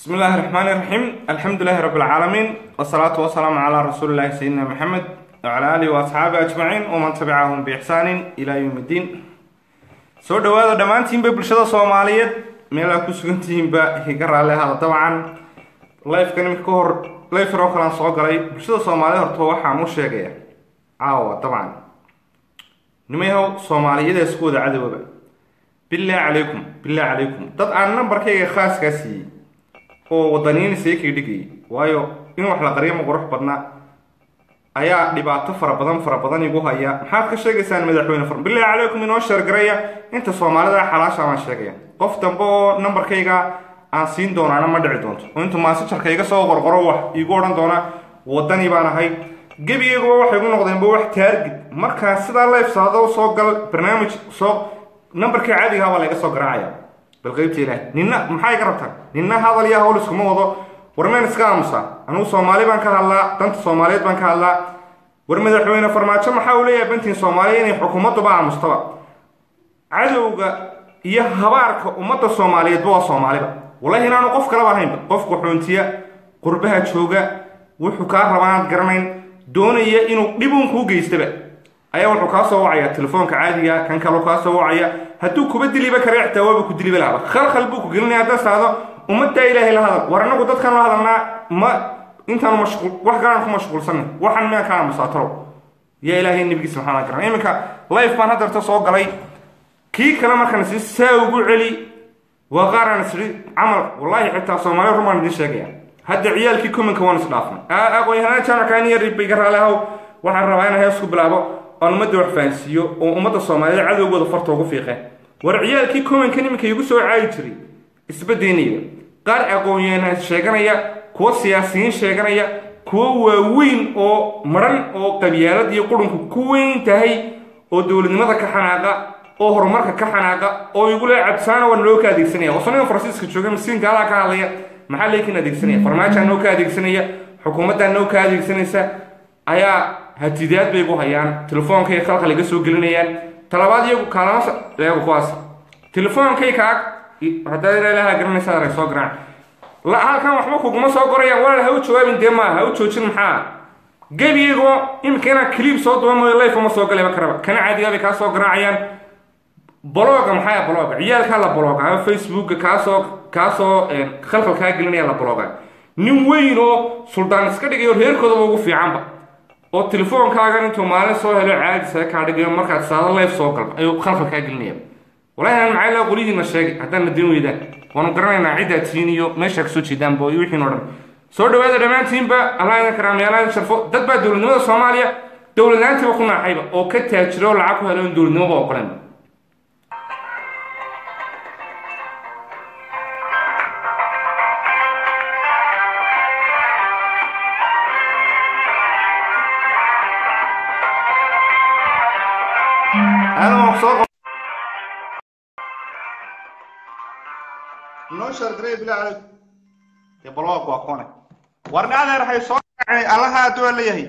بسم الله الرحمن الرحيم الحمد لله رب العالمين والصلاة والسلام على رسول الله سيدنا محمد وعلى آله وأصحابه أجمعين ومن تبعهم بإحسان إلى يوم الدين soo dhawaada dhammaantiinba bulshada soomaaliyeed meelaa ku sugantihiinba higa raalli ahada dabcan lifeka niminka ka hor lifar oo kalean soo galay bulshada soomaaliyeed horta waxaan u sheegaya caawa dabcan nimayahow soomaaliyada isku wada cadowaba billah calaykum billah calaykum dad aan nambarkayga khaaskaa siiyey oo wadaniyin seekay dhigayay waayo in wax la qariyo ma qurux badna ayaa dhibaato fara badan fara badan igu haya maxaad ka sheegaysaan madaxweyne far billahi calaykum inoo sheergaraya inta soomaalida xalaasha baan sheegaya qof dambe oo nambarkayga aan siin doonaana ma dhici doonto oo intuu maasajarka iga soo qorqoro wax iigu odhan doona wadani baan ahay gebigayguba waxay igu noqdeenba wax taargid markaa sidaa leefsaado soo gal barnaamij soo nambarkii caadigaha baa layga soo garaacaya bal qeybta ilaah ninna maxaa iga rabtaan ninna hadal iyo hawl iskuma wado war meen iska aamusa anugu soomaali baan ka hadlaa danta soomaaliyeed baan ka hadlaa war madaxweyne farmaajo maxaa uu leeyahay bantiin soomaaliya inay xukuumadduba aamustaba cadowga iyo habaarka ummadda soomaaliyeedba waa soomaaliba wallahi inaanu qof kalaba ahaynba qof qaxoontiya qurbaha jooga wuxuu kaa rabaanaad garanayn doonaya inuu dhibuun kuu geystaba ayaa wuxuu kaa soo wacaya telefoonka caadiga kan kaleu kaa soo wacaya hadduu kuba diliba kare xitaa waaba ku diliba lahaba khalkhal buu ku gelinaya haddaad saado ummaddaa ilaahay la hadal war annagu dadkan la hadalnaa ma intaanu mashquul wax galaan ku mashquulsanay waxaan miyaan ka aamusaataro yaa ilaahay nebigiisa maxaa la garan iminka life baan haddeerta soo galay kii kale markaan si saa ugu celi waa qaaraan isiri camal wallaahi xitaa soomaaliya rumaan idiin sheegaya hadda ciyaalkii kuminka waan isdhaafnay aqoonyahanada jaamacka ani yar iga raali ahow waxaan rabaa inaan hees ku bilaabo oon ummadda wax fahansiiyo oo ummadda soomaaliyeed cadowgooda farta ugu fiiqeen war ciyaalkii kuminka niminka igu soo caayi jiray isbadeynaya qaar aqoon-yahanaa sheeganaya kuwa siyaasiyiin sheeganaya kuwo waaweyn oo maran oo qabyaalad iyo qurunku ku weyn tahay oo dowladnimada ka xanaaqa oo horumarka ka xanaaqa oo igu le cabsaana waa naloo ka adeegsanaya oo saniga faransiiska jooga masiinka alaa ka hadlaya maxaa leekin adeegsanaya farmaajaa noo ka adeegsanaya xukuumaddaa noo ka adeegsanaysa ayaa hatidaad bay gu hayaan telefoonkay khalkhal iga soo gelinayaan talabaad iyagu kaalama eego kuwaas telefoonkay kaag haddaad ilaha garanaysa arag soo garaac la halkan waxba kuguma soo qorayaan walaal ha u jawaabin dee maaha ha u joojin maxaa gebiyagoo imika inaan cliib soo duba mooyo life uma soo galayba karaba kana caadigaa bay kaa soo garaacayaan bloga maxaa bloga ciyaalkaa la bloga ama facebooka kaasoo kaasoo khalkhal kaa gelinaya la bloga nin weyn oo suldaan iska dhigayo reerkoodaba ugu fiicanba oo telefoonkaagan intuu maalin soo helo caadi saga kaa dhigayo markaad saado life soo galba ayuu khalkhal kaa gelinaya walahi aan maxay laa qolihiina sheegay haddaan nadin weydaan waanu garanaynaa ciddaa tihiin iyo meeshaa kasoo jeedaanba iyo wixiin o dhan soo dhawaada dhammaantiinba allah idin karaamyaala idin sharfo dad baa dowladnimada soomaaliya dowladnaantiiba ku naaxayba oo ka taajiro oo lacag ku helo in dowladnimoba ogolenba noo shargaray bilaa calayk dee balwaaq waa kone warna adeer hay soo kacay allaha adduu la yahay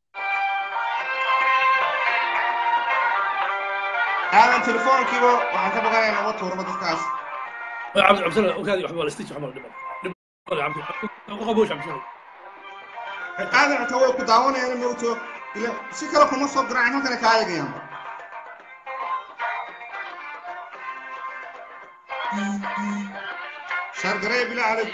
aadan telefoonkiiba waxaan ka baqanaya noga tuuraba dadkaas عبد عبد الله وكذا يحب ولا استيج محمد دبل عبد قبوش عبد الله aadan xitaa way ku daawanayaan mawto ila si kale kuma soo garaacin halkana kaa eegayaan shargaray bilaa calayk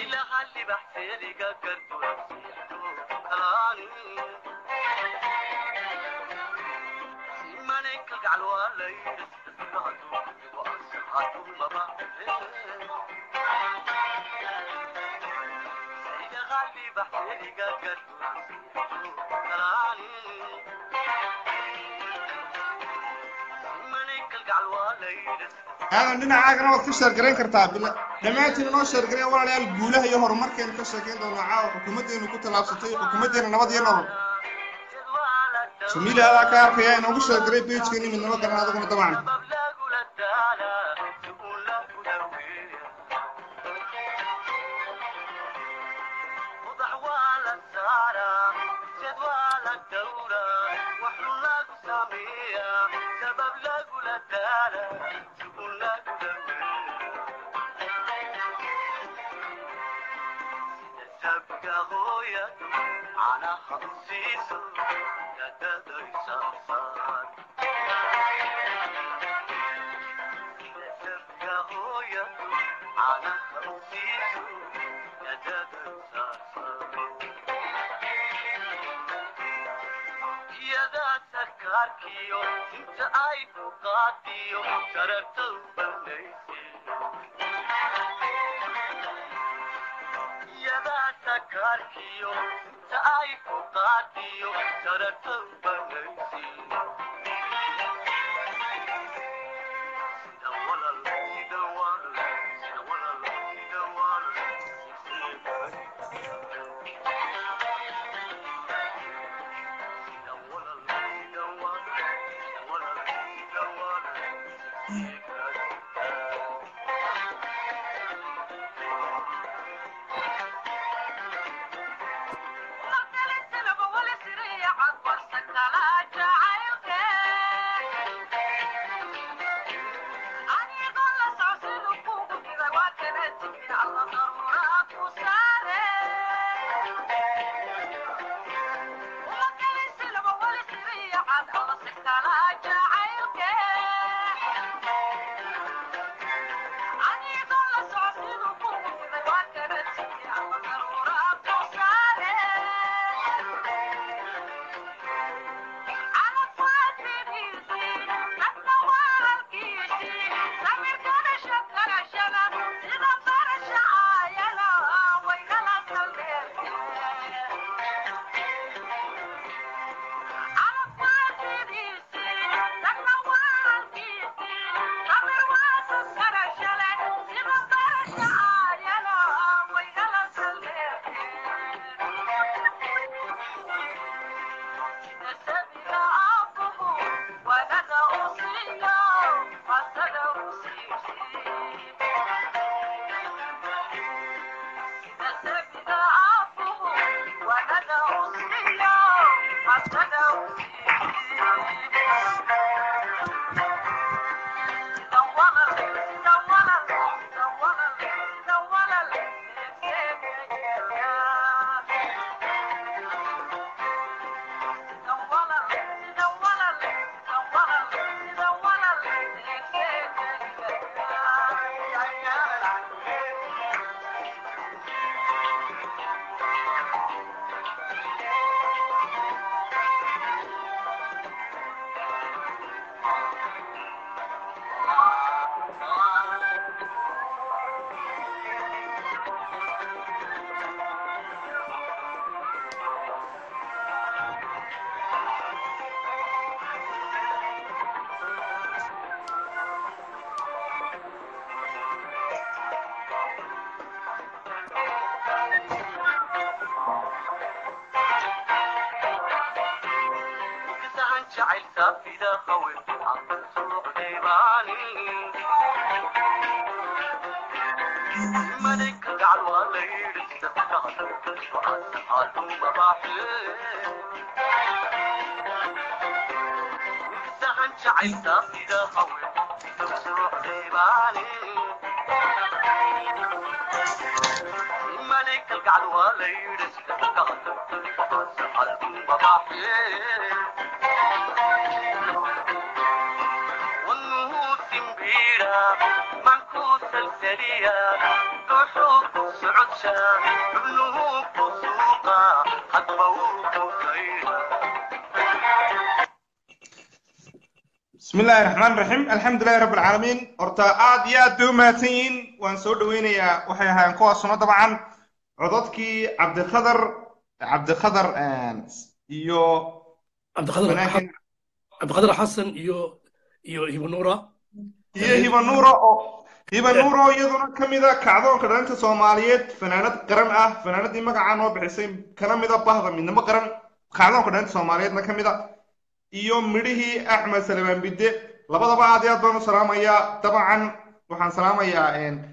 aadan dhinacaagana waad ka sheergarayn kartaa dhammaantiin inoo sheergarayn walaalayaal guulaha iyo horumarkeenu ka sheekayn doonaa caawa xukuumaddeenu ku tallaabsatay xukuumaddeena nabad iyo nolol jamiila adaa ka arkaya inoogu sheergaray bejkeeni midnimo garan adaguna dabcan sabka hooyadu canaha u siiso dadadaysa saar sabka hooyadu canaha u siiso dadadaysa iyadaa sarkaarkiyo inta ay ku qaadiyo shararta u banayse iyadaa sarkaarkiyo inta ay ku qaadiyo shararta u banayse sida walal sida walal sida walal sida walal jacayl saafida qawin madayka gacal waa la yidhi sabkaaduma baaxe sahan jacayl saafida qawin socdaybaani madayka gacal waa la yidhi sabkaaduma baaxe والنوسمبيرا منكوس السريع كحوك سعودشا ابنه بسوقا حطبوك خيرا بسم الله الرحمن الرحيم الحمد لله رب العالمين horta aad iyo aad bay u mahadsan yihiin waan soo dhaweynayaa waxay ahaayeen kuwaasuna dabcan codadkii cabdikhadar cabdikhadar iyo cabdiqadir wanaaggan cabdiqadir xasan iyo iyo hibo nuura iyo hiba nuuro oo hiba nuuro iyaduna ka mida kacdoonka dhalinta soomaaliyeed fanaanad qaran ah fanaanadii magacaa noo bixisay kana mida bahda midnimo qaran kacdoonka dhalinta soomaaliyeedna ka mida iyo midhihii axmed salmaan bidde labadaba aad iyo aad baan u salaamayaa dabcan waxaan salaamayaa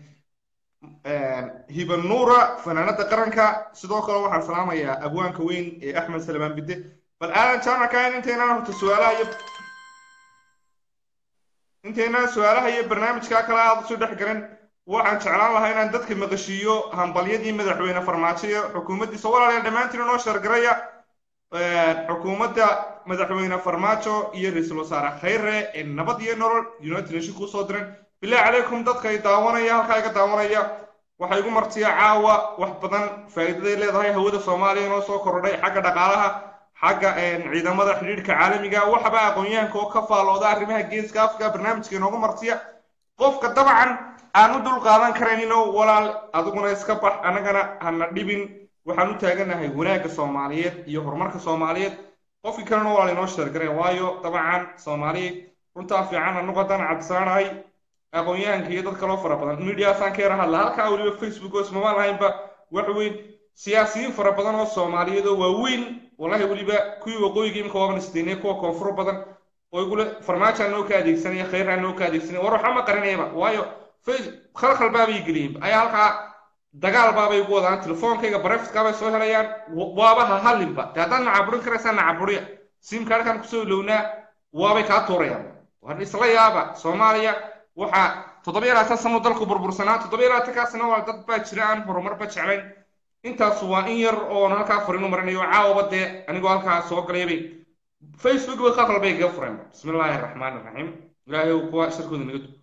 hiba nuura fanaanada qaranka sidoo kale waxaan salaamayaa abwaanka weyn ee axmed salmaan bidde bal aadan jaamacayn intaynaan horta su-aalaha iyo intaynaan su-aalaha iyo barnaamijkaa kale aad usoo dhex garan waxaan jeclaan lahaa inaan dadka maqashiiyo hambalyadii madaxweyne farmaajo iyo xukuumaddiisa walaalayaal dhammaantiin noo sheergaraya xukuumadda madaxweyne farmaajo iyo ra-iisul wasaare khayre ee nabad iyo nolol united nation kusoo diran bilahi calaykum dadka ay daawanaya halkaa iga daawanaya waxaa igu martiya caawa wax badan faa'iidaday leedahay hawada soomaaliya inoo soo kordhay xagga dhaqaalaha xagga ciidamada xidhiidhka caalamiga waxba aqoon-yahanka oo ka faalooda arrimaha geeska afrika barnaamijka inoogu martiya qofka dabcan aan u dul qaadan karayninoo walaal adiguna iska bax annagana hana dhibin waxaan u taaganahay wanaagga soomaaliyeed iyo horumarka soomaaliyeed qofkii kalena walaal inoo sheergareen waayo dabcan soomaaliya runtaa fiican anagu haddaan cabdisaanahay aqoon-yahanka iyo dad kaloo fara badan mediaasaan ka yara hadla halkaa weliba facebook oo ismama lahaynba wax weyn siyaasiyiin fara badan oo soomaaliyeed oo waaweyn wallahi weliba kuwii waqooyiga imika waaban isdiinay kuwa koonfur badan oo igule farmaajaa noo ka adeegsanaya khayraa noo ka adeegsanaya war waxba ma qarinayaba waayo khalkhal baabay geliyeen ayaa halkaa dagaal baabay ugu wadaan telefoonkayga barefitkaabay soo helayaan waaba ha hadlinba de haddaad nacaburin karaysaa nacaburiya simkaarkaan kusoo ilownaa waabay kaa tuurayaan war isla yaaba soomaaliya waxaa toddobiyo labaatan sano dalku burbursanaa toddobiyo labaatankaasna waa dad baa jira aan horumarba jeclayn intaasu waa in yar oon halkaa fariinu marinayo caawaba dee anigoo halkaa soo galaybay facebook bay khalkhal bay kaga fureen bismi illaahi araxmaan iraxiim ilaahay uu kuwa shirkooda naga dug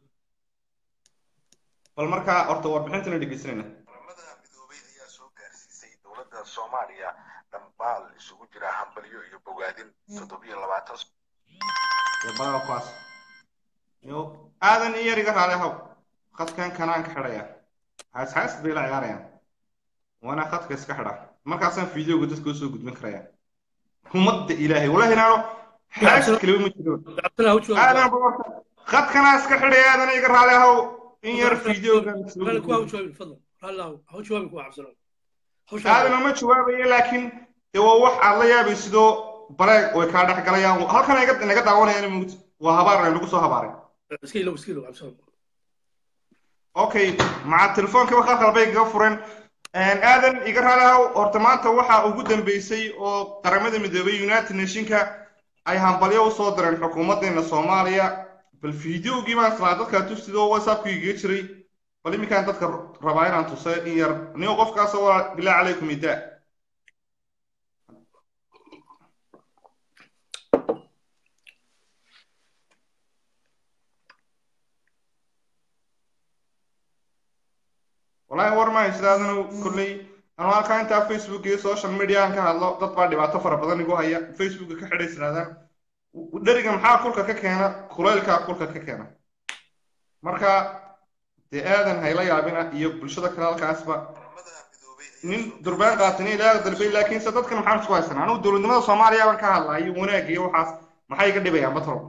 bal markaa horta warbixintana dhegeysanayna qaramada midoobay ayaa soo gaarsiisay dowladda soomaaliya dhambaal isugu jira hambalyo iyo bogaadin toddobiyo labaatan baa kuwaas yo aadan iyo yar iga raali haw khadkan kanaan ka xidhaya haashaas bay la ciyaarayaan waana khadka iska xidha markaasaan fideoga dadka usoo gudbin karaya ummadda ilaahay wallahi inaano xaas kaliba ma jiro aadan khadkanaa iska xidhaya aadan iga raali haw in yar fideoga aadan ma jawaabayo laakiin dee waa wax aad la yaabay sidoo bareeg way kaa dhex galayaan halkan iga naga daawanayaan mugd waa habaar lagu soo habaaray okay maca telefoonkiiba khalkhal bay kaga fureen aadan iga raalihaw horta maanta waxaa ugu dambeysay oo qaramada midoobay united nationka ay hambalyo usoo direen xukuumaddeena soomaaliya bal fideogii baan islaa dadkaa tusidoo whatsappku igaga jiray bal iminkaan dadka rabaa inaan tusa in yar nigo qofkaasoo waa bilaa calaykum idaa wallahi war maayo sidaadanu kolley anu halkaa intaa facebook iyo social media aan ka hadlo dad baa dhibaato fara badan igu haya facebooka ka xidhay siraadaan dheriga maxaa kulka ka keena kulaylkaa kulka ka keena marka dee aadan hayla yaabina iyo bulshada kale halkaasba nin durbaan qaatani ilaa dalbay laakiinse dadkan maxaan isku haysanaa anugu dowladnimada soomaaliya baan ka hadlaa iyo wanaag iyo waxaas maxay iga dhibayaan batol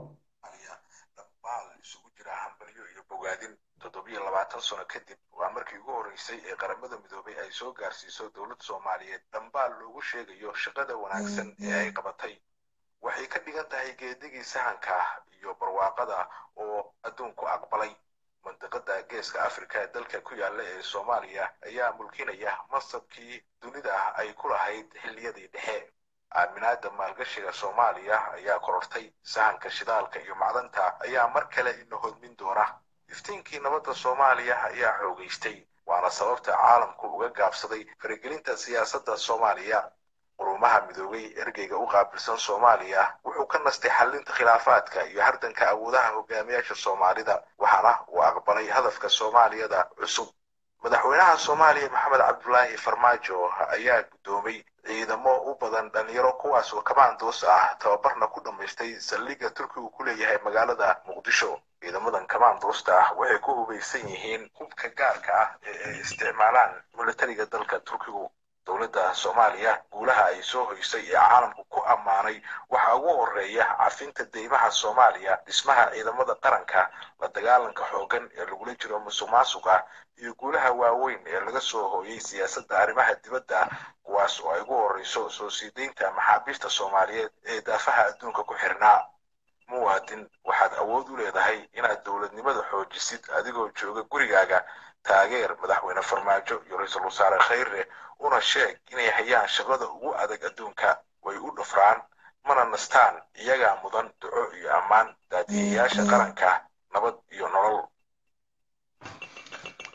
dhambaal isugu jira hambalyo iyo bogaadin toddobiyo labaatan sano kadib waa markii ugu horreysay ee qaramada midoobay ay soo gaarsiiso dowladda soomaaliyeed dhambaal loogu sheegayo shaqada wanaagsan ee ay qabatay waxay ka dhigan tahay geedigii sahanka iyo barwaaqada oo adduunku aqbalay mandiqada geeska afrika ee dalka ku yaalla ee soomaaliya ayaa mulkinaya masabkii dunida ay ku lahayd xilliyadii dhexe aaminaada maalgashiga soomaaliya ayaa korortay sahanka shidaalka iyo macdanta ayaa mar kale ina hodmin doona iftiinkii nabadda soomaaliya ayaa xoogaystay waana sababta caalamku uga gaabsaday faragelinta siyaasadda soomaaliya qurumaha midoobay ergeyga u qaabilsan soomaaliya wuxuu ka nastay xallinta khilaafaadka iyo hardanka awoodaha hogaamiyaasha soomaalida waxaana uu aqbalay hadafka soomaaliyada cusub madaxweynaha soomaaliya maxamed cabdulaahi farmaajo ayaa guddoomay ciidamo u badan dhalinyaro kuwaas oo kamaandoos ah tababarna ku dhammaystay saldhigga turkigu ku leeyahay magaalada muqdisho ciidamadan kamaandoosta ah waxay ku hubaysan yihiin hubka gaarka ah ee ay isticmaalaan milatariga dalka turkigu dowladda soomaaliya guulaha ay soo hoysay ee caalamku ku ammaanay waxaa ugu horeeya cafinta deymaha soomaaliya dhismaha ciidamada qaranka la dagaalanka xooggan ee lagula jiro musuq maasuqa iyo guulaha waaweyn ee laga soo hooyay siyaasadda arrimaha dibadda kuwaas oo ay ugu horreyso soo sii deynta maxaabiista soomaaliyeed ee daafaha adduunka ku xirnaa muwaadin waxaad awood u leedahay inaad dowladnimada xoojisid adigoo jooga gurigaaga taageer madaxweyne farmaajo iyo ra-iisul wasaare khayre una sheeg inay hayaan shaqada ugu adag adduunka way u dhufraan mana nastaan iyagaa mudan duco iyo ammaan daadiyayaasha qaranka nabad iyo nolol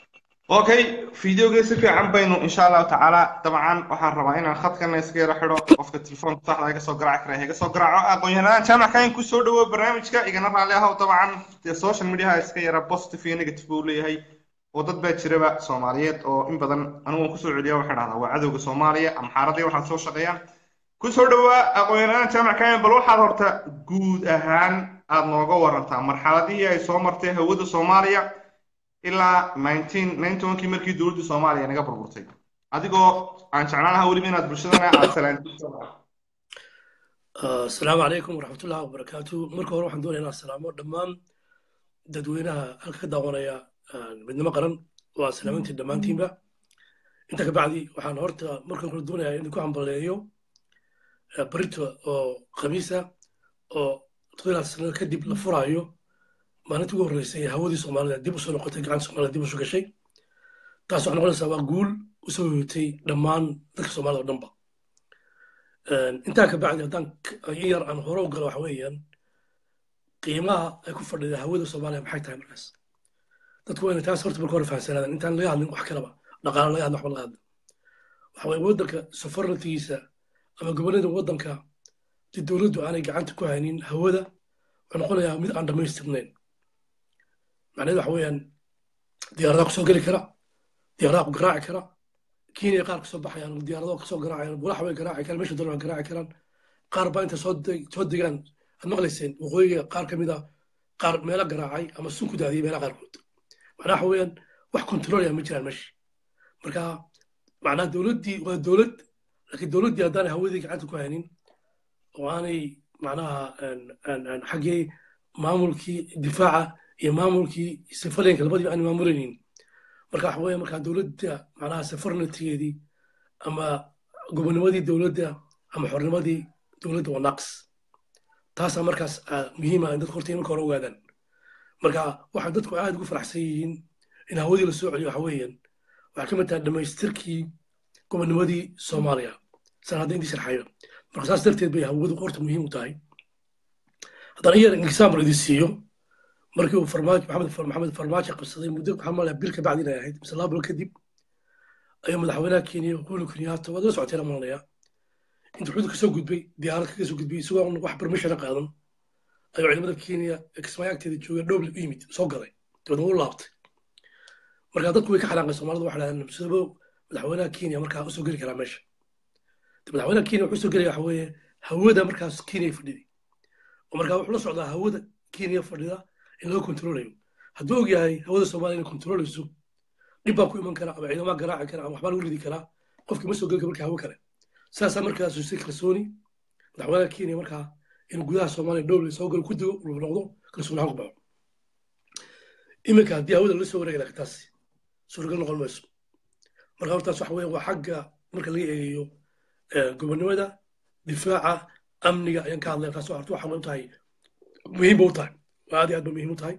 okay videogii si fiican baynu insha allahu tacaala dabcan waxaan rabaa inaan khadkana iska yaro xidho qofka telefoonka saxda iga soo garaaci kara iga soo garaaco aqoon-yahanadaan jaamacka in kusoo dhawo barnaamijka igana raalli ahow dabcan dee social mediaha iska yara positive iyo negative buu leeyahay oo dad baa jiraba soomaaliyeed oo in badan anigu kusoo celiya waxay dhahdaa waa cadowga soomaaliya ama xaaradii waxaad soo shaqeeyaan kusoo dhawaa aqoon-yahanadaan jaamacka bal waxaad horta guud ahaan aad nooga warantaa marxaladihii ay soo martay hawada soomaaliya ilaa kii markii dowladda soomaaliya naga burburtay adigoo aan jeclaan lahaa weliba inaad bulshadana aad salaantiso asalaamu calaykum waraxmatullahi wabarakaatu marka hore waxaan doonaya inaan salaamo dhammaan dadweynaha halka ka daawanaya midnimo qaran waa salaamintii dhammaantiinba inta kabacdi waxaan horta markan kale doonayaa in ku hambaleeyo barito oo khamiisa oo toddobaad sano kadib la furaayo maalintii ugu horreysay ee hawadii soomaalida dib usoo noqotay gacanta soomaalida dib usoo gashay taas waxay noqonaysaa waa guul usoo yootay dhammaan dadka soomaalida oo dhanba intaa ka bacdi haddaan in yar aan hore u galo waxa weeyaan qiimaha ay ku fadhida hawada soomaaliya maxay tahay markaas dadku waa inay taas horta marka hore fahamsanaadaan intaan laga hadlin wax kalaba dhaqaale laga hadlin waxba laga hadlin waxa weye waddanka sovereigntigiisa ama gobollada waddanka si dowladdu aanay gacanta ku haynin hawada wuxuu noqonayaa mid aan dhammaystirnayn macnaheedu waxa weeyaan diyaaradaha kusoo geli kara diyaaradaha ku garaaci kara kenya qaar kasoo baxayaan diyaaradaha kasoo garaacayaan bulax way garaaci karaan meesha doonaan garaaci karaan qaar baa inta soo soo degaan aad maqlayseen waqooyiga qaar ka mid a qaar meelo garaacay ama sun ku daadiyay meelaha qaarkood macnaha waxa weeyaan wax kontroolaya ma jiraan meesha marka macnaha dowladdii waa dowlad laakiin dowladdii haddaanay hawadii gacanta ku haynin oo aanay macnaha xaggee maamulkii difaaca iyo maamulkii sifaleenka labadiiba aan maamulaynin marka waxa weeye markaa dowladda macnaha safarnatigeedii ama gobonimadii dowladda ama xornimadii dowladda waa naqs taasaa markaas muhiima in dadku horta marka hore ogaadaan marka waxay dadku aad ugu faraxsan yihiin in hawadii la soo celiyo waxa weeyaan waxay ka mid tahay dhammaystirkii gobonimadii soomaaliya san hadda intii sharxayo marka saas darteed bay hawadu horta muhiim u tahay haddaan iyar example idin siiyo markii uu farmaajo maxamed maxamed farmaajo qabsaday muddo waxaa malaya bil ka bacdi inay ahayd mise laba bil kadib ayuu madaxweynaha kenya uhuru kenyatta waad la socoteen malanaya intuu xuduud kasoo gudbay diyaarad kaga soo gudbay isagoo aan wax permissiona qaadan ayuu ciidamada kenya kismaayo agteeda jooga dhoble u yimid soo galay dabeedna u laabtay marka dadku way ka xanaaqay soomaalida waxay dhahdeen sidaba madaxweynaha kenya markaa usoo geli karaa meesha madaxweynaha kenya wuxuu soo gelaya waxa weeye hawada markaas kenya fadhiday oo markaa wuxuu la socdaa hawada kenya fadhida in laga kontroolayo hadduu og yahay hawada soomaaliya inay kontroolayso dhib baa ku iman kara ama ciidamaha garaaci kara ama waxbaa lagu ridi karaa qofkii ma soo geli kara marka hawo kale saasaa markaas si kalsooni madaxweynaha kenya markaa inuu gudaha soomaaliya dhowle soo galo ku digo uu noqdo kalsooni ahaan ku baxo iminka haddii hawada la soo wareegi laha taas suuragal noqon mayso marka hortaas waxa weeye waa xagga marka laga eegayo gobonnimada difaaca amniga ayaan ka hadlaya taas horta waxa u tahay muhiim ba u tahay waa aad iyo aad ba muhiim u tahay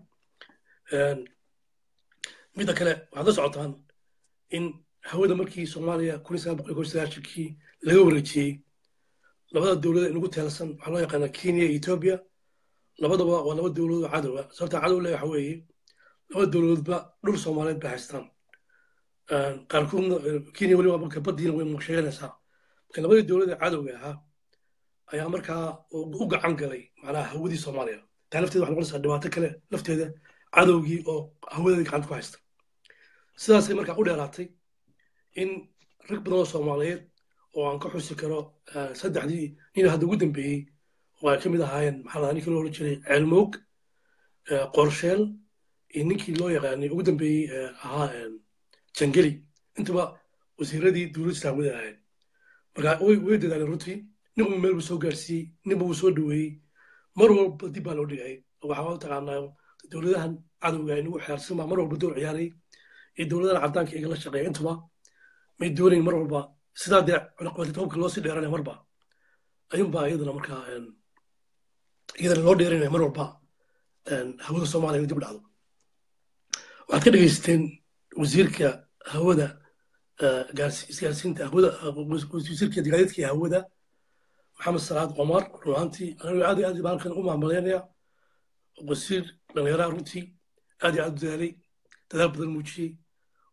midda kale waxaad la socotaan in hawada markii soomaaliya kun iyo sagaal boqol iyo kow sagaashankii laga wareejiyey labada dowlada inugu teelsan waxaa loo yaqaanaa kenya iyo etoobiya labadaba waa laba dowladood oo cadowa sababta cadow le waxa weeye laba dowladoodba dhul soomaaliyeed bay haystaan qaarkoodna kenya weliba marka baddiina way sheeganaysaa marka labadii dowladda cadowga ahaa ayaa markaa u gacan galay macnaha hawadii soomaaliya taa lafteeda waxay noqonaysaa dhibaato kale lafteeda cadowgii oo hawadeedii gacanta ku haysta sidaasay markaa u dheeraatay in rag badan oo soomaaliyeed oo aan ka xusi karo saddexdii nin hadda ugu dambeeyey oo ay ka mid ahaayeen maxaa lahaa ninkii loo odhan jiray ceelmoog qorsheel iyo ninkii loo yaqaanay ugu dambeeyey ahaa jangeli intuba wasiiradii dowladda islaamada ahayd marka way way dadaaleen runtii ninba meel buu soo gaarsiiyey ninba wuu soo dhoweeyey mar walba dib baa loo dhigay waxaa u taqaanaa dowladahan cadowga inagu xeersan baa mar walba door ciyaaray iyo dowladahan caddaanka iga la shaqeeya intuba may doonayn mar walba sidaa dee cunaqabatid hubka loo sii dheeranaya marba ayuunbaa iyadana markaa iyadana loo dheeranaya mar walba hawada soomaaliya inay dib u dhacdo waxaad ka dhegaysateen wasiirka hawada isgaarsiinta hawada wasiirka gaadiidka iyo hawada maxamed salaad cumar runaantii anigu aad iyo aad baan halkan u maamaleynaya wasiir dhallinyaraha runtii aad iyo aad u dadaalay dadaal badan muujiyey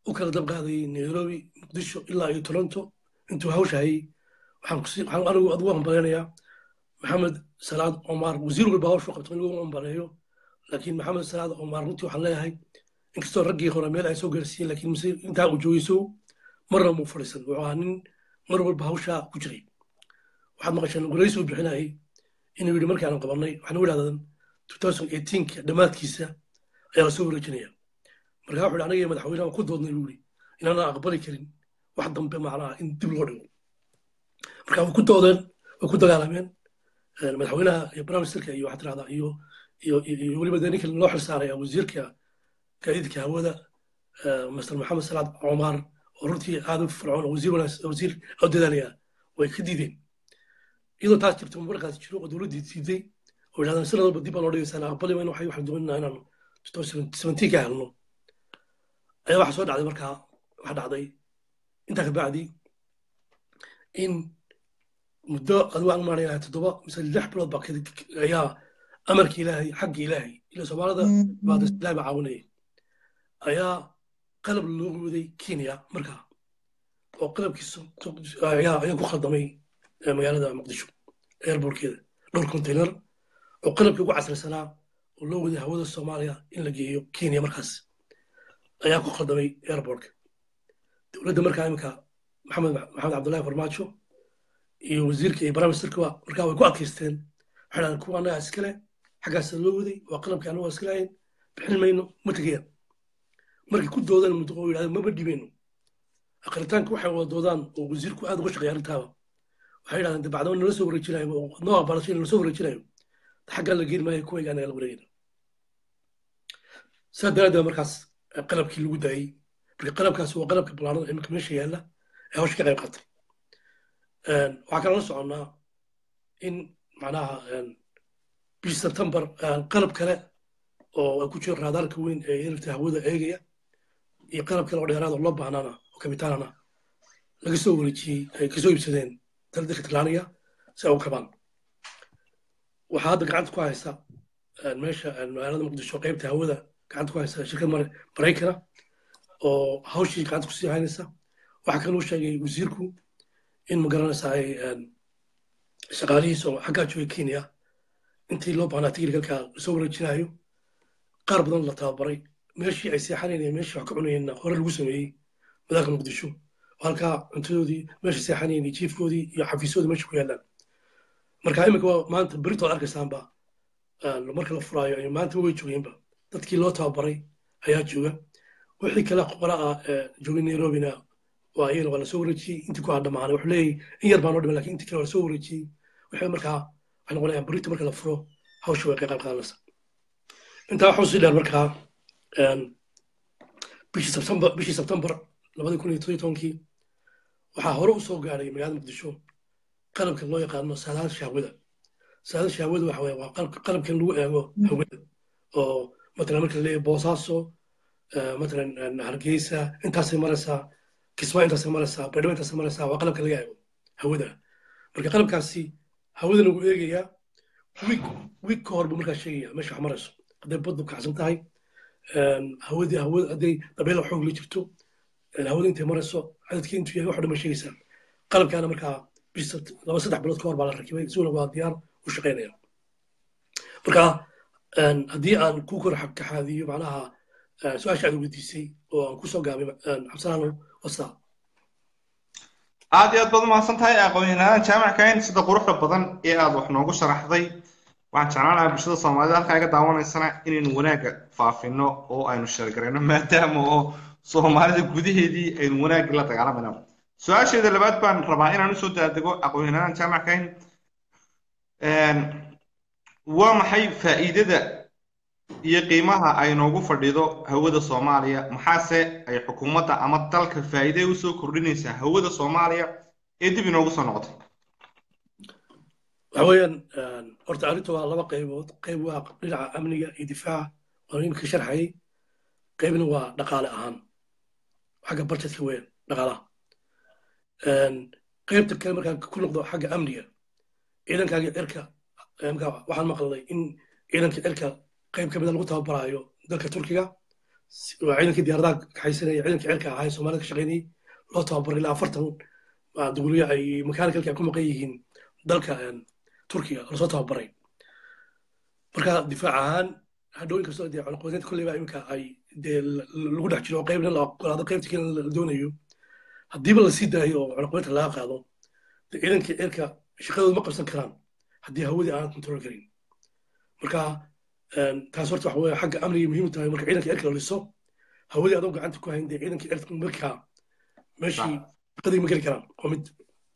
u kala dab qaadayay nairobi muqdisho ilaa iyo toronto intuu hawsha hayay waxaan kusi- waxaan anigu adigu hambaleynayaa maxamed salaad omar wasiir walba hawshu qabto in lagu hambaleeyo laakiin maxamed salaad omar runtii waxaan leeyahay inkastoo raggii hore meel ay soo gaarsiiyeen laakiin mise intaa uu joogeyso marna muu fadhiisan wuxuu ahaa nin mar walba hawshaa ku jiray waxaad maqasheen waraysi uu bixinayay inuu yidhi markii aan qabanay waxaan u idhahdan 2018 dhammaadkiisa ayaa lasoo wareejinaya markaa wuxuu yidhi aniga iyo madaxweynaha waan ku doodnay buu yidhi inaanaan aqbali karin wax dambe macnaha in dib loo dhigo marka way ku doodeen way ku dagaalameen Eh, madaxweynaha iyo barnaamijka iyo waxaa tirahdaa iyo iyo iyo iyo weliba dee ninka loo xilsaaraya wasiirka gaadiidka hawada eh, mr maxamed salaad cumar oo runtii aad u fircoon oo wasiir wanaagsan wasiir oo dadaalaya way ka diideen iyadoo taas jirto markaas jiro oo dowladdii diiday oo yidhahdaan sanad walba dib baan loo dhigaysaan aqbali mayno waxay waxaan doonaynaa inaanu 2017 ka helno ayaa waxaa soo dhacday markaa waxaa dhacday intaa ka bacdi in muddo adigu aan maaraya toddoba mise lix bilood baa kadib ayaa amarka ilaahay xagga ilaahay ila soomaalida baad ilaahay baa caawinayay ayaa qalab loo waday kenya markaa oo qalabkiisa ayaa ayaa ku khaldamay eh, magaalada muqdisho airbortkeeda dhowr container oo qalabkii ugu casrisanaa oo loo waday hawada soomaaliya in la geeyo kenya markaas ayaa ku khaldamay airbortka dowladda markaa iminka maxamed maxamed cabdullaahi farmaajo iyo wasiirka iyo baramisterka markaa way ku adkaysteen waxay dhahdeen kuwa annagaa iskale xaggaasa loo waday waa qalabkii annagu iska lahayn bixin mayno ma tegayaan markay ku doodaan muddo oo yidhahdeen maba dhibayno aqritaanka waxay wada doodaan oo wasiirku aad uga shaqeeya arrintaaba waxay yidhahdeen dabacdaba nala soo wareejinayo oo noo aqbalashay nala soo wareejinayo xaggaa la geeni maayo kuwayga anaga la wareegayna saa daraaddeed markaas eh, qalabkii lagu daayey marka qalabkaasi waa qalabka balaanada imika meesha yaalla ee hawsha ka qayb qaatay Een, waxaa kaloo la soconnaa in macnaha een, bishii sebtembar een, qalab kale oo ay ku jiro raadaarka weyn ee yarta hawada eegaya iyo qalab kale oo dheeraad oo loo baahnaana oo kabitaanana laga soo wareejiyey ay kasoo iibsadeen dalka talyaaniga si ay u kabaan waxaa hadda gacanta ku haysa een, meesha een, magaalada muqdisho qaybta hawada gacanta ku haysa shirkad Mar- maraykana oo hawshii gacanta kusii haynaysa waxaa kaloo sheegay wasiirku in magaranaysa ay een, shaqaalihiisa oo xaggaa joogay kenya intii loo baahnaa tigirkalka lasoo wareejinayo qaar badan la tababaray meeshii ay seexanayeen iyo meeshii wax ka cunayeenna hore lagu sameeyey madaalka muqdisho oo halkaa cuntadoodii meeshii seexanayeen iyo jiifkoodii iyo xafiisyoodii meesha ku yaallaan marka imika waa maanta beritood arkaysaanba een, marka la furaayo iyo maanta way joogeenba dadkii loo tababaray ayaa jooga wixii kale qora ah ee joogay nairobina waa iyana waa lasoo wareejiyey intii ku hadhamaanay wuxuu leeyahy in yar baa noo dhiman lakin intii kale waa lasoo wareejiyey waxay markaa waxay noqonayaan berito marka la furo hawsha way ka qayb qaadanaysa intaa waxuu sii dheer markaa een, bishii sebtembar bishii sebtembar labadi kun iyo todobiyo tobankii waxaa hore usoo gaadhay magaalada muqdisho qalabka loo yaqaano saadaasha hawada saadaasha hawada waxa weye waa qalabka qalabkan lagu eego hawada oo matalan marka la leeyahay boosaaso eh, matalan een, hargeysa intaasay maraysaa kismaa intaasay maraysaa baydhabo intaasay maraysaa waa qalabka laga eego hawada marka qalabkaasi hawada lagu eegayaa wiig wiig ka hor buu markaa sheegaya meesha wax marayso hadday baddu kacsan tahay een, hawadii hawada hadday dabeela xoog la jirto een, hawada intay marayso cadadkii intuu yahay wax dhan bay sheegaysaa qalabkaana markaa bish sabt- laba saddex bilood ka hor baa la rakibay isaguna waa diyaar u shaqaynaya marka een, haddii aan ku kor kaxaadiyo macnaha eh, su-aasha aad weydiisay oo aan kusoo gaabay een, cabsalaano wasa aad iyo aad baad umahadsan tahay aqoon-yahanada jaamac kayn sida quruxda badan ee aad wax noogu sharaxday waxaan jeclaan lahaa bulshada soomaalida halkaa iga daawanaysana inaynu wanaagga faafino oo aynu sheergarayno maadaama oo soomaalida gudaheedii aynu wanaaggii la dagaalamayna su-aasheeda labaad baan rabaa inaan usoo daadego aqoon-yahanada jaamac kayn waa maxay faa'iidada iyo qiimaha ay noogu fadhido hawada soomaaliya maxaase ay xukuumadda ama dalka faa'iide usoo kordhinaysaa hawada soomaaliya ee dib inoogu soo noqotay waxa weeyaan een, horta arrinta waa laba qaybood qayb waa dhinaca amniga iyo difaaca waan imika sharxayay qaybna waa dhaqaale ahaan xagga barjetka weeyaan dhaqaalaha Een, qaybta kale markaan ku noqdo xagga amniga ciidankaaga cirka markaa waxaan maqlay in ciidanka cirka qayb ka mida lagu tababaraayo dalka turkiga waa ciidankii diyaaradaha kaxaysanaya ciidankii cirka ahaa ee soomaalida ka shaqaynayay loo tababaray ilaa afartan duguliya ay mechaanicalki ay ku maqan yihiin dalka turkiga lasoo tababaray marka difaac ahaan hadhow inkastoo dee cunaqabateynta kolleyba iminka ay dee lagu dhex jiro oo qaybna la ogolaado qaybta kale la doonayo haddiiba la sii daayo oo cunaqabateynta laga qaado dee ciidankii cirka shaqadooda ma qabsan karaan haddii hawadii aan control karin marka taas horta waxa weeye xagga amniga muhiim tahay marka ciidanka cirka la liso hawadii adoo gacanta ku hayn dee ciidankii cirka markaa meeshii shaqadii ma geli karaan waa mid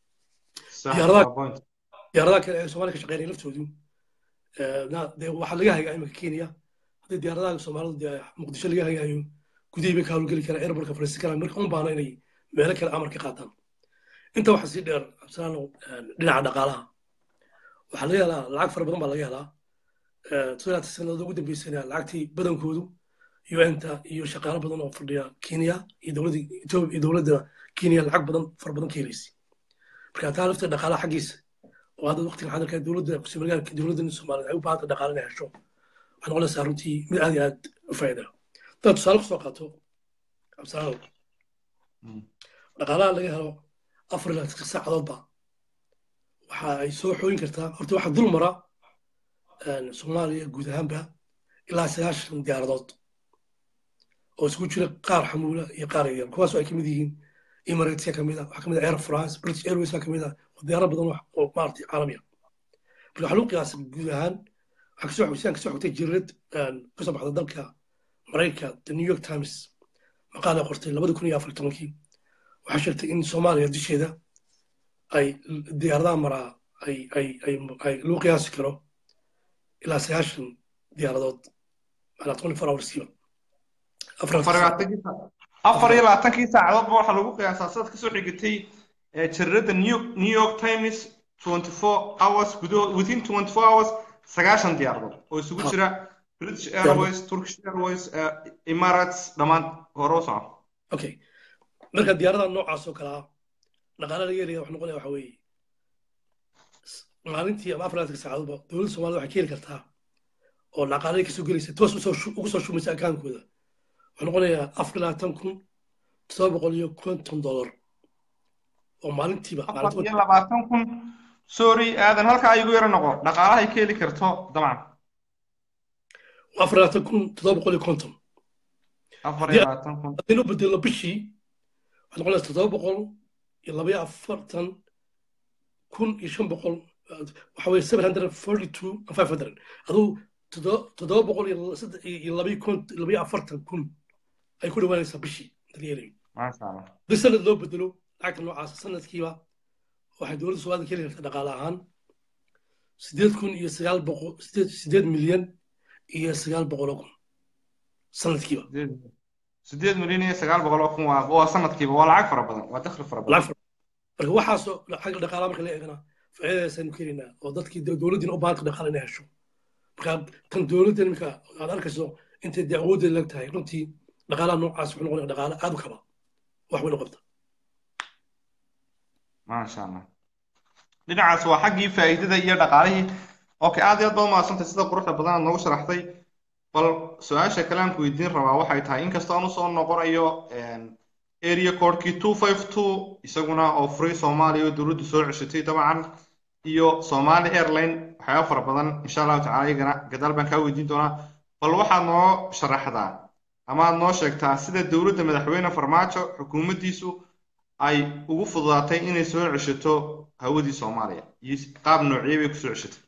diyaaradaha kale ee soomaaliya ka shaqeynaya laftoodu dee waxaa laga hagaa iminka kenya haddii diyaaradaha soomaalidu dee muqdisho laga hagaayo gudihii bay ka hawlgeli karaan airbortka fariisan karaan marka un baana inay meelo kale amar ka qaataan inta waxaa sii dheer absalaano dhinaca dhaqaalaha waxaa laga helaa lacag fara badan baa laga helaa toddobaatan sannadood ugu dambeysana lacagtii badankoodu un-ta iyo shaqaalo badan oo fadhiya kenya iyo dowladda etoobiya iyo dowladda kenya lacag badan fara badan ka helaysay marka taa lafta dhaqaalaha xaggiisa oo hadda waqtigan xadarka dowladda kusimagaalka dowladda soomaaliyeed ay u baahanta dhaqaale inay hesho waxay noqonaysaa runtii mid aad iyo aad u faa'iida haddaad tusaale kusoo qaato absalaanow dhaqaalaha laga helo afar ilaa tis saacadoodba waxa ay soo xooyin kartaa horta waxaa dul mara soomaaliya guud ahaanba ilaa sagaashan diyaaradood oo isugu jira qaar xamuula iyo qaar yaryar kuwaasoo ay ka mid yihiin emirateska ka mid a waxaa ka mid a air france british airways ka mid a oo diyaaro badan oo maaragtay caalamiya marka waxaa lagu qiyaasay guud ahaan waxaa kasoo xogsiyan kasoo xogtay jirid kasoo baxda dalka maraykanka the new york times maqaal ay qortay labada kun iyo afar tobankii waxaa sheegtay in soomaaliya disheeda ay diyaaradaha maraa ay ay ay ay lagu qiyaasi karo ilaa sagaashan diyaaradood maanaa twenty four hourskiiba afar iyo labaatankii saacadoodba waxaa lagu qiyaasaa sidaad kasoo xigatay jaridada new york times twenty four hours gudahood within twenty four hours sagaashan diyaaradood oo isugu jira british airways turkish airways emirates dhammaan hore u soco okay marka diyaaradaha noocaas oo kale ah dhaqaale laga helaya wax noqonaya waxa weeye maalintii ama afar labaatan saacadoodba dowladda soomaalida waxay ka heli kartaa oo dhaqaale kasoo gelaysa toos ugu soo shumaysa akaankooda wuxuu noqonayaa afar labaatan kun todoba boqol iyo konton dollar oo maalintiiba afar iyo labaatan kun sorry aadan halkaa igu yaro noqo dhaqaalahay ka heli karto dabcan afar labaatan kun todoba boqol iyo konton afar iyo labaatan kun haddii loo bedelo bishii waxay noqonaysaa todoba boqol iyo laba iyo afartan kun iyo shan boqol waxa weye seven hundred forty two five hundred aduu toddoba boqol iyo labayo afartan kun ay ku dhawaanaysaa bishii daryeelayo haddii sanad loo bedelo lacagta noocaas sanadkiiba waxay dowladda soomaalida ka heli kartaa dhaqaale ahaan sideed kun iyo sagaal boqol sideed milyan iyo sagaal boqol oo kun sanadkiiba sideed milyan iyo sagaal boqol oo kun waa sanadkiiba waa lacag fara badan waa dakhli fara badan marka waxaasoo xagga dhaqaalaha marka la eegana faa'iidadaasaynu keenaynaa oo dadkii dowladdiina u baahanta dhaqaale inay hesho marka tan dowladda iminka aad arkayso intay dee awooddeeda leg tahay runtii dhaqaalaha noocaas wuxuu noqonaya dhaqaale aad u kaba wax weyn u qabta maasha allah dhinacaas waa xaggii faa'iidada iyo dhaqaalihii okay aad iyo aad baad umahadsantay sida quruxda badan aad noogu sharaxday bal su-aasha kale aan ku weydiin rabaa waxay tahay inkastoo aan usoo noqonayo area codekii two five two isaguna oo free soomaaliya oo dowladdu soo ceshatay dabcan iyo somali airline waxyaaba fara badan insha allahu tacala iyagana gadaal baan kaa weydiin doonaa bal waxaad noo sharaxdaa ama aad noo sheegtaa sida dowladda madaxweyne farmaajo xukuumaddiisu ay ugu fududaatay inay soo ceshato hawadii soomaaliya iyo qaab noociyey bay kusoo ceshatay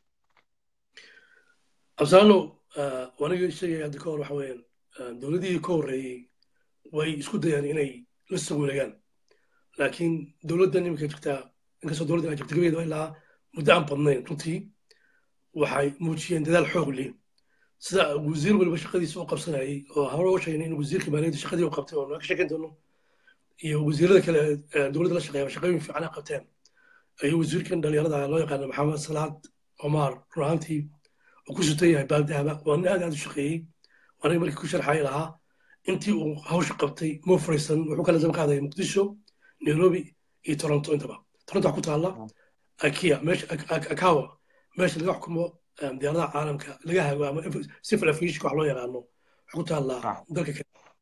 absaano waniga sheegaya hadda ka hor waxa weeyaan dowladdii ka horreeyey way isku dayaan inay la soo wareegaan laakiin dowladdan iminka jirtaa inkastoo dowladdan ay jirta gabeeda ilaa muddo aan badnayn runtii waxay muujiyeen dadaal xoog leh sida wasiir waliba shaqadiisa u qabsanayay oo hore u sheegnay in wasiirka maaliyadda shaqadii u qabtay oo ka sheekan doono iyo wasiirada kale ee dowladda la shaqeeya shaqooyin fiican ay qabteen ayuu wasiirkan dhalinyarada loo yaqaana maxamed salaad omar run ahaantii oo ku sutan yahay baaldahaba waa nin aad aad u shaqeeyey waana markii ku sharxay lahaa intii uu hawsha qabtay mo fariisan wuxuu kala daba qaadaya muqdisho nairobi iyo toronto intaba toronto waxaa ku taalla akia meesha akawa meesha laga xukumo diyaaradaha caalamka laga hago ama civil aviation wax loo yaqaano waxaa ku taalla dalka kale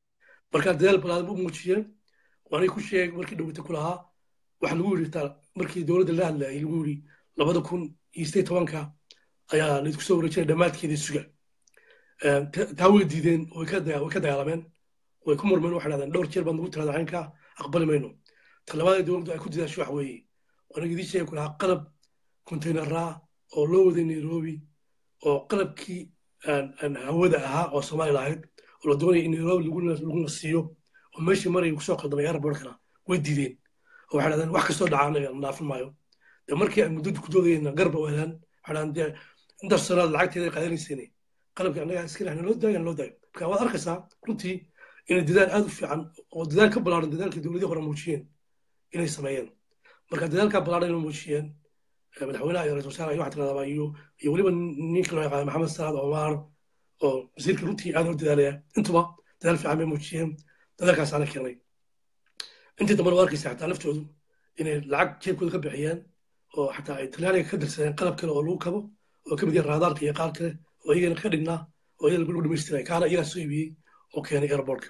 markaa dadaal balaadan u muujiyeen waanay ku sheeg markii dhowata ku lahaa waxaa lagu yidhi taa markii dowladda la hadlayay lagu yidhi labada kun iyo sideed tobanka ayaa laydku soo wareejinaya dhammaadkeeda suga taa way diideen way ka dagaalameen way ku murmeen waxay dhahdeen dhowr jeer baan nagu tirada caynka aqbali mayno talabaada dowladdu ay ku dadaasho wax weeye waanaga idin sheegi ku lahaa qalab containeraa oo loo waday nairobi oo qalabkii hawada ahaa oo soomaali lahayd oo la doonaya in nairobi laguna siiyo oo meeshii maraya kusoo qaldamay airportkana way diideen oo waxay dhahdeen wax kastoo dhacaa anaga naafin maayo de markii ay muddada ku doodayeenna garba weelaan waxay dhahdeen dee intaas sanaad lacagteeda qaadanayseen qalabkii annaga iska lehna loo daayan loo daayo marka waad arkaysaa runtii inay dadaal aad u fiican oo dadaal ka ballaaran dadaalkii dowladii hore muujiyeen inay sameeyeen marka dadaalkaa ballaaran inay muujiyeen madaxweynaha iyo ra-isul wasaaraha iyo waxaa tiradaba iyo iyo weliba ninka loo yaqaano maxamed salaad omar oo wasiirka runtii aad u dadaalaya intuba dadaal fiican bay muujiyeen dadaalkaasaana keenay intii dambana waa arkaysa xataa laftoodu inay lacag jeebkooda ka bixiyeen oo xataa ay talyaaniga ka dirsadeen qalab kale oo lagu kabo oo ka mid yahay raadaarka iyo qaar kale oo iyagana ka dhignaa oo iyaga lagu dhamaystiray kaana iyagaa soo iibiyey oo keenay airportka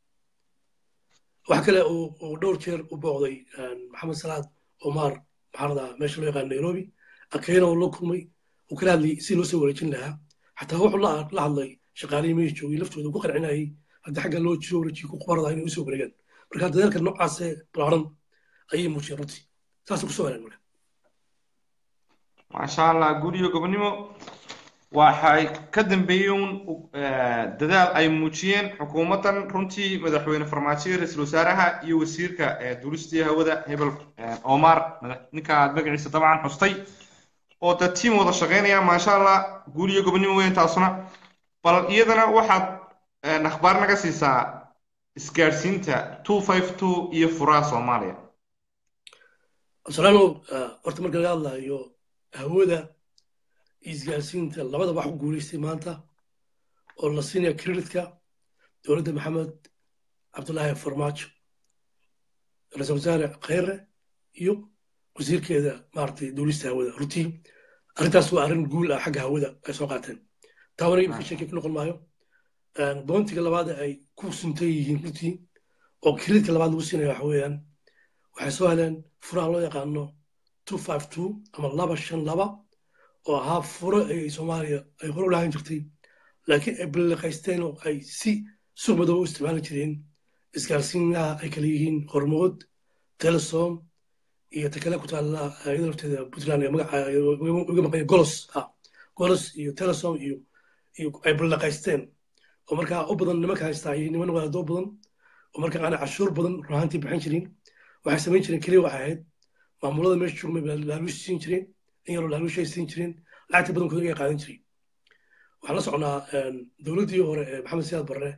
waxa kale uu dhowr jeer u booqday maxamed salaad omar maxaarada meesha loo yaqaan nairobi akeyna oo loo kulmay uu kala hadlayay si loo soo wareejin lahaa xataa wuxuu la hadlay shaqaalihii meesha joogay laftooda ku qancinayay haddii xagga loo soo wareejiyo ku qubarada inay usoo wareegaan marka dadaalka noocaasee balaaran ayay muujiyeen runtii saasay kusoo heleen marka maasha allah guriyo gobonimo waxay ka dambeeyeen dadaal ay muujiyeen xukuumaddan runtii madaxweyne farmaajo ra-iisul wasaaraha iyo wasiirka duulistii hawada hebel omar ninka aad magaciisa dabcan xustay oo dad tiim wada shaqaynaya maasha allah guriyo gobonimo weyn taasuna bal iyadana waxaad akhbaar naga siisaa isgaadhsiinta two five two iyo furaha soomaaliya absalaanow horta marka laga hadlayo hawada isgaarsiinta labada wax ku guulaystay maanta oo la siinaya kreditka dowladda maxamed cabdullaahi farmaajo ra-isul wasaare khayre iyo wasiirkeeda maaragtay duulista hawada runtii arrintaas waa arrin guul ah xagga hawada ay soo qaateen taawana imika sheekay ku noqon maayo doontiga labaad ay ku suntan yihiin runtii oo kreditka labaad lagu siinaya waxa weeyaan waxay soo heleen furaha loo yaqaano two five two ama laba shan laba oo ahaa furo ay soomaaliya ay hore u lahaan jirtay laakiin ay balliqaysteen oo ay si suuq madow u isticmaali jireen isgaarsiinaha ay kala yihiin hormood telesom iyo takale ku taalla iyada lafteeda puntland ee magaca uga maqanya golos ha golos iyo telesom iyo iyo ay balliqaysteen oo markaa u badan nimanka haystaa iyo niman wadaadoo badan oo markaa aanay cashuur badan ruhaantii bixin jirin waxay samayn jireen keliya waxay ahayd maamulada meesha joogmay laaluush siin jireen in yaroo laaluushay siin jireen lacagta badankooda iga qaadan jiray waxaan la socnaa dowladdii hore ee maxamed siyaad barre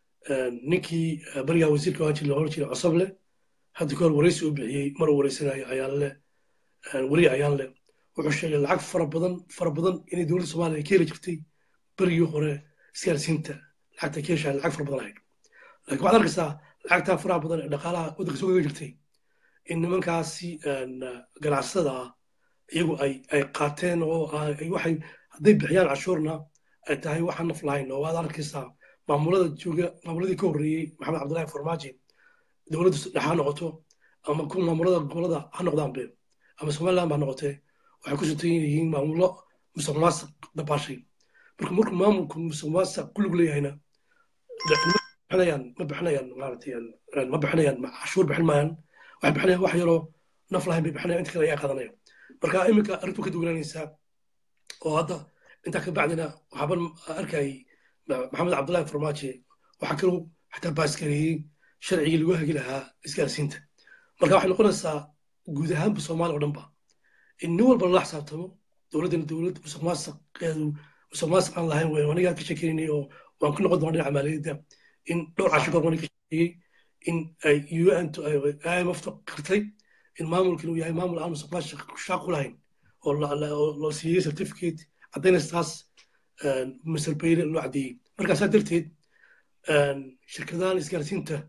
ninkii barigaa wasiirka waan jiri oran jiray cosoble hadda kahor waraysi u bixiyey mar uu wareysanayo ayaanle weli ayaanle wuxuu sheegay lacag fara badan fara badan inay dowladda soomaaliya ka heli jirtay berigii hore isgaarsiinta lacagta ka heshaa lacag fara badan ahayd laakiin waxaad arkaysaa lacagtaa faraha badan ee dhaqaalaha waddanka soo gaga jirtay in nimankaasi ganacsada ah iyagu ay ay qaateen oo waxay hadday bixiyaan cashuurna ay tahay waxaan naf lahayn oo waad arkaysaa maamulada jooga maamuladii ka horreeyey maxamed cabdullaahi farmaajo dowladda dhex ha noqoto ama ku maamulada gobolada ha noqdaanbe ama somaliland baa noqotee waxay ku suntan yihiin maamulo musuq maasuq dabaashay marka markuu maamulku musuq maasuq ku lug leeyahayna bixinayaan ma bixinayaan maaragtay ma bixinayaan cashuur bixin maayaan waxay bixinayaan wax yaroo naf lahayn bay bixinayaan inta kale ayaa qaadanaya marka iminka arrintu ka duwanaanaysaa oo hadda intaa ka bacdina waxaaban arkayay maxamed cabdullaahi farmaajo waxaa kaloo xataa baaskareeyey sharcigii lagu hagi lahaa isgaarsiinta marka waxay noqonaysaa guud ahaanba soomaaliya oo dhanba in nin walba lala xisaabtamo dowladdana dowlad musuq maasuqeedu musuq maasuq aan lahayn weyn anigaa ka shekeynay oo waan ku noqon doona dhinaca maaliyadda in dhowr casho goor wani ka sheegay in ay un imfta qirtay in maamulkan uu yahay maamul aan musuq maasuq shaaq ku lahayn oo loo siiyey certificate caddaynaystaas masal bayle loo caddeeyey markaasaa darteed shirkadahan isgaarsiinta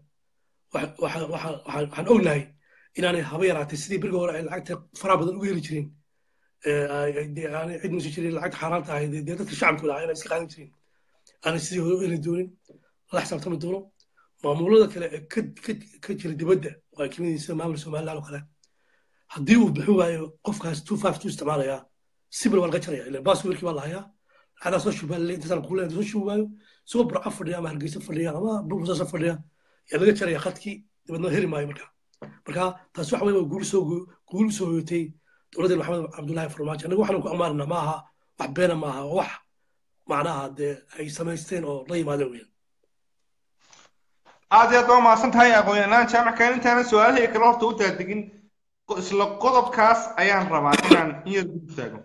waxaan ognahay inaanay haba yaraatay sidii berga hore ay lacagta faraha badan uga heli jireen aanay cid musi jirin lacagta xaaraanta ahayd dee dadka shacabkooda ah inay iska qaadan jireen aanay sidii hore u heli doonin lala xisaabtami doono maamulada kale ee ka ka- ka jira dibadda oo ay kamid yihiin sida maamul somaliland oo kale haddii uu bixin waayo qofkaas two five two isticmaalayaa sibil waa laga jaraya ilan baaswirkii baa lahayaa lacagdaa soo shubaa lale intaasaan kuu leeyahay soo shubi waayo isagoo burco fadhiya ama hargeysa fadhiya ama buusaasa fadhiya yaa laga jaraya khadkii dibadna heri maayo marka marka taas waxa weye waa guul soo guul soo hoyotay dowladda maxamed cabdullaahi farmaajo annaga waxaanu ku ammaanana ma aha wax beena ma aha waa wax macnaha dee ay samaysteen oo la yimaadeen weeyaan aad iyo aad baa umahadsan tahay aqoon-yahanaan jaamackan intaana su-aalahii kale horta u daadegin qo- isla qodobkaas ayaan rabaa inaan in yar dul taago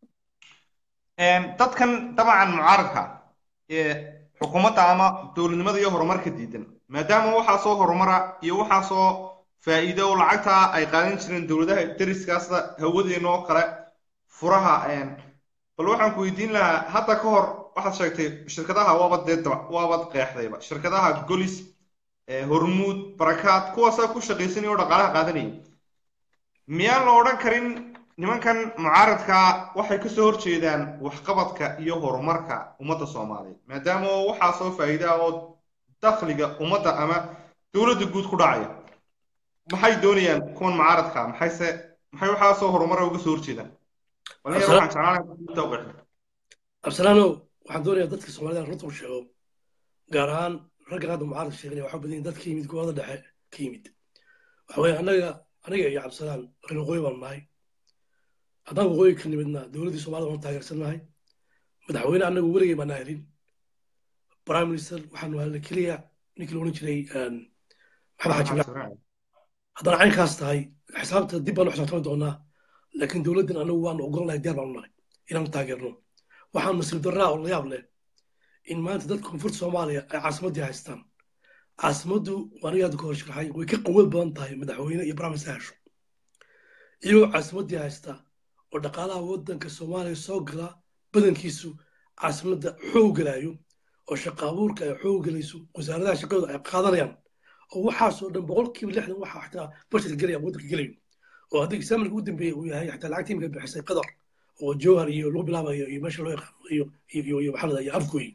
dadkan dabcan mucaaradka ee xukuumadda ama dowladnimada iyo horumarka diidan maadaama waxaasoo horumara iyo waxaasoo faa'iido oo lacagta ay qaadan jireen dowladaha deriskaasda hawadeena oo kale furaha bal waxaan ku weydiin lahaa hadda ka hor waxaad sheegtay shirkadaha waabad dee daba- waabad qeexdayba shirkadaha golis ee hormuud barakaad kuwaasaa ku shaqaysanaya oo dhaqaalaha qaadanaya miyaan la odhan karin nimankan mucaaradka waxay kasoo horjeedaan waxqabadka iyo horumarka ummadda soomaaliyeed maadaama oo waxaasoo faa'iida ah oo dakhliga ummadda ama dowladda guud ku dhacaya maxay doonayaan kuwan mucaaradka maxayse maxay waxaasoo horumara uga soo horjeedaan walinyar waxaan jeclaan lahaa inta u qeexdo absalaanow waxaan doonayaa dadka soomaalida runta u sheego gaar ahaan ragga hadda mucaaradka sheeganaya waxaa badan yihiin dad ka yimid gobolada dhexe ka yimid waxa weeye annaga aniga iyo cabdisalaan reer waqooyi baan nahay haddaan waqooyi ka nimidna dowladdii soomaalida waan taageersannahay madaxweyne annagu weligay baana helin prime minister waxaanu helnay keliya ninkii la odhan jiray maxamed xaaji ibraahim haddana caynkaas tahay xisaabta dib baanu xisaabtami doonaa laakiin dowladdan anagu waanu ogolnahay diyaar baanu nahay inaanu taageerno waxaan nasiib darraa oo la yaab leh in maanta dadka koonfurta soomaaliya ay caasimaddii haystaan caasimaddu aniga hadda ka hor sharaxay way ka quwad badan tahay madaxweyne iyo baraamis hesho iyagoo caasimaddii haysta oo dhaqaalaha waddanka soomaaliya soo gala badankiisu caasimadda xoog galaayo oo shaqa abuurka ay xoog galayso wasaaradaha shaqadooda ay qaadanayaan oo waxaasoo dhan boqolkiiba lixdan waxa xataa basharka gelaya waddanka gelayo oo haddii exaamilka ugu dambeeyey uu yahay xataa lacagtii imika bixisay qadar oo jowhar iyo lagu bilaabayo iyo meesha loo yaqaano iyo iyo iyo maxaa la iyo afgooy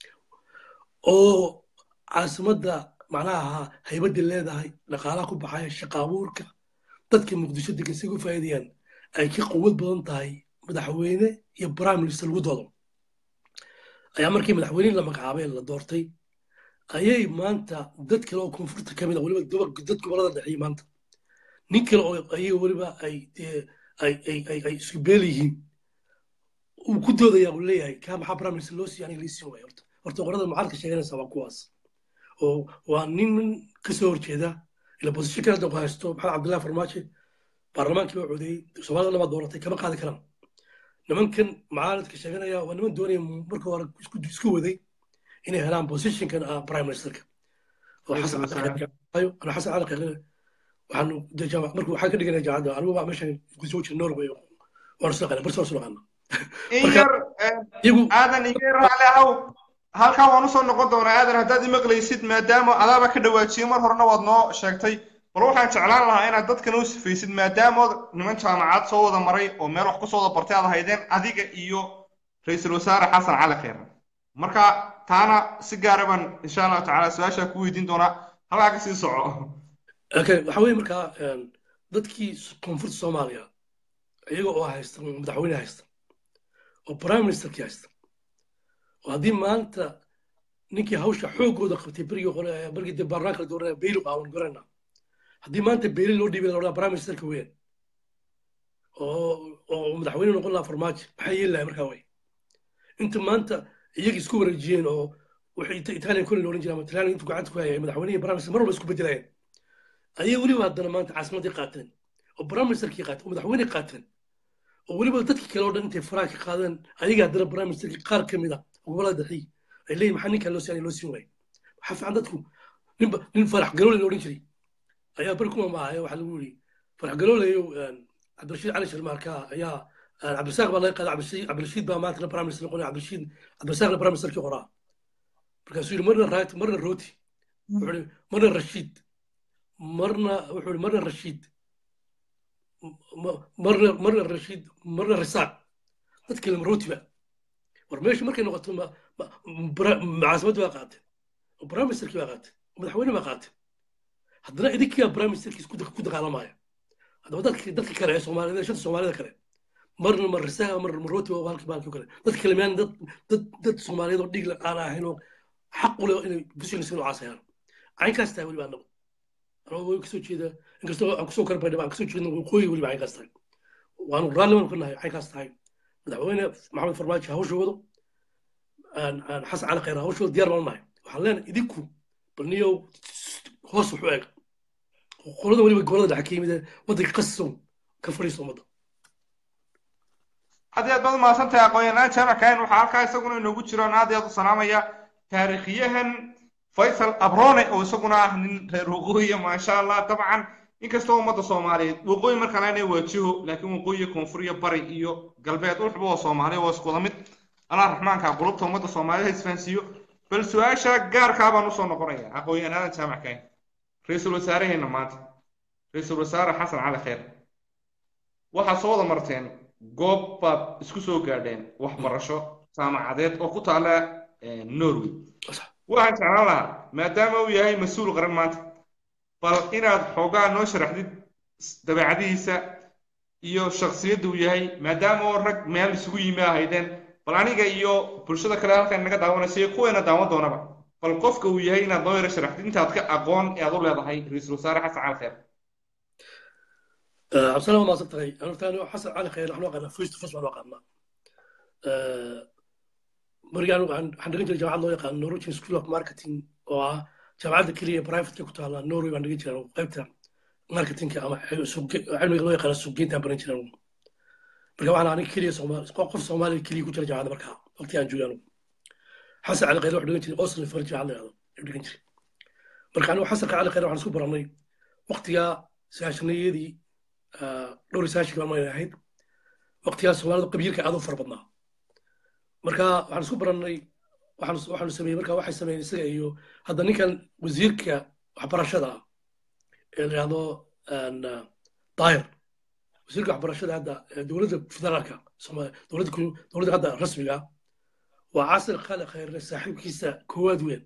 oo caasimadda macnaha haybadda leedahay dhaqaalaha ku baxaya shaqa abuurka dadka muqdisho degan si ugu faa'iidayaan ay ka quwad badan tahay madaxweyne iyo prime minister lagu doodo ayaa markii madaxweyne la magacaabay la doortay ayay maanta dad kale oo koonfurta ka mid a weliba doba- dad gobolada dhexeeyey maanta nin kale oo ayaga weliba ay dee ay ay ay ay isku beel yihiin uu ku doodaya uu leeyahay kaa maxaa prime minister loo siiya aniga lii siin waaya horta horta qorada mucaaradka sheeganaysa waa kuwaas oo waa nin kasoo horjeeda ila bosisho kale hadda ku haysto maxamed cabdullahi farmaajo baarlamaankii baa codeeyey soomaalida dhan baa dooratay kama qaadi karaan nimankan mucaaradka sheeganaya waa niman doonaya marka hore isku isku waday inay helaan positionkan ah prime ministerka oo xasan cali Qeexayo, ana xasan cali qeexayo waxaanu dee jaamac markuu waxaan ka dhiganaya jaamacadda anigu baa meeshan ku soo jira norway waanu soo qana barsi waanu soo qana in Marka- yar iyagu aadan iga raali ahow halkaa waan usoo noqon doonaa aadan haddaad imaqlaysid maadaama adaaba ka dhawaajiyey mar horena waad noo sheegtay bal waxaan jeclaan lahaa inaad dadkan u sifaysid maadaamood niman jaamacad soo wada maray oo meel wax kusoo wada bartay aad haydeen adiga iyo ra-iisul wasaare xasan cali kheyre marka taana si gaara baan insha allahu tacaala su-aashaa ku weydiin doonaa halkaa ka sii soco okay waxa weeye markaa een, dadkii koonfurta soomaaliya iyaga oo haysta madaxweyne haysta oo prime ministerkii haysta oo haddii maanta ninkii hawsha xoogooda qabtay berigii hore berigii dee baarlamaanka la dooranaya beyli aawan garana haddii maanta beyli loo dhiibay la odhanaa prime ministerka weyn oo oo madaxweyne noqon lahaa farmaajo maxay yeeli lahay markaa way inta maanta iyagii isku wareejiyeen oo wixii Ita- italian koley la odhan jiray ama talyaaniga intuu gacanta ku hayay madaxweyne iyo prime minister mar walba isku bedelayeen ayay weliba haddana maanta caasimaddii qaateen oo prime ministerkii qaateen oo madaxweyney qaateen oo weliba dadkii kale oo dhan intay faraha ka qaadeen ayaga haddana prime ministerkii qaar ka mid a gobolada dhexe ay leeyihin maxaa ninkan loo siin loo siin waayay waxaa fiican dadku ninba nin farax galoole la odhan jiray ayaa beri kuma maahaya waxaa lagu yidhi farax galooleyo cabdirashiid cali sharmaarka ayaa cabdirasaaq baa laga qaaday cabdirashiid cabdirashiid baa maanta prime minister noqonaya cabdirashiid cabdirasaaqna prime ministerkii qoraa markaasuu yidhi marna raat marna rooti wuxuu yidhi marna rashiid marna wuxuu yidhi marna rashiid m- marna marna rashiid marna risaaq dadkii lama rootiba war meesha markay noqoto ma- ma- bra- caasimadda baa qaateen oo prime ministerkii baa qaatay madaxweyne baa qaatay haddana idinkiyaa prime ministerkiis ku ku dagaalamaya haddaba dadki dadka kale ee soomaalida shanta soomaalida kale marna ma risaha marna ma rooti waa halkii baalkii kale dadka kale miyaan dad dad dad soomaaliyeed oo dhiig la aan ahayn oo xaq u leh inay business inuu caasayaan caynkaas tahay weliba annagu anagoo way kasoo jeeda inkastoo aan kusoo karbay aan kasoo jeedna waqooyi weliba caynkaas tahay waanu raalli baanu ka nahay caynkaas tahay madaxweyne maxamed farmaajo hawsha wado xasan cali khayr hawsha wado diyaar baanu nahay waxaan leenahay idinku bal niyow hoos wuxuu eeg qolada weliba gobolada dhexe ka yimid ee waddanka qasow ka fadhiista ummadda aad iyo aad baad umahadsantahay aqoon-yahanaan jaamac kahin waxaa halkaa isaguna inoogu jiro aan aad iyo aad u salaamaya taariikhyahan faysal abrone oo isaguna ah nin reer waqooyiya maasha allah dabcan inkastoo ummadda soomaaliyeed waqooyi markaan aanay waajiho laakiin waqooyi koonfuriya bari iyo galbeed ulxuba oo soomaaliya waa isku wada mid allah raxmaanka qulubta ummadda soomaalida ha isfahansiiyo bal su-aasha gaarkaa baan usoo noqonaya aqoon-yahanaadan jaamac kahin ra-iisul wasaaraheenna maanta ra-iisul wasaare xasan cali khayr waxaad soo wada marteen goob baad isku soo gaadheen waxbarasho jaamacadeed oo ku taala norway waxaan jeclaan lahaa maadaama uu yahay mas-uul qaran maanta bal inaad xoogaa noo sharaxdid dabeecadihiisa iyo shaksiyadda uu yahay maadaama oo rag meel isugu yimi ahaydeen bal aniga iyo bulshada kale halkan naga daawanaysa iyo kuweena daawan doonaba bal qofka uu yahay inaad noo yaro sharaxdid intaad ka aqoon ee aad u leedahay ra-iisul wasaare xasan cali khayr cabdisalaam waa maasan tahay anurtaan xasan cali khayr waxaan aqaanaa first first baan aqaanaa marigaan waxaan dhigan jiray jaamacad loo yaqaan norwegian school of marketing oo ah jaamacadda keliya private ku taala norway baan dhigan jiray qaybta marketingka ama cilmiga loo yaqaana suuqgeyntaan baran jiray marka waxaan aniga keliya soomaali qof soomaaliya keliya ku jira jaamacadda markaa waqti aan joogay anigu xasan cali khayr waxaan dhigan jiray oslo far jaamacad la yidhahdo ayuu dhigan jiray marka anigu xasan cali khayr waxaan isku barannay waqtigaa sagaashanayadii dhowr saashii baan mayna ahayd waqtigaas soomaalidu qabiilka aad u fara badnaa marka waxaan isku barannay waxaanu sameeyey marka waxay sameeyeen isaga iyo hadda ninkan wasiirka waxbarashada ah ee la yidhahdo daayir wasiirka waxbarashada hadda dowladda federaalka dowladda dowladda hadda rasmiga waa casir khali khayrne saaxiibkiisa koowaad weyn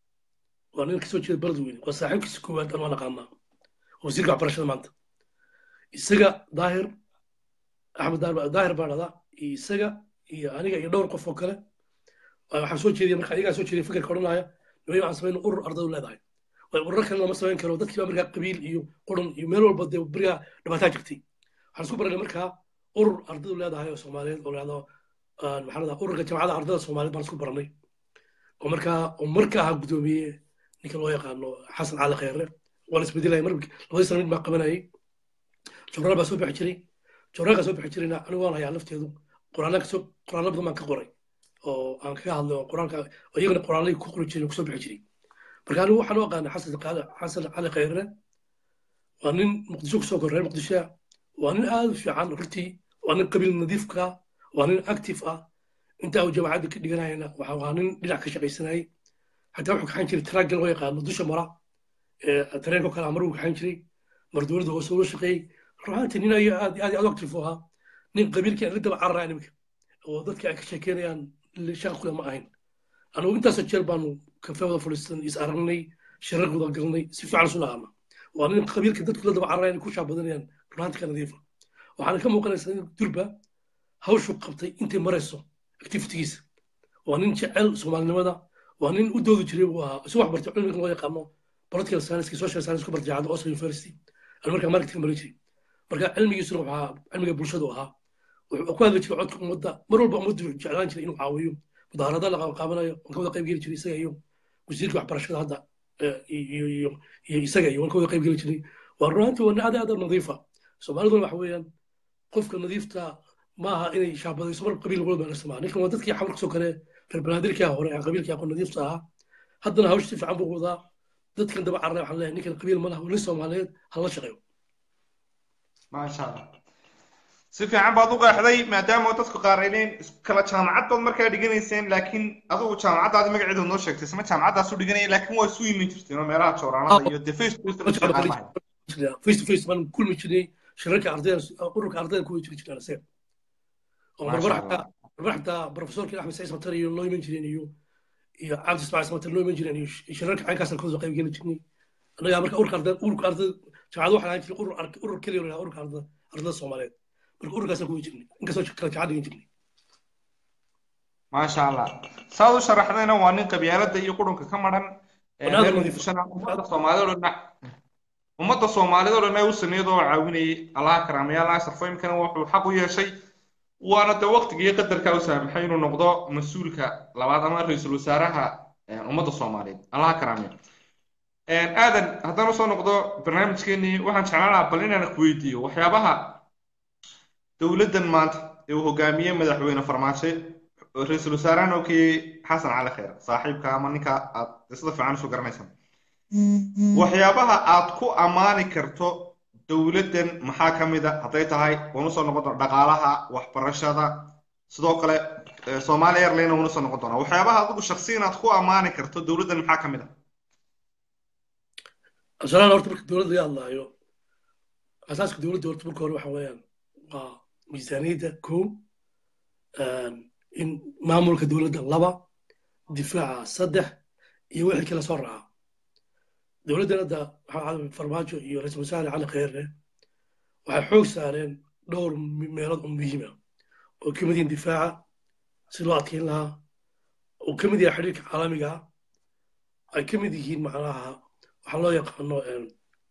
waa nin kasoo jeeda balad weyn waa saaxiibkiisa koowaad aan waa naqaanaa wasiirka waxbarashada maanta isaga daahir axmed daahir baa dhada iyo isaga iyo aniga iyo dhowr qof oo kale waxaan soo jeediya marka ayagaa soo jeediya fikirka odhanaya nimayo waxaan samayna urur ardaydu leedahay way ururo kale lama samayn karo dadkii baa markaa qabiil iyo quran iyo meel walba dee berigaa dhibaataa jirtay waxaan isku baranay markaa urur ardaydu leedahay oo soomaaliyeed oo leehdo maxaa ladaa ururka jamacada ardayda soomaaliyeed baan isku baranay oo markaa oo markaa ahaa guddoomiye ninka loo yaqaano xasan cali khayre waa la isbedelaya mar labadii sana mid baa qabanayay jornaal baa soo bixi jiray jornaalkaa soo bixi jirayna anigu waan hayaa lafteedu qoraallaan kasoo qoraallo badan baan ka qoray oo aan kaga hadlay oo qoraalka oo iyagana qoraalladii ku qori jiray kusoo bixi jiray marka anigu waxaan u aqaanay xasan xasan cali khayre waa nin muqdisho kusoo korreer muqdishoa waa nin aad u fiican runtii waa nin qabiil nadiifka waa nin active ah intaa uu jaamacadda ka dhiganayana waxa waa nin dhinac ka shaqaysanayay xataa wuxuu kaxan jiray taraagga loo yaqaano dusha mara ee tareenko kale amar uu kaxan jiray mar dowladda hoose ula shaqeeyey ruxaantii nin ayaa aad aad aad active u ahaa nin qabiilkii aan la daba cararaya nimanka oo dadkii ay ka sheekeynayaan shaqa kule ma ahayn anigu intaasoo jeer baanu kafe wada fadhiisan is aragnay shirar wada galnay si fiican isu naqaana waa nin qabiilka dadku la daba cararaya inay ku shaabadanayaan ruxaantii ka nadiifa waxaana ka muuqanaysaa in durba hawshu qabtay intay marayso activitigiisa waa nin jecel soomaalinimada waa nin u doodi jiray buu ahaa isu wax bartay cilmiga loo yaqaano political science social science ku bartay jaacadda oslo university aan markaa marketing baran jiray marka cilmigiisuna waxaa cilmiga bulshadu ahaa wuxuu ku hadli jiray codka ummadda mar walba ummaddu jeclaan jiray inuu caawiyo mudaharada la qaabanayo waan ka wada qayb geli jiray isaga iyo wasiirka waxbarashada hadda iyo iyo iyo isaga iyo waan ka wada qayb geli jiray waa runaantii waa nin aad aad nadiifa soomaaliduna waxa weeyaan qofka nadiifta maaha inay shaabadayso mar qabiil walba la samaa ninkan waa dadkii xamar kasoo kale reer banaadirkii hore aan qabiilkii aqoon nadiifta ahaa haddana hawsh si fiican buu wadaa dadkan daba carray waxaan leeyahay ninkan qabiil ma laha nin soomaaliyeed hala shaqeeyo maasha allah si fiican baad u qeexday maadaama dadku qaarayneen kala jaamacad baad markaa dhiganayseen laakiin adigu jaamacaddaadi magaceedu noo sheegtay isma jaamacaddaas u dhiganaya laakiin waa isu iman jirteen oo meelaha jooraanada iyo de face to face face to face baan kulmi jirnay shirarka ardayda ururka ardayda ku jiri jirnaan isaga oo marmar xataa marmar xataa profesorkii axmed saciid satar iyo loo iman jireen iyo iyo cabdi ismaaciil samata loo iman jireen iyo shirarka caynkaasaan kasoo qayb geli jirnay annagaa marka urka arda urka arda jaamacada waxaan ahaan jiray urur ark- urur keliya oo la yidhahdo urka arda ardada soomaaliyeed marka ururkaasaan kuwi jirnay inkastoo kala jacaad dhigan jirnay maasha allah saad u sharaxdayna waa nin qabyaalada iyo qurunka ka maran ee Walaal reer nadiif. muqdishona ummadda soomaalida oo dhan ummadda soomaalida oo dhan ay u sameeyad oo caawinayay allaha karaamaya allaha sharfo imkana wuxuu xaq u yeeshay waana de waqtigii qadarka u saamaxay inuu noqdo mas-uulka labaad ama ra-iisul wasaaraha ee, ummadda soomaaliyeed allaha karaamaya aadan haddaan usoo noqdo barnaamijkeenii waxaan jeclaan lahaa bal inaan ku weydiiyo waxyaabaha dowladdan maanta ee uu hogaamiyey madaxweyne farmaajo ra-iisul wasaarahan oo kii xasan cali kheer saaxiibka ama ninka aad sida fiican isu garanaysaan waxyaabaha aad ku ammaani karto dowladdan maxaa ka mid a hadday tahay waan usoo noqon doona dhaqaalaha waxbarashada sidoo kale eh, Somali Airlines waan usoo noqon doonaa waxyaabaha adigu shakhsiyan aad ku ammaani karto dowladdan maxaa ka mid a asalaan horta marka dowladda laga hadlaayo asaaska dowladda horta marka hore waxa weeyaan waa miisaaniyadda kow in maamulka dowladda laba difaaca saddex iyo wixii kala soo raaca dowladdan hadda waxaa caalamka farmaajo iyo ra-iisul wasaare cali kheyre waxay xoog saareen dhowr me- meelood oo muhiim ah oo ka mid yihiin difaaca si loo adkeyn lahaa oo ka mid yahay xiriirka caalamiga ah ay ka mid yihiin macnaha waxaa loo yaqaano em,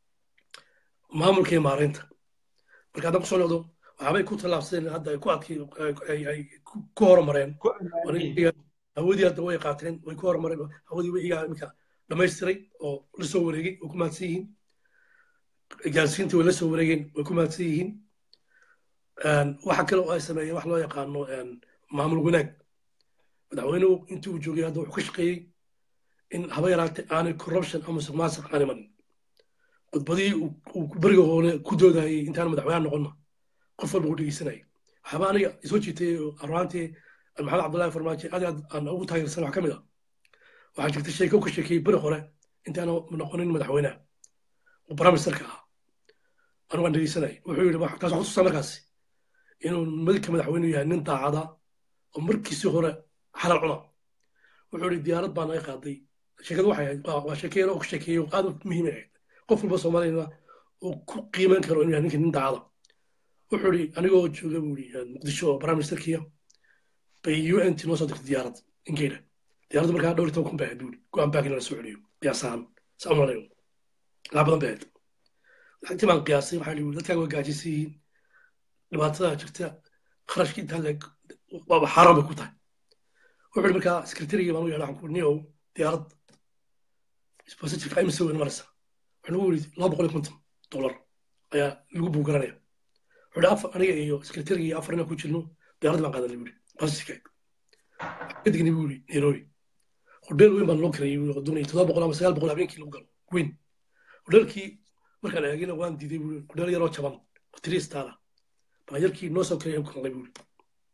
maamulka iyo maareynta marka haddaan kusoo noqdo waxaabay ku tallaabsadeen hadda ay ku adkay ay ay ku ku horumareen ku ammaaniyey Iyaga- hawadii hadda way qaateen way ku horumareen hawadii way iyaga iminka dhamaystiray oo la soo wareegay way ku mahadsan yihiin gaarsiintii way la soo wareegeen way ku mahadsan yihiin Een, waxa kale oo ay sameeyeen wax loo yaqaano een, maamul wanaag madaxweynuhu intii uu joogay hadda wuxuu ka shaqeeyey in haba yaraatee aanay corruption ama musuqmaasuq aan iman khudbadihii uu uu beriga hore ku doodayay intaan madaxweyne noqonna qof walba uu dhegeysanayay waxaaba aniga isoo jiitay oo arwaantii maxamed cabdullaahi farmaajo aad iyo aad aan ugu taageersan wax ka mid a waxaa jirta sheeko ka sheekeeyey beri hore intaana noqonin madaxweynaha oo bramisterka ah anigu aan dhegeysanay wuxuu yidhi "Wax- taas waxaa kutusaa markaasi inuu madka madaxweynuhu yahay nin daacada oo markiisii hore xalal cuna wuxuu yidhi diyaarad baa naga qaaday sheekadu waxay ahayd waa- waa sheeke yar oo ka sheekeeyey oo aad u muhiim ahayd qof walba soomaaliyana uu ku qiiman karo inuu yahay ninka nin daacada wuxuu yidhi anigoo jooga buu yidhi muqdisho oo bramisterkiya bay un t noo soo dirtay diyaarad inkeydha diyaaraddu markaa dhowr iyo toban kun bay ahayd buu yidhi go-aan baagin la soo celiyo qiyaasahaan saa umalayo lacag badan bay ahayd lacagtii baan qiyaasay waxaa yidhi dadkaaga waa gaajaysan yihiin dhibaatada jirta kharashkii intaa leeg waaba xaaraan bay ku tahay wuxuu yidhi markaa sekretarigii baan u yeedha waxaan ku nio diyaarad sponsorshipka imise weyn maraysa wuxuu nagu yidhi laba boqol iyo konton dollar ayaa lagu buugaranaya wuxuu yidhi afar aniga iyo sekretarigii afar inaan ku jirno diyaarad baan qaadanay buu yidhi sponsorshipka kadigni buu yidhi nairobi hodheel weyn baan loo kareeyey buu yidhi oo doonaya toddoba boqol ama sagaal boqol habeenkii lagu galo weyn hodheelkii markaan eegina waan diiday buu yidhi hodheel yaroo jaban oo three star ah baan yarkii noo soo kareeyay ku kalnay buu yidhi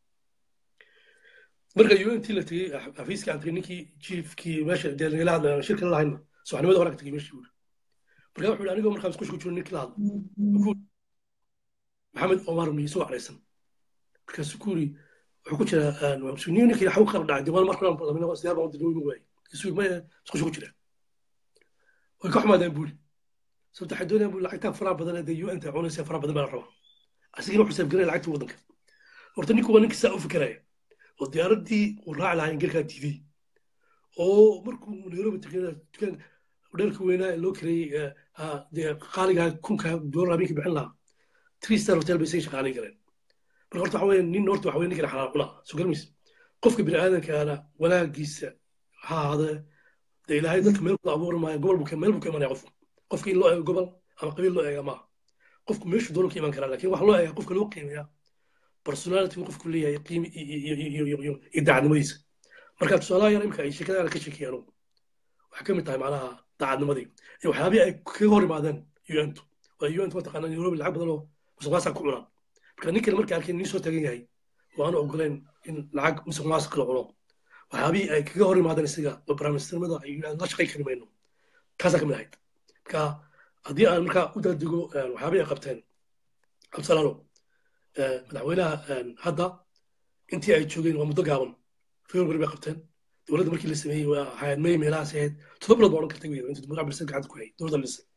marka UNT la tegey xafiiskii aan tegey ninkii chiefkii meesha dee lagala hadlaya shirka la lahayna subaxnimada hore ka tegey meeshii buu yidhi marka wuxuu yidhi anigoo markaan isku shku jiro ninkii la hadlo wuxuu yidhi, maxamed omar miye soo caraysan markaasuu ku yidhi wuxuu ku jiraa nin ninkii xaw qara dhacay diwaan marka aan badan siyaar baan dilo inuu waayay isuu ma isku shku jira way ka xumaadaan buu yidhi sababta waxay doonayaan buu yidhi lacagtaa faraha badan ee dee UNT cunaysa faraha badan baa la rabaa asigina wuxuu saafgaranaya lacagtii waddanka horta ninku waa ninkii saa u fikiraya oo diyaaraddii uu raaci lahaa ingelkaa diiday oo markuu nairobi tegay dukaan hodheelka weynaa ee loo kareeyey ee, ah, dee qaaligaa kunka doolar habeenkii bixin lahaa three star hotel bay isaga shaqaalayn kareen marka horta waxa weeye nin horta waxa weye ninkan xalaal cunaa soo garmaysa qofka bini aadamkaana wanaagiisa ha ahaadee dee ilaahay dadka meel kula abuuri maayo gobol buu ka meel buu ka imanaya qofku qofka in loo eego gobol ama qabiil loo eega maaha qofku meeshuu doonu ka iman karaa laakiin waxa loo eega qofka loo qiimeeyaa personality uu qofku leeyahay qiimi iyo iyo iyo iyo iyo iyo daacadnimadiisa marka tusaalaha yar imika ay sheekadaana ka sheekeeyaan waxay ka mid tahay macnaha daacadnimadii iyo waxyaabihii ay kaga hor imaadeen un-tu waa un-tu mataqaana nairobi lacag badan oo musuqmaasuq ku cunaan marka ninkan markay arkeen nin soo tagan yahay oo aanu ogoleen in lacag musuqmaasuq la cuno waxyaabihii ay kaga hor imaadeen isaga oo barnaamijnimada ay yidhahdeen la shaqay kari mayno taasaa ka mid ahayd marka haddii aan markaa u daadigo waxyaabihii ay qabteen cabdisalaano madaxweynaha hadda intii ay joogeen waa muddo gaaban february bay qabteen dowladda markii la sameeyey waa ahayd may meelahaas ahayd todoba bilood baa odhan karta wey intuu muddo cabdilsan gacanta ku hayay dowladda la dhisay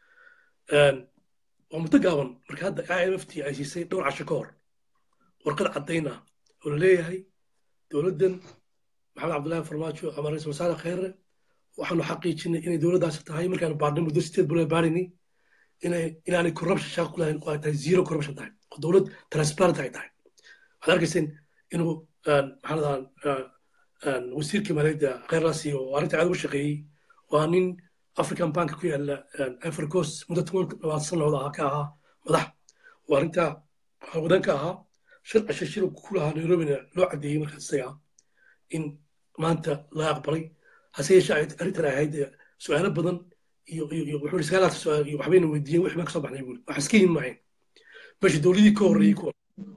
waa muddo gaaban marka hadda i m f t ay siisay dhowr casho ka hor warqad caddayn ah oo la leeyahay dowladdan maxamed cabdullaahi farmaajo ama ra-iisul wasaare kheyre waxaanu xaqiijinay inay dowladdaasi tahay markaanu baadhnay muddo sideed bilood baadhaynay inay inaanay corruption shaqo ku lahayn oo ay tahay zero corruption tahay oo dowlad transparent ay tahay waxaad arkayseen inuu maxaa ladaa wasiirkii maaliyadda kheyrlaasi oo arrinta aad uga shaqeeyey waa nin african bank ku yaala ivory coast muddo toban labaatan sannadood ahaa ka ahaa madax oo arrinta wadan ka ahaa shir cashe shir ku lahaa nairobina loo caddeeyey markaas isaga in maanta la aqbalay hase yeeshee arrintan ay ahayd su-aalo badan iyo iyo wuxuu sagaalaata su-aal iyo waxbayna weydiiyeen wixii baan kasoo baxnay buuri wax iska yin maahayn meesha dowladii ka horreeyey kuwa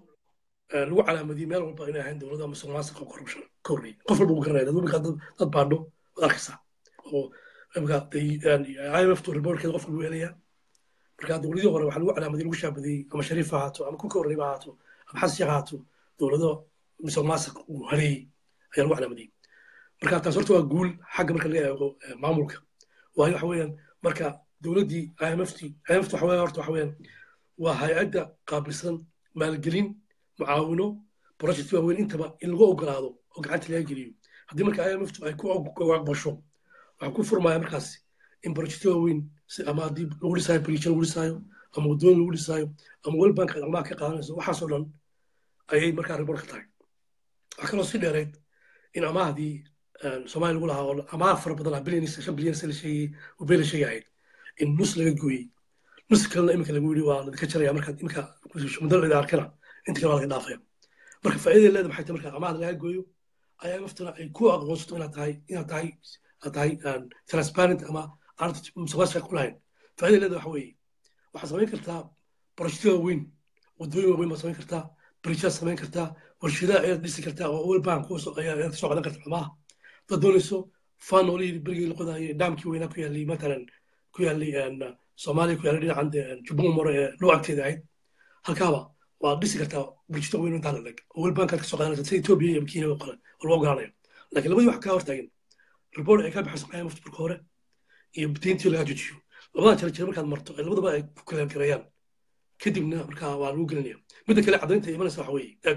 lagu calaamadiyey meel walba inay ahayn dowladda ama somaaliska oo corruption ka horreeyey qof walba uu garanaya dad markaa dad baadho waad arkaysaa oo imika imf to reportkeeda qof walba helayaa marka dowladii hore waxaa lagu calaamadiyey lagu shaabadiyey ama shariif ha ahaato ama ku ka horreeyba ahaato ama xasan sheekh ahaato dowlado somaaliska uu hareeyey ayaa lagu calaamadiyey marka taas horta waa guul xagga marka laga eego maamulka waayo waxa weeyaan marka dowladdii imft imft waxa weeyaan horta waxa weeyaan waa hay-adda qaabilsan maalgelin mucaawino project waaweyn intaba in lagu ogolaado oo gacanta laga geliyo haddii marka imft ay ku aqbasho waxaa ku furmaya markaas in project waaweyn ama haddii lagu dhisaayo bariisha lagu dhisaayo ama waddooyin lagu dhisaayo ama weli banka amaha ka qaadanayso waxaasoo dhan ayay markaa report ka tahay waxaa kaloo si dheereed in amaahdii soomaaliya lagu lahaa oo amaah fara badan ah bilyan shan bilyan se la sheegay oo bee la sheegay ahayd in nus laga gooyey nus kalena iminka lagu yidhi waa ladinka jaraya markaad iminka muddo la arkana inta kale waa laga dhaafaya marka faa'iidada leeda maxay tahay marka amaahda laga gooyo ayaa maftana ay ku aqoonsato inaad tahay inaad tahay aad tahay transparent ama aanad musuqmaasuqa ku lahayn faa'iidada leeda waxa weeye waxaad samayn kartaa projectyo waaweyn waddooyin waaweyn baad samayn kartaa bridgeaad samayn kartaa warshadaha ayaad dhisi kartaa oo world bank ayaad soo qadan kartaa amaah dad doonayso fan oo layidhi berigii la qodaayay dhaamkii weynaa ku yaallay matalan ku yaallay soomaaliya ku yaallay dhinacan jubbun mare ee loo agteeda ahayd halkaaba waad dhisi kartaa bulshada weyn intaa laleg oo world bankaad ka soo qaadanaysa sida etoobiya iyo kenya oo kale oo loo ogolaanayo laakiin labadii wax kaa hortaagan report ay ka baxayso imft marka hore iyo deyntii lagaa jojiyo labada jira jira markaad marto ee labadaba ay ku kaleem gareeyaan kadibna markaa waa lagu gelinaya midda kale caddaynta imanaysa waxa weeye eeg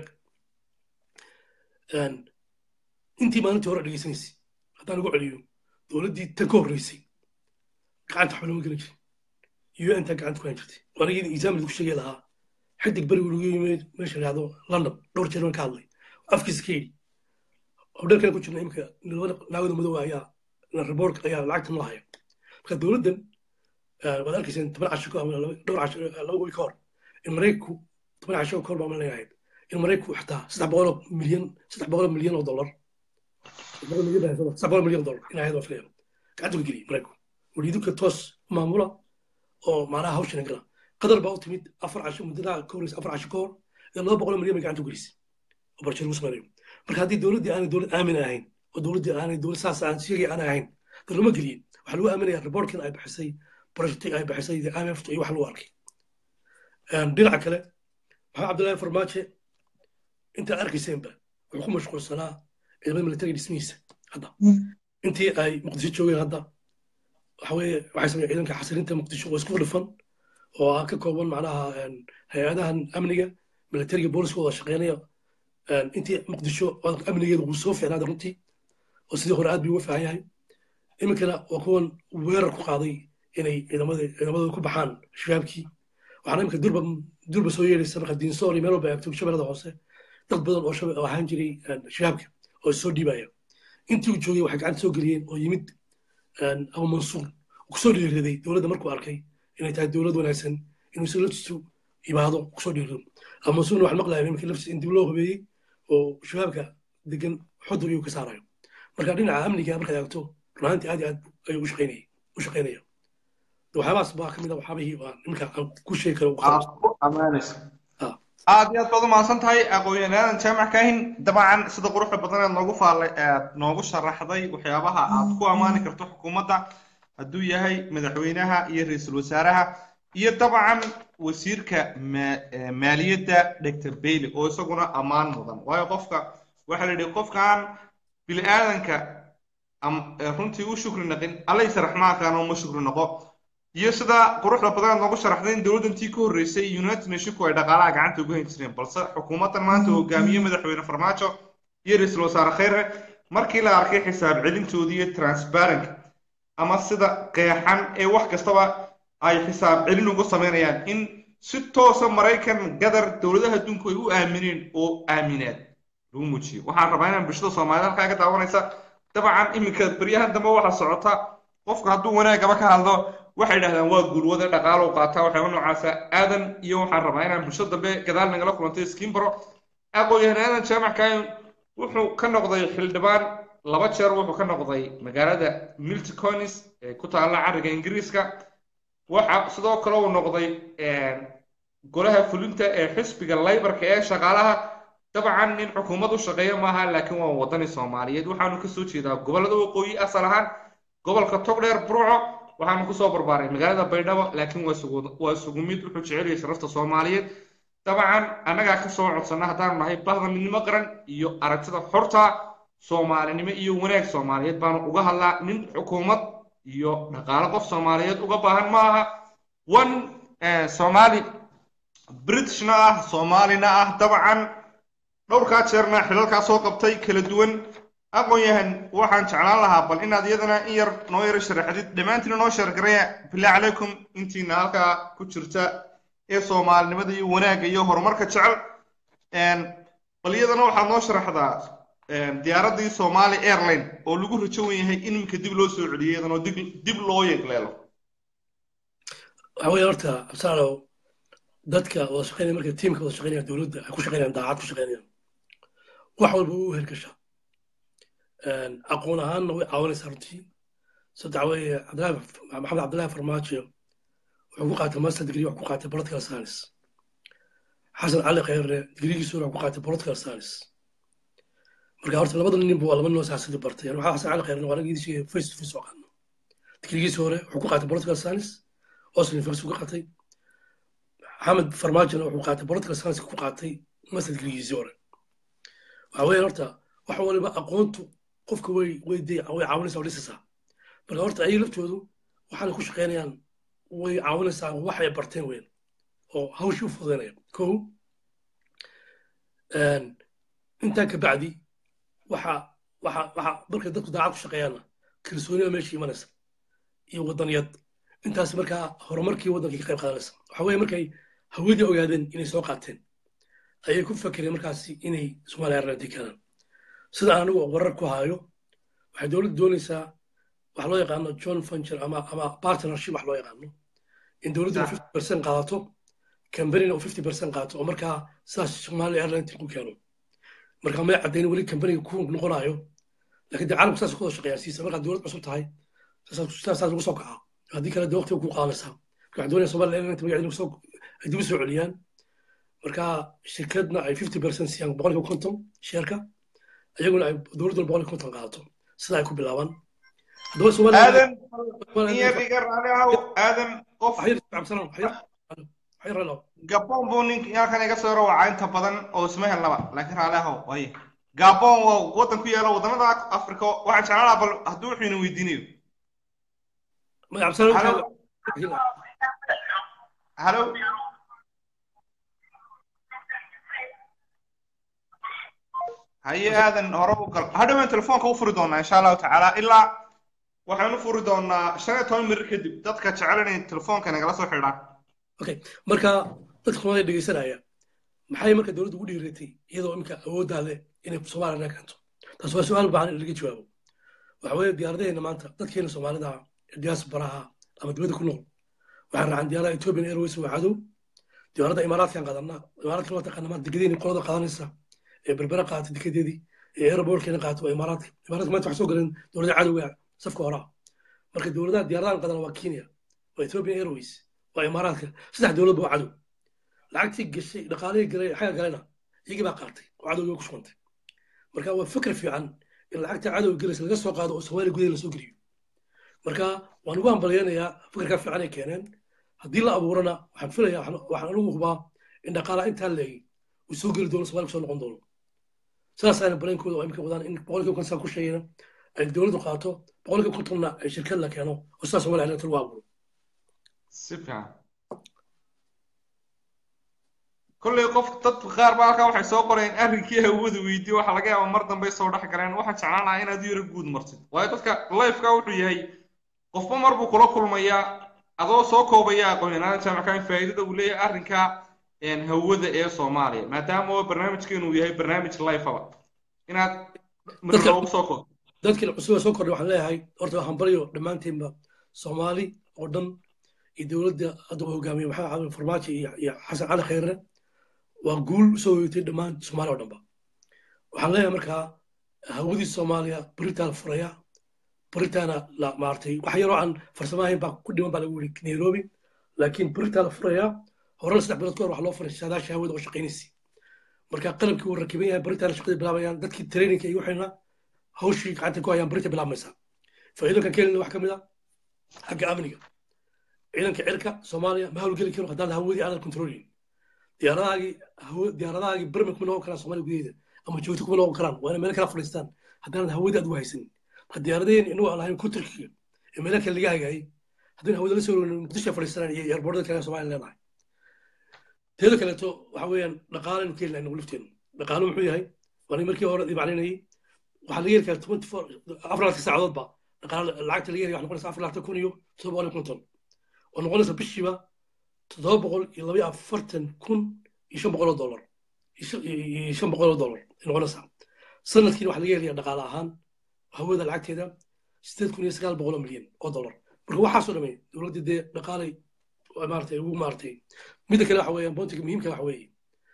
intii maalintii hore dhegeysanaysay haddaan ugu celiyo dowladdii tan ka horreysay gacanta waxba lama gelin jirin un taa gacanta ku hayn jirtay waanigii exaamil ku sheegay lahaa xidig berigu lagu yimid meesha yidhahdo london dhowr jeer ka hadlay afkiisa ka yidhi hodheelkan ku jirna imika naagada madow ayaa report ayaa lacagta noo haya marka dowladdan waad arkayseen toban casho dhowr casho laba gobi ka hor in maraykanku toban casho ka hor baa malay ahayd in maraykanku xataa saddex boqol milyan saddex boqol milyan oo dollar saddex boqol milyan dollar in ahayd waa filaya gacanta ku geliyay maraykanku waliidinka toos maamula oo macnaha hawshana gala qadar baa u timid afar casho muddada ka horeysa afar casho ka hor ee laba boqol milyan bay gacanta ku gelisay oo barjir lagu samaynayo marka haddii dowladdii aanay dowlad aamin ahayn oo dowladdii aanay dowlad saas aan sheegay aan ahayn dad lama geliyey waxaa lagu aaminaya reportkan ay baxisay projecti ay baxisay imf iyo wax lagu arkay dhinaca kale maxamed cabdullaahi farmaajo intaad arkayseenba wuxuu ku mashquulsanaa ciidamada militariga dhismihiisa hadda intii ay muqdisho joogeen hadda waxa weeye waxay sameeyeen ciidanka xasilinta muqdisho oo isku dhifan oo ah ka kooban macnaha hay-adahan amniga militariga booliska wada shaqeynaya intii muqdisho amnigeeda wuu soo fiicnaaday runtii oo sidii hore aad bay uga fiican yahay iminkana waa kuwan weerar ku qaaday inay ciidamadooda ku baxaan shabaabkii waxaana iminka durba durba soo yeedhaysa marka diinsoor iyo meel walba eegto shabeellada hoose dad badan oo ahaan jiray shabaabka oo soo dhiibaya intii uu joogay waxay gacanta soo geliyeen oo yimid abu mansuur kusoo dhiiriday dowladda markuu arkay inay tahay dowlad wanaagsan inuu si laftiisu yimaado kusoo dhiirido abu mansuurna waxaan maqlayaa iminka laftiisa in dib loo hubeeyey oo shabaabka degan xudur iyuu ka saarayo marka dhinaca amniga markaad eegto runaantii aad iyo aad ayuu u shaqaynayay u shaqaynaya waxyaabahaas baa ka mid a waxyaabihii aan iminka aan ku sheegi karo aad iyo aad baad u mahadsan tahay aqoon-yahanaadan jaamac kaahin dabcan sida quruxda badan aad noogu faallay aad noogu sharaxday waxyaabaha aad ku ammaani karto xukuumadda hadduu yahay madaxweynaha iyo ra-iisul wasaaraha iyo dabcan wasiirka maaliyadda dr bailey oo isaguna ammaan mudan waayo qofka waxaa la yidhi qofkan bini aadanka am- ee runtii u shukri naqin allaysa raxmaankaana uma shukri noqo iyo sida quruxda badan noogu sharaxday in dowladdantii ka horreysay united nationku ay dhaqaalaha gacanta ugu hayn jireen balse xukuumaddan maanta hogaamiye madaxweyne farmaajo iyo ra-iisul wasaare khayre markii la arkay xisaab celintoodii iyo transparent ama sida qeexan ee wax kastaba ay xisaab celin ugu sameynayaan in si toosa maraykan gadar dowladaha adduunku ay u aamineen oo aaminaad lagu muujiyo waxaan rabaa inaan bulshada soomaalida halkaa ka daawanaysa dabcan iminka beryahan dambe waxaa socota qofku hadduu wanaagaba ka hadlo waxay dhahdaan waa guulwada dhaqaalow qaataa waxyaaba noocaasa aadan iyo waxaan rabaa inaan bulshada dambe gadaal nagala kulantay skimbaro aqoon-yahan aadan jaamac kaayon wuxuu ka noqday xildhibaan laba jeer wuxuu ka noqday magaalada milticonis ee ku taalla cariga ingiriiska waxa sidoo kale uu noqday golaha fulinta ee xisbiga laybarka ee shaqaalaha dabcan nin xukuumad u shaqeeya maaha laakiin waa wadani soomaaliyeed waxaanu kasoo jeedaa gobolada waqooyi asal ahaan gobolka togdheer burco waxaanu kusoo barbaaray magaalada baydhabo laakiin waa isugu waa isugu mid wuxuu jecel yahay sharafta soomaaliyeed dabcan annagaa kasoo codsana haddaanu nahay bahda midnimo qaran iyo aragtida xorta soomaalinimo iyo wanaag soomaaliyeed baanu uga hadlaa nin xukuumad iyo dhaqaale qof soomaaliyeed uga baahan ma aha one soomaali britishna ah soomaalina ah dabcan dhowrkaa jeerna xilalkaa soo qabtay kala duwan aqoon-yahan waxaan jeclaan lahaa bal inaad iyadana in yar noo yaro sharaxdid dhammaantiina noo sheergaraya billah calaykum intiina halkaa ku jirta ee soomaalinimada iyo wanaagga iyo horumarka jecel bal iyadana waxaad noo sharaxdaa diyaaraddii somali airline oo lagu rajo wen yahay in iminka dib loo soo celiyay iyadanoo dib dib loo yeegleelo waxa weeye horta absaalow dadka wada shaqeynaya marka tiimka wada shaqeynaya dowladda ay ku shaqeynayaan daacad ku shaqeynayaan wax walba u hergashaa aqoon ahaanna way caawinaysaa runtii saddex weeye cabdillahi maxamed cabdillahi farmaajo wuxuu ku qaatay master degree wax ku qaatay political science xasan cali khayre digrigiisu wax ku qaatay political science marka horta labada nin waa laba nin oo siyaasadda bartay waxaa xasan cali khayre waa ragiisii face to face oo qaadno digrigiisii hore wuxuu ku qaatay political science oslo university ku qaatay maxamed farmaajona wuxuu qaatay political science ku qaatay master degreegiisii hore waxa weeye horta wax waliba aqoontu qofka way way de way caawinaysaa oo dhisaysaa marka horta ayaga laftoodu waxaana ku shaqeynayaan way caawinaysaa waxay barteen weyn oo hawshii u fududaynaya kow intaa ka bacdi waxa waxa waxa markay dadku daacad ku shaqeeyaanna kalsooniya meesha imanaysa iyo waddaniyad intaas markaa horumarkii waddankii ka qayb qaadanaysa waxa weeye markay hawadii ogaadeen inay soo qaateen ayay ku fakereen markaasi inay soomaaliya airline keenaan sida aan anigu warar ku hayo waxay dowladda doonaysaa wax loo yaqaano john funcher ama ama partnership wax loo yaqaano in dowladda fifty percent qaadato kambanina uu fifty percent qaato oo markaa sidaas soomaaliya airline ku keeno marka may caddayn weli kambaniga ku noqonayo laakiin dee caalamku saas ku wada shaqeeyaa siisa markaad dowlad cusub tahay saas ugu soo kacaa haddii kale dee waqtiga ku qaadanaysaa marka waxay doonaya somaliya airline magaceeda soo ay dib u soo celiyaan marka shirkadna ay fifty percent siiyaan boqolkiiba konton sheerka iyaguna ay dowladduna boqolkiiba konton qaadato sida ay ku bilaabaan haddaba aadan iyaga raali ahow aadan qof gabon buu ninka halkan iga soo rawacaa inta badan oo isma helnaba laakiin raali ahow waye gabon waa waddan ku yaala waddanada africa waxaan jeclaan lahaa bal hadduu wuxuu ina weydiinayo halo haye aadan hore u gal hadhowaan telefoonka u furi doonaa insha allahu tacaala ilaa waxaan u furi doonaa shan iyo toban mirir kadib dadka jecel inay telefoonka nagala soo xidhaan okay marka dadka soomaalida dhegeysanaya maxay marka dowladdu ugu dhiiratay iyadoo imika awooddaa leh inay soomaaliya keento taas waa su-aal u baahan in laga jawaabo waxa weeye diyaaradaheena maanta dadkeena soomaalida diasparaha ama dibadda ku nool waxaan raacaan diyaarada ethiopian airways waa cadow diyaaradda imaaraadkan qaadanaa imaaraadkan waa taqaana maanta degadeeni qolada qaadanaysa ee berbera qaatay dekedeedii ee airbortkina qaatay waa imaaraadka imaaraadka maanta wax soo galeen dowladda cadowga safka horaa marka dowladaha diyaaradahan qadan waa kenya waa ethiopian airways waa imaaraadka saddex dowladba waa cadow lacagtii gashay dhaqaalihii galay xaga galayna iyagii baa qaatay oo cadowgii ku shubantay marka waa fikir fiican in lacagta cadowga galaysa laga soo qaado oo soomaaliya gudaheeda lasoo geliyo marka waan ugu hambalyaynayaa fikirkaa fiican ay keeneen haddii la abuurana waxaan filayaa waxaan anigu hubaa in dhaqaalaha intaa leegay uu soo geli doono soomaaliya kusoo noqon doono sidaasaana baleenkooda oo imika wadaan in boqolkiiba konton ku sheegayna ay dowladdu qaato boqolkiiba kontonna ay shirkad la keeno oo sidaas somaliya elector lagu abuuro si fiican kolley qof dad qaar baa halkaa waxay soo qoreen arrinkii hawada weydiyo waxaa laga yaabaa mar dambe soo dhex galeen waxaan jeclaan lahaa inaad yaro guud martid waayo dadka lifeka wuxuu yahay qofba mar buu kula kulmayaa adoo soo koobaya aqoon-yahanada jaamacka in faa'iidada uu leeyahay arrinka hawada ee soomaaliya maadaama oo barnaamijkeenu yahay barnaamij lifeaba inaad mar loogu soo koob dadkii cusub ee soo kordhay waxaan leeyahay horta waxaan baryo dhammaantiinba soomaali oo dhan iyo dowladda hadda uu hogaamiye maxamed cabdi farmaajo iyo iyo xasan cali khayre waa guul usoo hoyatay dhammaan soomaaliya oo dhanba waxaan leeyahay markaa hawadii soomaaliya beritaa la furaya beritaana la maartay wax yaroo aan farsamo ahayn baa ku dhiman baa lagu yiri nairobi laakiin beritaa la furaya horena saddex bilood ka hor waxaa loo furay saadaasha hawada oo shaqaynaysi marka qalabkii wuu rakiban yahay beritaana shaqadii bilaabayaan dadkii traininka iyo waxayna hawshii gacanta ku hayaan berita bilaabmaysaa faa'iidooyinkan keenina wax ka mid a xagga amniga ciidanka cirka soomaaliya ma hawlgeli karo haddaan hawadii aanan controlin diyaaradahaagii diyaaradahaagii bermi kuma noqon karaan soomaaliya gudaheeda ama joogto kuma noqon karaan waa inay meel kala fadhiistaan haddaanan hawadii aad ugu haysanin ha diyaaradeen inagu aan lahayn kuturkiga ee meelo kale laga hagaayay haddayna hawada la soo rogin muqdisho fadhiisanaan iyo eerboordada kale soomaaliya leenahay teeda kaleeto waxa weeyaan dhaqaalenu ka helnaa inagu lafteenu dhaqaalo muxuu yahay waa markii hore dibaclinayay waxaa laga heli karaa twenty four afar laatan saacadoodba dhaqaale lacagta laga helaya waxay noqonaysa afar laatan kun iyo toddoba boqol iyo konton oo noqonaysa bishiiba toddoba boqol iyo laba iyo afartan kun iyo shan boqol oo dollar iyo shan boqol oo dollar ay noqonaysaa sanadkiina waxaa laga helaya dhaqaale ahaan hawada lacagteeda sideed kun iyo sagaal boqol oo milyan oo dollar marka waxaasoo dhamay dowladda dee dhaqaalay maaratay ugu maaratay midda kale waxa weeyaan boontiga muhiimka waxa weeye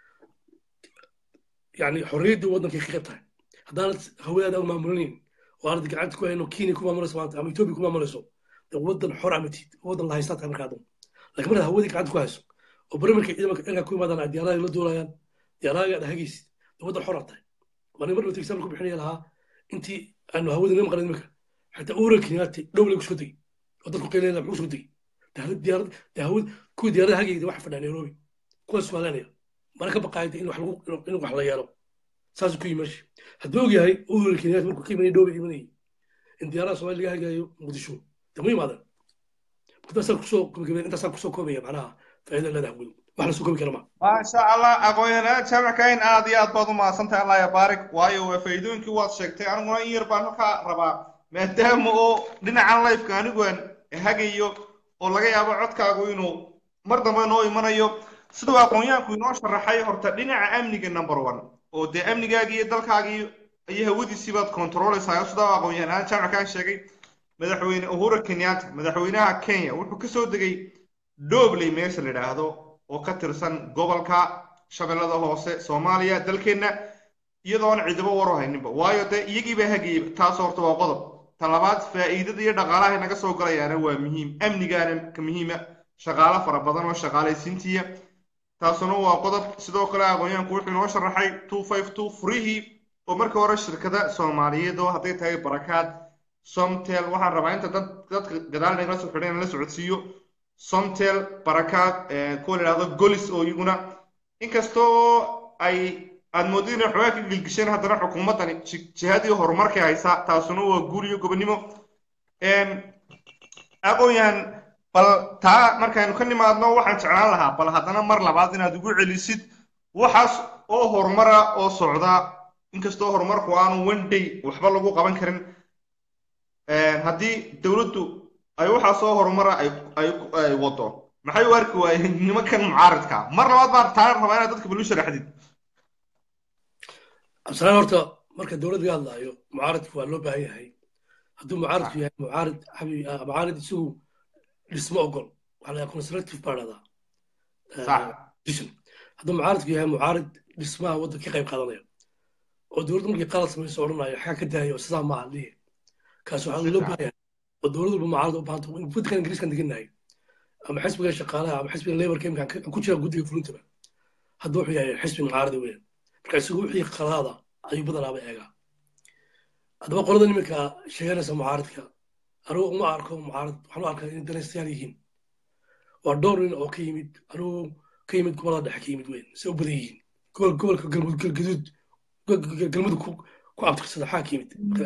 yani xorriyaddii waddankay ka qayb tahay haddaanad hawadaada u maamulinayn oo aanad gacanta ku hayno kenya ku maamulayso maanta ama etoobiya ku maamulayso dee waddan xor amatid waddan la haystaa tahay markaa dan laakiin markaad hawadii gacanta ku hayso oo bari markay ciidanka cirka ku yimaadaan ay diyaaradaha la duulayaan diyaaradaha aad hagaysid dee waddan xor aad tahay waa nin mar dhowta example ku bixinaya lahaa intii aanu hawada nima maqlan iminka xataa uura kenyaati dhow lagu soo degay oo dadku qeylaya muxuu soo degay diyaarad hawad kuwii diyaarada hagayda waxa fadhaa nairobi kuwaas suaalanaya mana ka baqaayda in wax lagu in wax la yeelo saasuu ku yimi meesha hadduu og yahay uura kenyaati markuu ka imanay dhowba imanayay in diyaarada soomaaliya laga hagayo muqdisho dee ma yimaadaan intaasaan kusoo gabagabeen intaasaan kusoo koobaya macnaha faa'iida leedahay hawadu wax la soo koobi kara ma maasha allah aqoon-yahanada jaamacka in aad iyo aad baad u mahadsantahay allah ya baarik waayo waa faa'iidooyinkii waad sheegtay aniguna in yar baan halkaa rabaa maadaama oo dhinacan lifeka aniguan hagayo oo laga yaabo codkaagu inuu mar dambe noo imanayo siduu aqoon-yahanku inoo sharaxay horta dhinaca amniga number one oo dee amnigaagii iyo dalkaagii iyo hawadiisii baad kontrooleysaa sidaa aqoon-yahanada jaamackaan sheegay madaxweyne uhuru kenyatta madaxweynaha kenya wuxuu ka soo degay dhobley meesha la yidhaahdo oo ka tirsan gobolka shabeellada hoose soomaaliya dalkeenna iyadoon cidibo waru hayninba waayo dee iyagiibaa hagayay taas horta waa qodob talabaad faa'iidada iyo dhaqaalaha naga soo galayaana waa muhiim amnigaana ka muhiima shaqaalo fara badan oo shaqaalaysiintiya taasuna waa qodob sidoo kale aqoonyahanku wuxuu inoo sharaxay two five two furihii oo markii hore shirkada soomaaliyeed oo hadday tahay barakaad somtel waxaan rabaa inta dad dadka gadaal nagala soo xidhan la socodsiiyo somtel barakaad kuwa la yidhahdo golis oo iyaguna inkastoo ay aad moodid inay xoogaa ka gilgisheen haddana xukuumaddani jihadii horumarkay haysaa taasuna waa guul iyo gobonimo aqoon-yahan bal taa markaynu ka nimaadno waxaan jeclaan lahaa bal haddana mar labaad inaad ugu celisid waxaas oo horumara oo socda inkastoo horumarku aanu one day waxba lagu qaban karin haddii dowladdu ay waxaas oo horumara ay wado maxay u arki waayeen nimankan mucaaridka mar labaad baan taana rabaa inaad dadka balu sharaxdid absalaan horta marka dowlad laga hadlaayo mucaaridku waa loo baahan yahay hadduu mucaaridku yahay mucaarid mucaarid isagu dhismo ogol waxaa layaa conservative baa dhahdaa hadduu mucaaridku yahay mucaarid dhismaha waddanka ka qayb qaadanaya oo dowladdu markii qalad samayso odhanayo xagaa ka daayo sidaa maaha liye kaas waxaa loo baahan yahay oo dowlad walba mucaarad u baahanta waddankan ingiriiskan degannahay ama xisbiga shaqaalaha ama xisbiga laborka imkaan ku jira guddiga fulintaba hadda wuxuu yahay xisbi mucaarada weyn marka isagu wixii qalaada ayuu badanaaba eegaa haddaba qolada niminka sheeganaysa mucaaridka anigu uma arko mucaarad waxaan u arkaa inay danaystayaal yihiin waa dhowr nin oo ka yimid anigu ka yimid gobolada dhexe ka yimid weyn se u badan yihiin gobolka galgaduud galmudug ku ku abtirsada maxaa ka yimid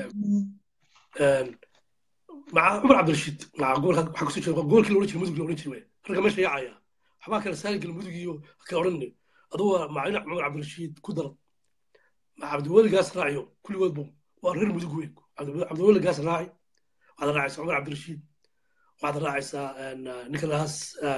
maca cumar cabdirashiid maca gobolka waxaa kusoo jeeda gobolkii la odhan jiray mudug la odhan jiray wey ragga meesha yaacaya waxbaa kala saari galmudug iyo kala odhanay adugu waa macalin cumar cabdirashiid ku daran maca cabdiweligaas raaciyo kulligoodbu waa reer mudug weyn cabdiweligaas raaci waxaad raacaysaa cumar cabdirashiid waxaad raacaysaa nicholas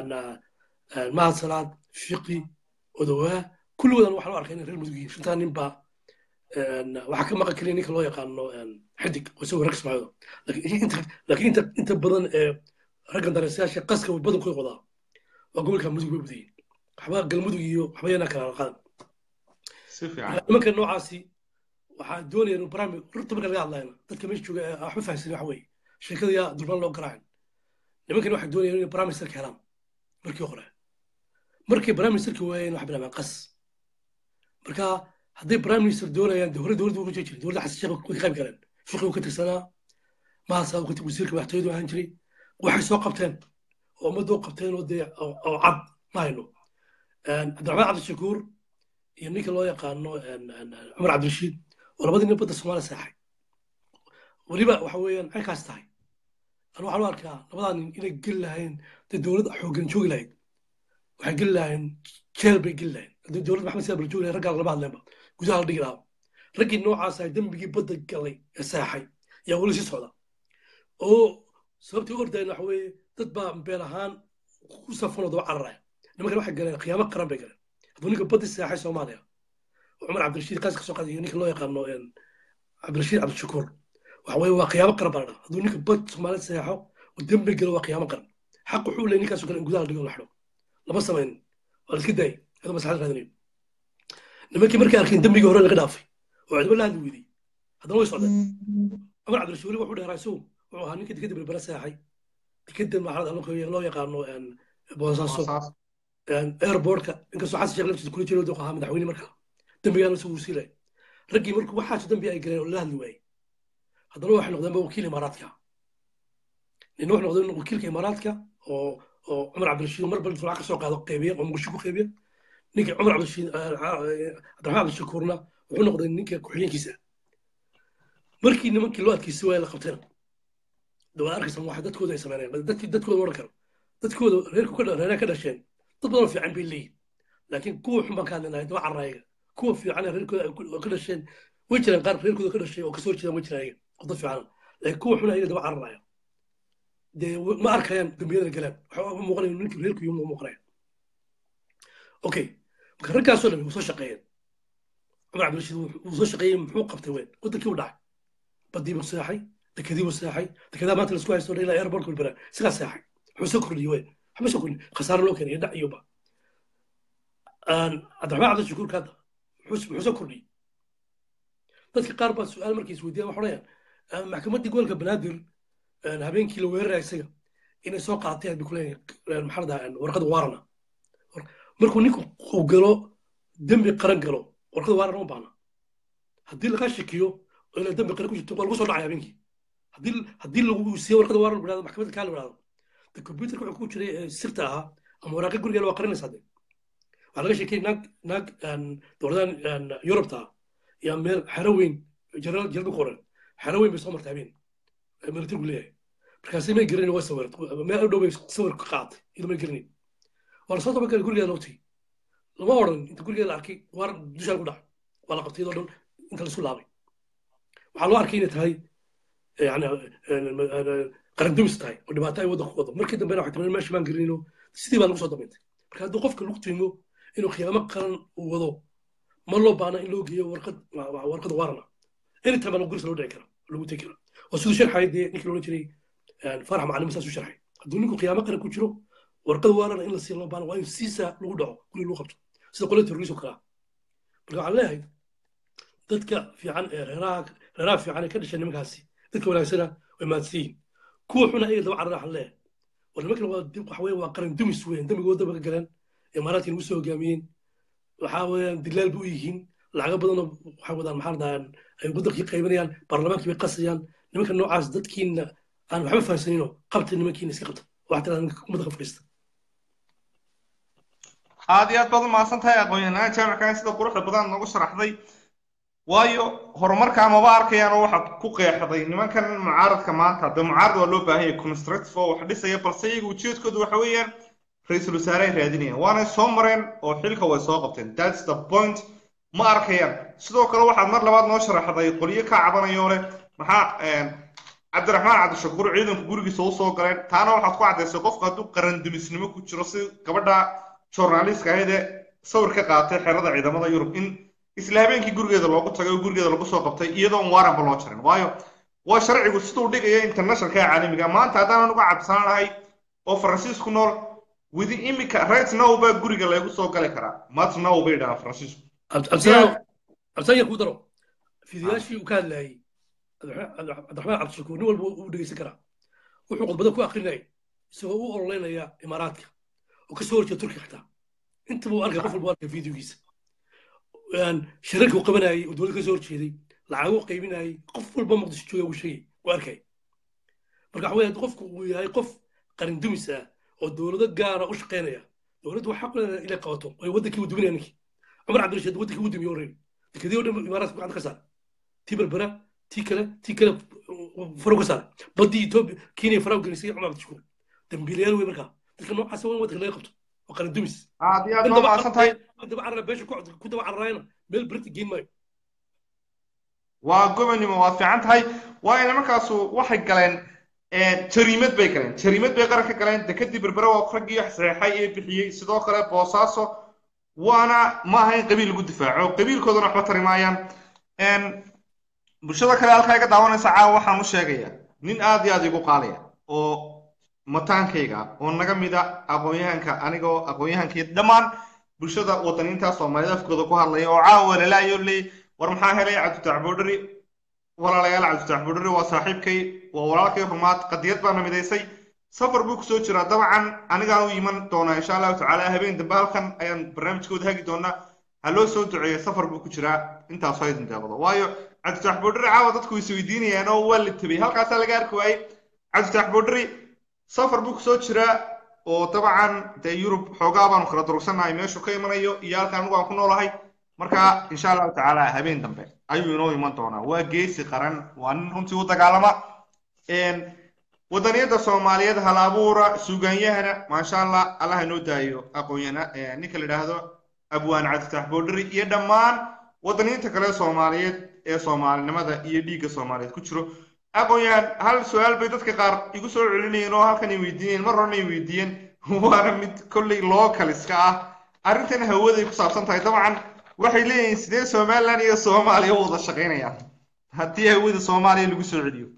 mahad salaad fiqi odowaa kulligoodan waxaa loo arkay inay reer mudug yihiin shantaa nin baa waxaa ka maqan keliya ninka loo yaqaano xidig oo isagoo rag sumaayo laakiin inta inta badan ee raggan dareesayaasha qaska badankooda wadaa waa gobolka mudug bay budayiin waxba galmudug iyo waxba yana kala qadan si fiican nimanka noocaasi waxaa doonaya inuu barnaamij runta marka laga hadlayna dadka meesha jooga ee waxba fahamsan waxa weeye sheekada yaa durban loo garaacin nimankan waxay doonayaan inay barnaamij sarka helaan markii hore markay barnaamij sarki waayeen wax bilaabaan qas marka hadday prime minister doonayaan de hore dowladda uga jiri dowladda xasan sheekh way ka qayb galeen fiqi uu ka tirsanaa mahasa wasiirka madaxtooyadu ahaan jiray waxay soo qabteen oo ummadda u qabteen oo dee oo cad ma hayno cabdiraxmaan cabdishakuur iyo ninka loo yaqaano cumar cabdirashiid oo labadii nin badda soomaaliya seexay weliba waxa weeyaan halkaas tahay anu waxaan u arkaa labadaa nin inay geli lahayn dee dowlad xooggan joogi lahayd waxay geli lahayn jeel bay geli lahayn haddii dowlad maxamed siyaad bal joogi lahayn raggaa lama hadleenba gudaha la dhigi lahaa raggii noocaas ay dembigii badda galay ee seexay yaa weli sii socda oo sababtii u ordayeen waxa weeye dad baa been ahaan ku safanoo daba cararaya nimankan waxay galeen khiyaamo qaran bay galeen hadduu ninka baddi seexay soomaaliya oo cumar cabdirashiid qaas ka soo qaday iyo ninka loo yaqaano cabdirashiid cabdishakuur waxa weeye waa khiyaamo qaran baa la dhaha hadduu ninka bad soomaaliya seexo oo dembi galo waa khiyaamo qaran xaq wuxuu leeyay ninkaasoo kale in gudaha la dhigo la xidho lama samayn waa la iska daayay adoo maslaxad raadinayo nimankii markay arkeen dembigii hore laga dhaafay oo cidba la hadli weydiyey haddana way socdeen cumar cabdirashiid weli wuxuu dheeraa isagu wuxuu ahaa ninka dekadda berbera seexay dekadda maxalad loo yaqaano boosaaso airportka inkastoo xasan sheekh laftiisa kula jiro wuxuu ahaa madaxweyne markaa dembigaana isagu sii lahay raggii markuu waxaasu dembi ay galeen oo la hadli waayey haddana waxay noqdeenba wakiil imaaraadka nina wuxuu noqdeen wakiilka imaaraadka oo oo cumar cabdirashiid mar bal lacag ka soo qaado qeybiya oo muqdisho ku qeybiya ninka cumar cabdirashiid cabdiraxmaan cabdishakuurna wuxuu noqday ninka ku-xigeenkiisa markii nimankii loo adkeysay waaya la qabtayna dawad arkaysa waxa dadkooda ay sameynayaan dadkii dadkooda oran karo dadkooda reerku ka reeraha ka dhasheen dad badan fiican bay leeyihin laakiin kuwa xun baan ka hadlaynahay daba carraayaga kuwa fiican reerkooda ka dhasheen way jiraan qaar reerkooda ka dhashay oo kasoo jeedaan way jiraan ayaga oo dad fiican laakiin kuwa xun ayaga daba carraya dee ma arkayaan dambiyada galaan waxa u muuqanaya ninkii reerku yuu muuqanaya okay marka raggaasoo dhan wuu soo shaqeeyeen cumar cabdirashiid wuu soo shaqeeyey muxuu qabtay weyn wadankii u dhacay badii buu seexay dekadii buu seexay dekedaa maanta laisku haysto ilaa airportka bilbera sigaa seexay wuxuu soo kordhiyey weyn waxba soo kordhiyey khasaaro loo keenay dhac iyoba cabdiraxmaan cabdishakuurka hadda muxuu soo kordhiyey dadka qaar baa su-aal markay isweydiiyaan waxa odhanayaan maxkamaddii gobolka banaadir habeenkii la weeraraya isaga inay soo qaateen bay kuleeyahay maxaa ladaa warqada waarana markuu ninku uu galo dembi qaran galo warqada waarana uma baahna haddii laga shakiyo oo inay dembi qaran ku jirto waa lagu soo dhacay habeenkii haddii haddii lagu siiyo warqada waaran bidhahdo maxkamadda kaa la bidhahdo de computerka wuxuu ku jiray sirta ahaa ama waraaqi gurigeena waa qarinaysaa de waxaa laga sheekay naag naag dowladahan yurubta ah yaa meel xero weyn jeneraal jelbi qoran xero weyn bay soo martay habeen militarigu leeyahay markaasi may garanin waa sawir meel u dhow bay sawir ka qaadatay iyadoo may garanin waa lasoo tabagalay gurigeeda loo tegey lama odhan inta gurigeeda la arkay waar dushaan ku dhacay waa la qabtay iyadoo dhan inta laisku laabay waxaa loo arkay inay tahay yani qarandumis tahay oo dhibaato ay waddanku wado markii dambena waxay timaadeen meesha baan garanino sidii baa lagu soo dambeentay marka hadduu qofka lagu tiimo inuu khiyaamo qaran uu wado ma loo baana in loo geeyo warqad warqad waarana anytime baa gurisa loo dhici kara lagu tegi kara oo siduu sharxay dee ninkii loodhan jiray farax macalin saasuu sharxay hadduu ninku khiyaamo qaran ku jiro warqad waarana in la siiya loo baana waa in siisa lagu dhaco guri lagu qabto sida qole terrorism kala marka waxaan leeyahay dadka fiican ee reeraha reeraha fiican ee ka dhashay nimankaasi dadka wanaagsana way mahadsan yihiin kuwa xuna ayaga daba carara waxaan leeyahay war nimankan waa waxa weeye waa qaran dumis weyn dembigooda daba ka galeen imaaraadkii nagu soo hogaamiyeen waxaa weeyaan dilaal bu yihiin lacago badanoo waxay wadaan maxaa ladhahaan ay waddankii qaybanayaan baarlamaankii bay qasayaan nimanka noocaas dadkiina aan waxba fahamsanino qabta nimankiina iska qabta waxaa tiraa nimanka ummadda ka fadhiista aad iyo aad baad umahadsan tahay aqoon-yahanaan jaamickan sida quruxda badan noogu sharaxday waayo horumarkaa maba arkayaan oo waxaad ku qeexday nimankan mucaaradka maanta dee mucaarad waa loo baahan yahay constructive oo wax dhisaya balse iyaga ujeedkoodu waxa weeyaan ra-iisul wasaare ay raadinayaan waanay soo mareen oo xilka way soo qabteen that's the point ma arkayaan sidoo kale waxaad mar labaad noo sharaxday qolyo ka cabanayo leh maxaa cabdiraxmaan cabdishakuur ciidanku gurigiisa u soo galeen taana waxaad ku caddaysay qofka hadduu qarandumisnimo ku jiro si gabadha journalistka ahayd ee sawir ka qaatay xerada ciidamada yurub in isla habeenkii gurigeeda loogu tagay oo gurigeeda lagu soo qabtay iyadoo on waaranba loo jarin waayo waa sharcigu siduu dhigaya internationalka caalamiga maanta haddaanan uga cabsanaanahay oo faransiisku nool widi imika right now baa guriga lagu soo gali karaa mat now bay dhahaan faransiisku absanya kuu daro fidiyaashii uu ka hadlayay cabdiraxmaan cabdishakuur nin walba uu dhegeysan karaa wuxuu khudbada ku akrinayay isagoo u ololeynaya imaaraadka oo ka soo horjeeda turkiga xitaa intaba uu arkay qof walba arkay fideogiisa shirarka uu qabanayay oo dowladda ka soo horjeeday lacago qaybinayay qof walba muqdisho jooga uu sheegay uu arkay marka waxa weeye qofku uu yahay qof qarin dumis ah oo dowlado gaara u shaqaynaya dowladdu waxaa ku leedahay inay qabato ay waddankii uu duminaya ninkii cumar cabdirashiid waddankii uu dumiye horreyn dekadii oo dhan imaaraadka gacanta ka saar tii berbera tii kale tii kale faro ka saar baddii etoobiya kenya faraw gelisay cumar cabdishakuur dambiilayaal wey markaa dadka noocaas waa in waddanka laga qabto waa qarin dumis aad iyo aad baa mahadsan tahay daba carara beesha ku daba cararayna meel berti geyn maayo waa gobonimo waad fiican tahay waa ina markaasu waxay galeen jariimad bay galeen jariimad bay qaran ka galeen dekadii berbere waa raggii saxeexay ee bixiyey sidoo kale boosaaso waana ma aha in qabiil lagu difaaco qabiilkoodana waxba tari maayaan bulshada kale halkaa iga daawanaysa caawa waxaan u sheegayaa nin aad iyo aad igu qaalaya oo mataankayga oo naga mida aqoon-yahanka anigoo aqoon-yahankii dhammaan bulshada wadaniinta soomaaliyeed afkooda ku hadlaya oo caawa lalaayo leey war maxaa helay cabdifatax boodhari walaalayaal cabdifatax boodhari waa saaxiibkay waa walaalkay rumaad qadiyad baana midaysay safar buu kusoo jiraa dabcan anigaan u iman doonaa insha allahu tacaala habeen dambe halkan ayaan barnaamijkooda hagi doonaa ha loo soo duceeya safar buu ku jiraa intaas haydin deeqdo waayo cabdifatax boodhari caawa dadku is weydiinayaan oo waa la tabay halkaasaa laga arki waayey cabdifatax boodhari safar buu kusoo jiraa oo dabcan dee yurub xoogaa baanu kala durugsannahay meeshuu ka imanayo iyo halka anigu aan ku noolahay marka insha allahu tacaala habeen dambe ayuu inoo iman doonaa waa geesi qaran waa nin runtii u dagaalama wadaniyadda soomaaliyeed hal abuura suuganyahana maasha allah allah inoo daayo aqoonyana ninka la idhaahdo abwaan cabdifatax boodhari iyo dhammaan wadaniinta kale soomaaliyeed ee soomaalinimada iyo dhiigga soomaaliyeed ku jiro aqoon-yahan hal su-aal bay dadka qaar igu soo celinayeen oo halkan ay weydiinayeen mar horena ay weydiiyeen waana mid kolley local iska ah arrintan hawaday ku saabsan tahay dabcan waxay leeyihiin sidee somaliland iyo soomaaliya u wada shaqaynayaan haddii hawada soomaaliya lagu soo celiyo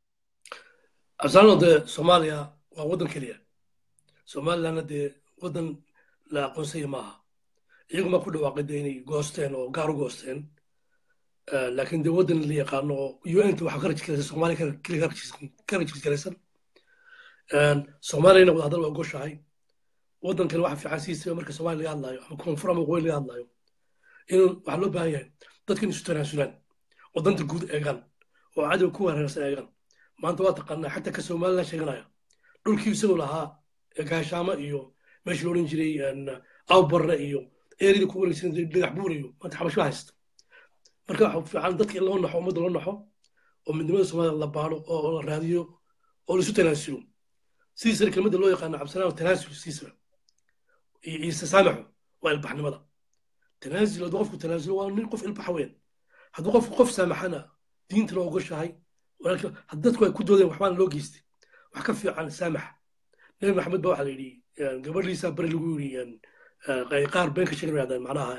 absaano dee soomaaliya waa waddan keliya somalilandna dee waddan la aqoonsaya maaha iyaguma ku dhawaaqay dee inay goosteen oo gaar u goosteen laakiin dee waddan la yaqaano oo un waxaa ka rajisgaraysan soomaaliya keliya ka rajisgaraysan soomaaliyana wadahadal waa ogoshahay waddankani waxa fiican siisa marka soomaaliya laga hadlaayo ama koonfur ama waqooyi laga hadlaayo in waxaa loo baahan yahay dadka in isu tanaasulaan oo danta guud eegaan oo cadow ku hareersan eegaan maanta waa taqaanaa xataa ka somaliland sheeganaya dhulkii isagoo lahaa gaashaamo iyo meeshii loodhan jiray awbarre iyo eeridii ku wareegsan dhagax buur iyo maanta xabasho haysta marka waxa fiican dadka in loo naxo ummadda loo naxo oo midnimada soomaliya la baaro oo la raadiyo oo laisu tanaasulo sidiisana kelmadda loo yaqaano cabdisalaam tanaasul sidiisana iyo istasaamaxu waa ilbaxnimada tanaasul hadduu qofku tanaasulo waa nin qof ilbaxa weyn hadduu qofku qof saamaxana diintana waa ogoshahay dadku ay ku doodeen waxbaana loo geystay wax ka fiican saamaxa nabi maxamed ba waxaa la yidhi gabadhiisa bari lagu yidhi qaar been ka sheegan macnaha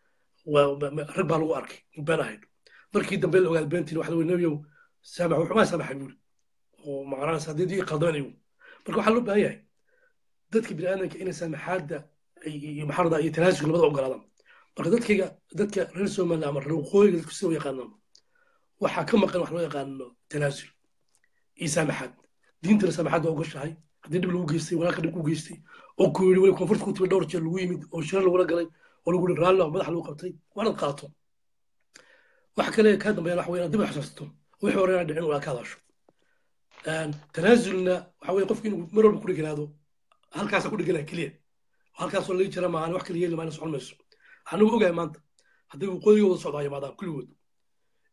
rag baa lagu arkay been ahayd markii dambe la ogaad beentiin waxa la nebiyow saamax wuxumaa saamaxay buuri oo macnahaas haddii dii qaldan igu marka waxaa loo baahan yahay dadka bini'aadanka inay saamaxaadda iyo maxarada iyo tanaasulka labada ogolaadaan marka dadkayga dadka reer somaliland ama reer waqooyiga dadku sida u yaqaanaan waxaa ka maqan wax loo yaqaano tanaasul iyo saamaxaad diintana saamaxaad waa ogoshahay haddii dhib lagu geystay walaalka dhib ku geystay oo ku yidhi weli koonfurta ku timi dhowr jeer lagu yimid oo shirar lagula galay oo lagu yidhi raalli madax lagu qabtay waa inaad qaato wax kale kaa dambeeyaan waxa weeye inaad dib u xasuusato wixii hore inaad dhicin waa ka hadasho tanaasulna waxa weeye qofki inuu mar walba ku dheganaado halkaasa ku dheganaya keliya halkaasoo laga jira maahan wax kala yeeli maana socon mayso anigu ogahay maanta hadday waqooyiga wada socdaa yimaadaan kulligood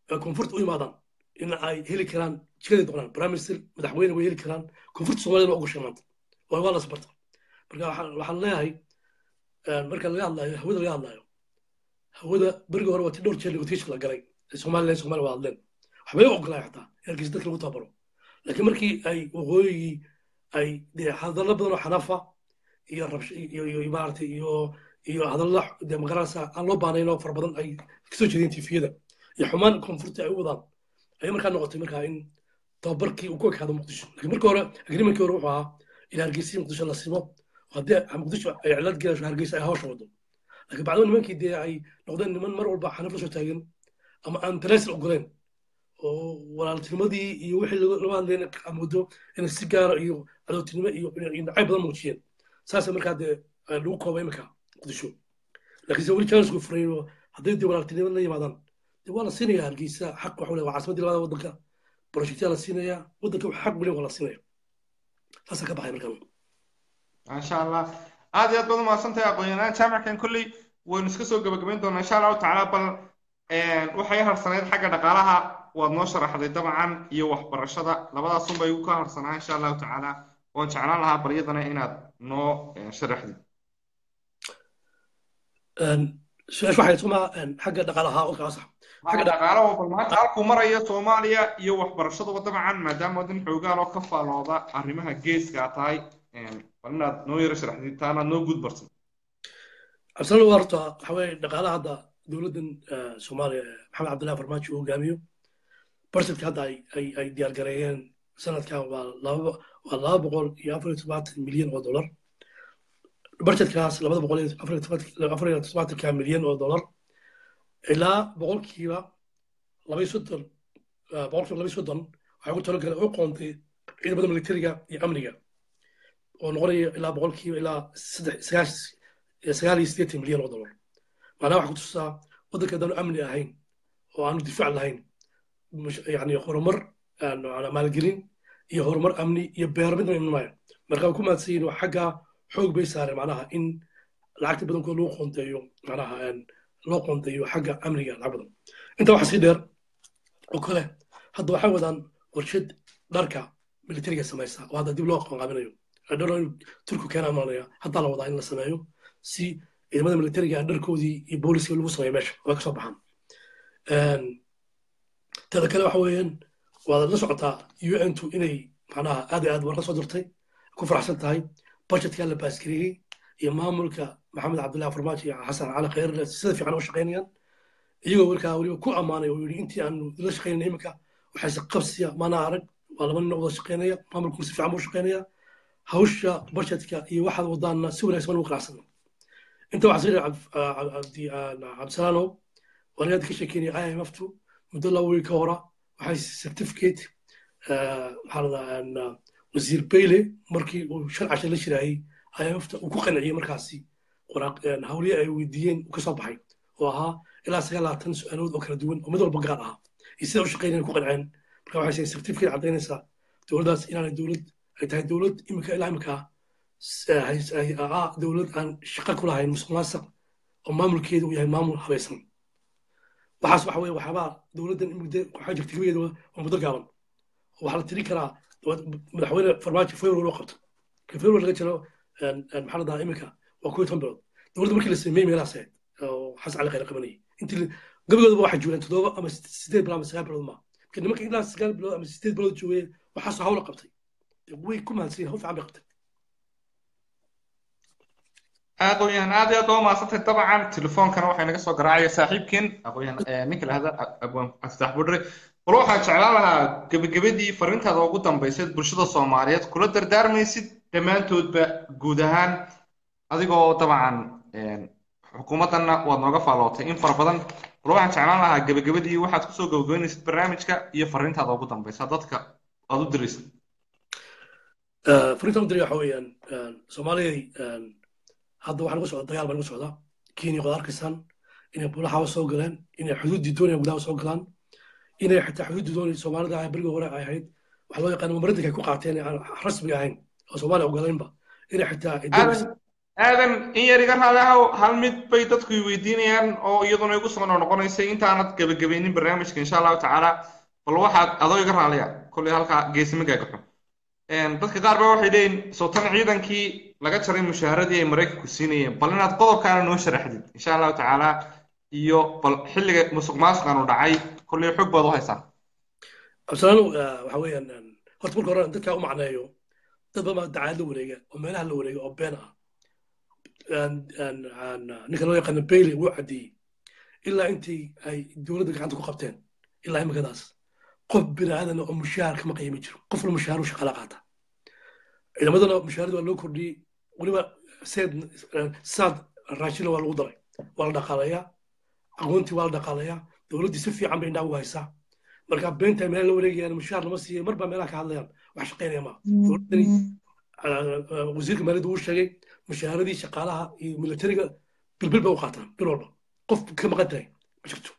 koonfurta u imaadaan in ay heli karaan jikaday doonaan prime minister madaxweyne way heli karaan koonfurta soomaaliyana waa ugashay maanta waa waa la sbarta marka waxaan leeyahay marka laga hadlayo hawada laga hadlayo hawada beriga hore waa ti dhowr jeer negotiation la galay somalilan somalia waa hadleen waxbay u ogolaay xataa in hargeysa dadka lagu tababaro laakiin markii ay waqooyigii ay dee hadallo badan oo xanafa iyo rabsh iyo iyo maaragtay iyo iyo hadallo dee magaranaysa aan loo baanayn oo fara badan ay kasoo jeedeen tifiyada iyo xumaan koonfurta ay u wadaan ayay markaa noqotay markaa in tababarkii uu ku ekaado muqdisho laakiin markii hore agreementkii hore wuxuu ahaa in hargeysa muqdisho la simo haddii muqdisho ay cilad gelasho hargeysa ay hawsha wado laakiin bacdama nimankii dee ay noqdeen niman mar walba xanaf la soo taagan ama aan tanaasl ogoleen oo walaaltinimadii iyo wixii laga hadlayna amoodo inay si gaara iyo cadowtinimo iyo nacayb badan muujiyeen saasa markaa dee lagu koobay iminka muqdisho laakiin se weli janisku furay hadday dee walaaltinimo la yimaadaan dee waa la siinayaa hargeysa xaq waxa le waa caasimaddii labada waddanka projectyaa la siinayaa waddanka wax xaq weli waa la siinaya saasaa ka baxay markaan maasha allah aad iyo aad baad umahadsantahay aqoon-yahanaan jaamickan kolley waynu iska soo gebagabayn doonaa insha allahu tacaala bal waxay harsanayd xagga dhaqaalaha waad noo sharaxday dabcan iyo waxbarashada labadaasun bay ka harsanaa insha allahu tacaala waan jeclaan lahaa baryadana inaad noo sharaxdid su-aasha waxay suma xagga dhaqaalaha oo kala sax xagga dhaqaalaha bal maanta halkuu maraya soomaaliya iyo waxbarashaduba dabcan maadaama waddan xoogaal oo ka faalooda arrimaha geeska tahay bal inaad noo yaro sharaxdid taanaad noo guud barsan cabdisalaam waa horta waxa weeye dhaqaalaha hadda dowladdan soomaaliya maxamed cabdillahi farmaajo uu hogaamiyo barsetka hadda ay diyaargareeyeen sanadkan waa laba waa laba boqol iyo afar iyo todobaatan milyan oo dollar barjetkaas labada boqol iyo afar iyo todobaatanka milyan oo dollar ilaa boqolkiiba laba iyo soddon boqolkiiba laba iyo soddon waxay ugu talagaleen u qoontay ciidamada militariga iyo amniga oo noqonaya ilaa boqolkiiba ilaa saddex sagaal iyo siddeetan milyan oo dollar macnaha waxaa ku tusaa waddanka haddaanu amni ahayn oo aanu difaac lahayn yani horumar maalgelin iyo horumar amni iyo beero midna imanmaayo marka way ku mahadsan yihin xagga xoog bay saareen macnaha in lacagta badankood loo qoonteeyo macnaha loo qoonteeyo xagga amniga lacag badan intaa waxaa sii dheer oo kale hadda waxay wadaan warshad dharka militariga samaysa oo hadda dib loo qabanqaabinayo turku keena malanaya haddaa la wadaa in la sameeyo si ciidamada militariga dharkoodii iyo booliska lagu sameeyo meesha way kasoo baxaan teda kale waxa weeyaan waad la socotaa un tu inay macnaha aad iyo aad warka soo dirtay ku faraxsan tahay budgetkaa la baasgareeyey iyo maamulka maxamed cabdullahi farmaajo iyo xasan cali khayrle sida fiican u shaqaynayaan iyagoo warkaa weliba ku ammaanay oo yidhi intii aanu la shaqaynayna iminka waxayse qabsiya mana arag waa laba nin oo wada shaqaynaya maamulkuna si fiican buu shaqaynaya hawsha budgetka iyo waxaad wadaanna si wanaagsan ugu qanacsan inta waxaa sii cabdisalaanow waan aad ka sheekeynaya imftu muddo laba wiil ka hora waxay certificate maxaa ladaa wasiir bayle markii uu shan cashe la shiraayey imfta uu ku qanciyey markaasi hawliye ay weydiiyeen uu kasoo baxay oo ahaa ilaa sagaal labaatan su-aalood oo kala duwan oo mid walba gaar ahaa iyo sida u shaqeynayaan ku qanceen marka waxay seen certificate caddaynaysaa dowladdaas inaanay dowlad ay tahay dowlad imika ilaa imika ah dowlad aan shaqo ku lahayn musuq maasuq oo maamulkeedu uu yahay maamul habaysan waxaas waxa weye waxyaabaa dowladdan muddo waxaa jirta gebageeda waa muddo gaaban waxaa la tiri karaa madaxweyne farmaajo february loo qabto ka february laga jiro maxaa la dhahaa iminka waa kuwa toban bilood dowladda markii la sameeyey meelahaas ahayd oo xasan cali khayr qabanayay intii gabagoodaba waxay joogeen toddoba ama sideed bilood ama sagaal bilood ma marka nimanka ilaa sagaal bilood ama sideed bilood joogeen waxaasoo hawla qabtay way ku mahadsan hawl fiican bay qabtay aqoon-yahan aad iyo aad waa mahadsantay dabcan telefoonkana waxay naga soo garaacaya saaxiibkeen aqoon-yahan ninka lahada abwaan cabditax budre bal waxaan jeclaan lahaa gebagabadii fariintaada ugu dambaysayd bulshada soomaaliyeed kula dardaarmaysid dhammaantoodba guud ahaan adigoo dabcan xukuumaddanna waad nooga faallootay in fara badan bal waxaan jeclaan lahaa gebagabadii waxaad kusoo gabagabaynaysid barnaamijka iyo fariintaada ugu dambaysa dadka aad u diraysid fariintaan u diray waxa weeyaan soomaaliyay hadda waxaa lagu socda dagaal baa lagu socdaa kenya waad arkaysaan inay bulaxawa soo galeen inay xuduuddii doonaya gudaha soo galaan inay xitaa xuduuddii doonaya soomaalida ah berigii hore ay ahayd waxaa loo yaqaan mamaradinka ay ku qaateen aan rasmi ahayn oo soomaaliya ogolaynba inay xitaa aadan in yar iga raadahow hal mid bay dadku i weydiinayaan oo iyaduna igu soo noqonaysay intaanad gebagabaynin barnaamijka insha allahu tacaala bal waxaad adoo iga raaliya kolley halkaa geesima gaagaxo dadka qaar ba waxay leeyihin sootan ciidankii laga jaray mushaaharadii ay maraykanku siinayeen bal inaad qodobkaana noo sharaxdid insha allahu tacaala iyo bal xilliga musuq maasuqan u dhacay kolley xog baad u haysaa absalaano waxa weeyaan horta marka hore dadkaa u macneeyo dad badan baa dacaad la wareega oo meelaha la wareega oo been ah ninka loo yaqaano bailey wuu caddeeyey ilaa intii ay dowladda gacanta ku qabteen ilaa imikadaas qof bini aadan oo mushaar kama qiimi jiro qofna mushaaru shaqala qaata ciidamadana mushaarada waa loo kordhiyey weliba seed saad raashina waa lagu daray waa la dhaqaalayaa aqoontii waa la dhaqaalayaa dowladdii si fiican bay indhaa ugu haysaa marka beenta meel la wareegayaan mushaar lama siiyo mar baa meelaha ka hadlayaan wax shaqaynaya maa dowladdani wasiirka maaliyadda uu sheegay mushaaradii shaqaalaha iyo militariga bilbil bay u qaataan bil walba qof ka maqan tahay ma jirto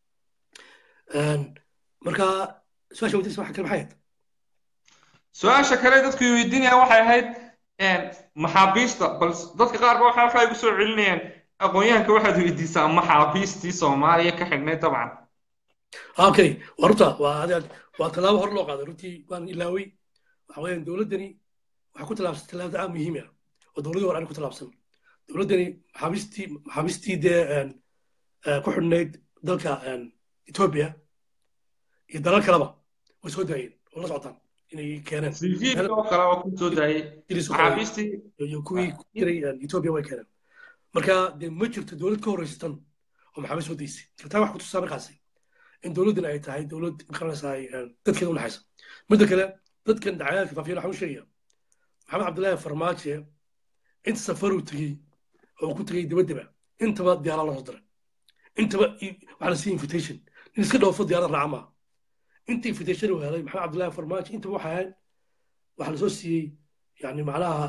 marka su-aasha weydiisa waxa kale maxay ahayd su-aasha kale dadku weydiinayaan waxay ahayd maxaabiista bal dadka qaar ba waxaa waxay igu soo celinayaan aqoon-yahanka waxaad weydiisaa maxaabiistii soomaaliya ka xidhnay dabcan okay waa runta waa adeeg waa tallaabo hor loo qaaday runtii waan ilaawey waxa weeyaan dowladdani waxay ku tallaabsan tallaabada aad muhiim ah oo dowladii hore aan ku tallaabsan dowladdani maxaabiistii maxaabiistii dee ku xidhnayd dalka etoobiya iyo dalal kaleba way soo daayeen oo la socotaan inay keeneen sijiidka oo kale oo ku soo daayay maxaabiistii iyo kuwii ku jiray etoobiya way keeneen marka dee ma jirto dowlad ka horeysatan oo maxaabiis soo daysay taa wax ku tusaa markaasi in dowladdan ay tahay dowlad maqaranaysaa dadkeeda u naxaysa midda kale dadkan dacayaadka faafiyan waxaan u sheegaya maxamed cabdillaahi farmaajo inta safaruu tegey oo uu ku tegey dabaddaba intaba diyaarad la soo diray intaba waxaa la siiyey invitation nin iska dhoofo diyaarad raaca maaha inta invitation uu helay maxamed cabdillaahi farmaajo intaba waxay ahayd waxaa lasoo siiyey yani macnaha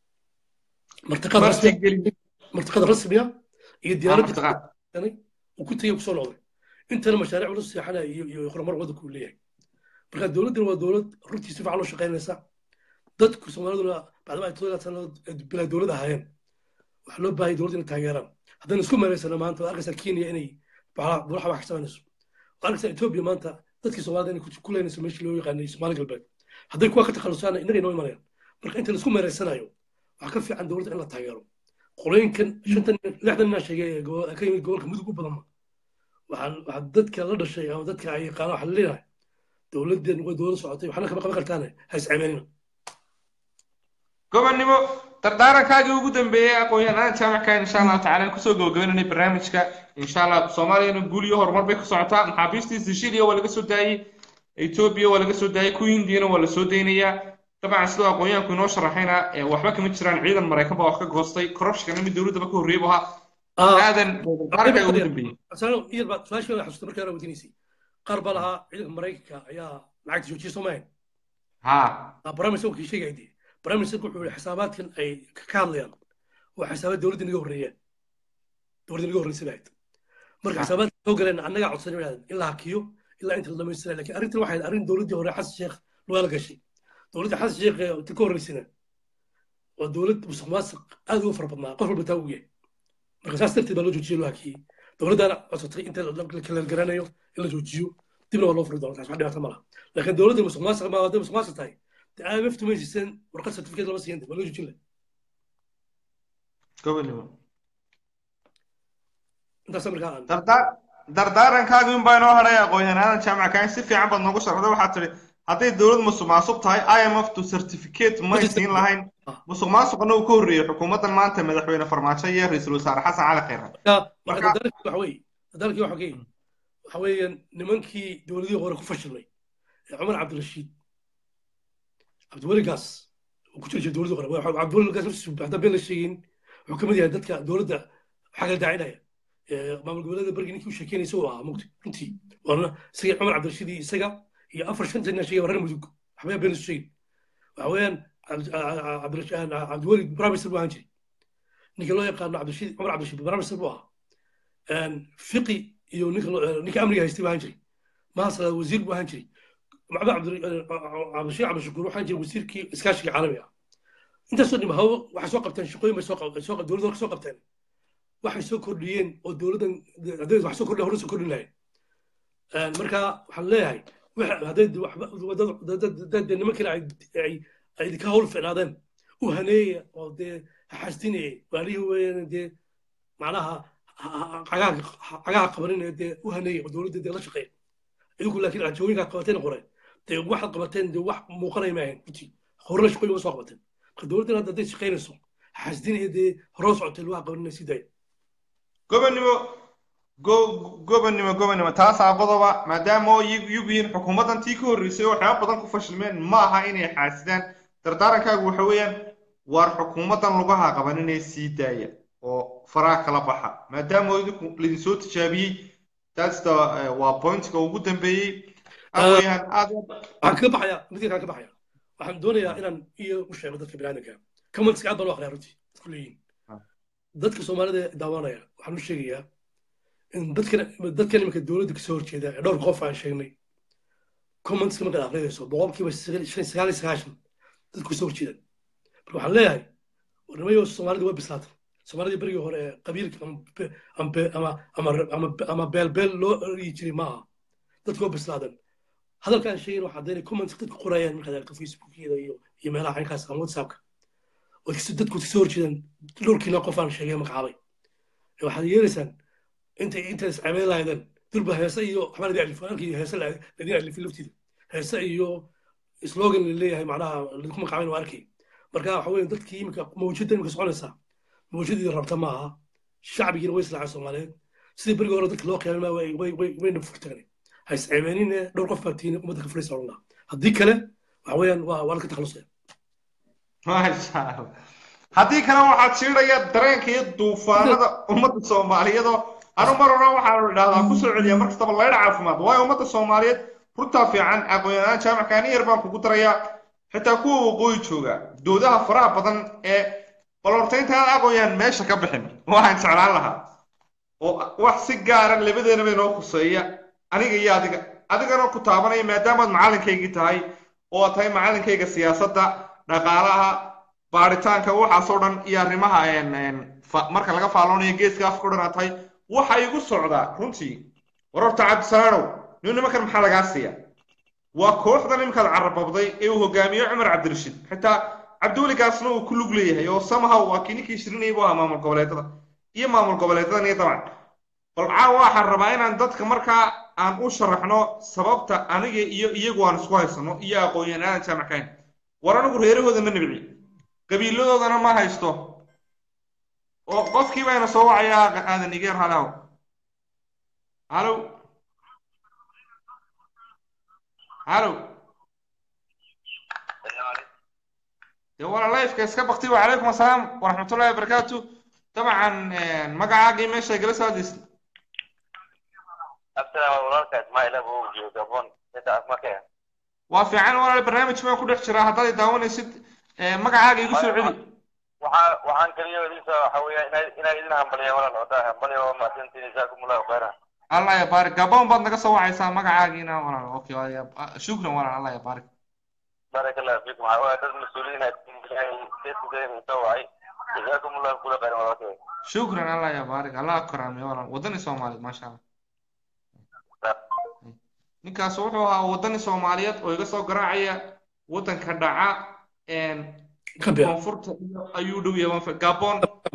martiqada rasmiya iyo diyaaradda uu ku tegey kusoo noqday intana mashaariic ula seexanaya iyo iyo horumar waddanku uu leeyahay marka dowladdan waa dowlad runtii si fiican loo shaqaynaysa dadku soomaaliduna bacdama ay todoba sanadood bilaa dowlad ahaayeen waxaa loo baahaya dowladda inay taageeraan haddaynu isku meelaysana maanta waad arkaysaa kenya inay buuraha wax ka samaynayso waad arkaysaa etoobiya maanta dadkii soomaalida inay ku leynayso meeshii loo yaqaanay soomaali galbeed hadday kuwa ka takhalusaana innaga inoo imanayaan marka inta laisku meeraysanayo waxaa ka fiican dowladda in la taageero qolooyinkan shantan lixdan inaa sheegay ka yimid gobolka mudug u badanma waxaan waxaa dadka la dhashay ama dadka ay yaqaana waxaa leeyahay dowladdan way dowlad socotay waxna kama qaban kartaane ha iscaymaanina gobonnimo dardaarankaagii ugu dambeeyey aqoon-yahanada jaamicka insha allahu tacala kusoo gabagabeynanay barnaamijka insha allah soomaaliyana guul iyo horumar bay ku socotaa maxaabiistii sicilia waa laga soo daayey etoobiya waa laga soo daayey kuwa hindiyana waa la soo daynayaa dabcan sidoo aqoon-yahanku inoo sharaxayna waxba kama jiraan ciidan maraykan baa wax ka goostay corruptionkana mid dowladdaba ka horreeyay bu ahaa aadan dardaarankaa ugu dambeeyey su-aashii la xasuusta markii hore weydiinaysay qaar baa lahaa ciidanka maraykanka ayaa lacagta joojiyay soo maahayn ha barnaamij kii sheegay dee barnaamijka wuxuu yihi xisaabaadkan ay ka hadlayaan waa xisaabaad dowladda naga horreeyaan dowladda naga horreysay bahayd marka xisaabaadka soo galeen annagaa codsan yidhahden in la hakiyo ilaa inta la dhamaystira lakin arrintan waxay arrin dowladdii hore xasan sheekh lugaala gashay dowladda xasan sheekh ta ka horreysana waa dowlad musuq maasuq aad uga fara badnaa qof walba taa ugu yahay marka saas darteed baa loo joojiyey loo hakiyey dowladdaana codsatay inta la kala garanayo in la joojiyo dibna waa loo furi doona taas wax dhibaato ma laha laakiin dowladda musuq maasuq ma hadday musuq maasuq tahay dee IMF tuma heshiiseen warqad certificate lama siiyan waa loo joojin lahay gobonnimo intaas markaa aan dardaarankaagi un baa inoo hadhay aqoon-yahanada jaamicka si fiican baad noogu sharxday waxaad tidhi hadday dowlad musuq maasuq tahay IMF to certificate may siin lahayn musuq maasuqna uu ka horreeyey xukuumaddan maanta madaxweyne farmaajo iyo ra-iisul wasaare xasan cali khayre marka dadaalkii waxa weeye dadaalkii waxa weeye waxa weeyaan nimankii dowladihii hore ku fashilmay ee cumar cabdirashiid cabdiweli gaas uu ku jiri jiray dowladii hore cabdiweli gaas naftiisu haddaan been la sheegin wuxuu ka mid yahay dadka dowladda waxaa kala daacinaya maamul goboleeda bergi ninkii u sheekeynaysa uu ahaa mugti runtii waana isaga cumar cabdirashiid iyo isaga iyo afar shanta nin sheegay reer mudug waxba been isu sheegin waxa weeyaan cabdiweli bramister buu ahaan jiray ninka loo yaqaano cabdirashiid cumar cabdirashiid bramister buu ahaa fiqi iyo ninka amniga haystay buu ahaan jiray maasala wasiir buu ahaan jiray maxamed cabdirashiid cabdishakuur waxaan jiray wasiirkii iskaashiga caalamiga intaasoo dhim hawo waxay soo qabteen shaqooyin bay soo qabteen soo dowladda soo qabteen waxay soo kordhiyeen oo dowladdan hadday wax soo kordhin hore soo kordhin lahayd marka waxaan leeyahay hadday dad nimankana ay idinka hawl ficnaadeen u haneeya oo dee xastinaya waalihii weeyaan dee macnaha cagaha qabanin dee u haneeya oo dowladda dee la shaqeeya idinku laakiin rajooyinkaa qabateen qoreen dee waxaad qabateen dee wax muuqanaya maahayn runtii horena shaqooyin waa soo qabateen marka dowladdan hadda hadday shaqaynayso xastinaya dee horoo socotay lugaha qabanina sii daaya gobonnimo gobonnimo gobonnimo taasaa qodoba maadaama oo iyagu yihiin xukuumaddan tii ka horreysay oo waxyaaba badan ku fashilmeen ma aha inay xaasidaan dardaarankaagu waxa weeyaan waar xukuumaddan lugaha qaban inay sii daaya oo faraha kala baxa maadaama oo idinku laidinsoo tijaabiyey taasta waa pointka ugu dambeeyey aweyaan aad waxaan kaga baxayaa midka kaan ka baxaya waxaan doonayaa inaan iyo u sheego dadka biniaadanka comments aad baan u aqriyaa runtii isku leeyihin dadka soomaalida daawanaya waxaan u sheegayaa in dadkan dadkan iminka dowladda kasoo horjeeda ee dhowr qof aan sheegnay commentska markaad aqrinayso boqolkiiba sagaal iyo sagaashan dadku kasoo horjeedaan marka waxaan leeyahay warnimayo soomaalida waa bislaata soomaalida berigii hore ee qabiilka ama beelbeel loo oryi jiray ma aha dadku waa bislaadan hadalkaan sheegin waxaa daynay comments dadku qorayaan markaad aragto facebookyada iyo iyo meelaha caynkaas ama whatsappka oo dadku kasoo horjeedaan dhowrkiina qof aan sheegay magacaabay waxaad yeelaysaan intay intaas cameyn lahaydeen durba heese iyo waxbaa ladin alifo halkii heese ladin alifin laftiida heese iyo slogan la leeyahay macnaha ladinku magacaabayn waa arkay marka waxa weeye dadkii imika mawjada imika soconaysaa mawjadii rabta ma aha shacbigiina way islaacay soomaaliyeed sidii berigii hore dadka loo qiyaamay wayna furtagan ha isceebeenine dhowr qof baa tihiin ummadda ka furaysa odhan lahaa haddii kale waxa weeyaan waa waa laga takhalusaya maasha allah haddii kale waxaad shiidhaya dareenka iyo duufaanada ummadda soomaaliyeedoo anu mar hore waxaanu idhahdaa kusoo celiya mar kastaba laydha caafimaad waayo ummadda soomaaliyeed runtaa fiican aqoon-yahaan jaamacka ani yar baan kugu darayaa xitaa kuwa waqooyi jooga doodaha faraha badan ee balortaynta aan aqoon-yahan meesha ka bixin waxaan jeclaan lahaa oo wax si gaara labadeenaba inoo khuseeya aniga iyo adiga adigana ku taabanaya maadaamaad macalinkaygii tahay oo aad tahay macalinkayga siyaasadda dhaqaalaha baaritaanka waxaasoo dhan iyo arrimaha marka laga faaloonayo geeska afka o dhan aad tahay waxa igu socdaa runtii warorta cabdisalaanow nin nimankan maxaa lagaa siiya waa kooxdan iminkaad carababday ee uu hogaamiyo cumar cabdirashiid xitaa cabdiweligaasna uu ku lug leeyahay oo samahaw waa kii ninkii shirinayay buu ahaa maamul goboleedada iyo maamul goboleedadan iyo dabcan bal caawa waxaan rabaa inaan dadka markaa aan u sharaxno sababta aniga iyo iyagu aan isku haysano iyo aqoon-yahan aadan jaamackayn war anigu reerahooda ma nibci qabiiladoodana ma haysto oo qofkii bayna soo wacayaa aadan igeer halaw halow halow dee wala lifeka iska bakti wacalaykum assalaam waraxmatullahi wabarakaatu dabcan magacaagii meesha igala soo hadlaysa waa fiican walaal barnaamij baan ku dhex jiraa haddaad daawanaysid magacaaga igu soo celi waxaan kaliya idinsa waxa weeya inaa idin hambaliya walaal wada hambaliya waa mahadsantiin jazaakum allahu khayran allah ya baarik gabon baad naga soo wacaysaa magacaagiina walaal okay shukran walaal allah ya baarik بارك الله فيكم عوائل المسؤولين soo wacay جزاكم الله كل خير وبركاته shukran allah ya baarik allah karaamiyo walaal wadani soomaaliyeed maasha allah ninkaas wuxuu ahaa wadani soomaaliyeed oo iga soo garaacaya waddanka dhaca koonfurta ayuu dhow yahay gabon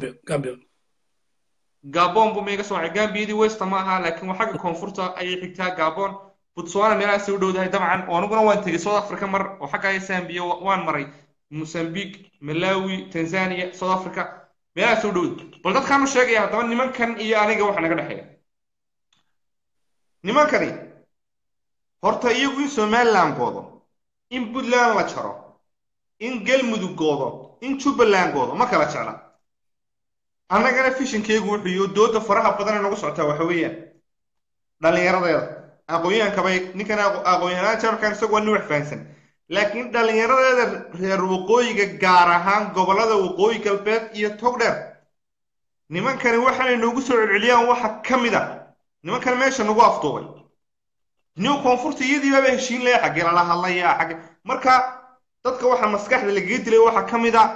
gabon buu maiga soo wacay gambiyadii westa ma aha laakiin waa xagga koonfurta ayay xigtaa gabon botswana meelahaasay u dhowdahay dabcan oo aniguna waan tegey south africa mar oo xagga zambia waan maray mosambique malawi tanzania south africa meelahaasay u dhowday bal dadkaan u sheegaya haddaba nimankan iyo aniga waxa naga dhexeeya nimankani horta iyagu in somaliland goodo in puntland la jaro in galmudug goodo in jubbaland goodo ma kala jecla annagana fishinkeygu wuxuu iyo dooda faraha badan ee nagu socotaa waxa weeyaan dhallinyaradeeda aqoon-yahankabay ninkan aqoon-yahanaan jamarkan isagu waa nin wax fahansan laakiin dhallinyaradeeda reer waqooyiga gaar ahaan gobollada waqooyi galbeed iyo togdheer nimankani waxaanay noogu soo celceliyaan waxa ka mid a nimankan meesha nagu afduubay new koonfurta iyadiibaaba heshiin laya xaggee lala hadlayaa xagge marka dadka waxa maskaxda lagaga dilay waxaa ka mid a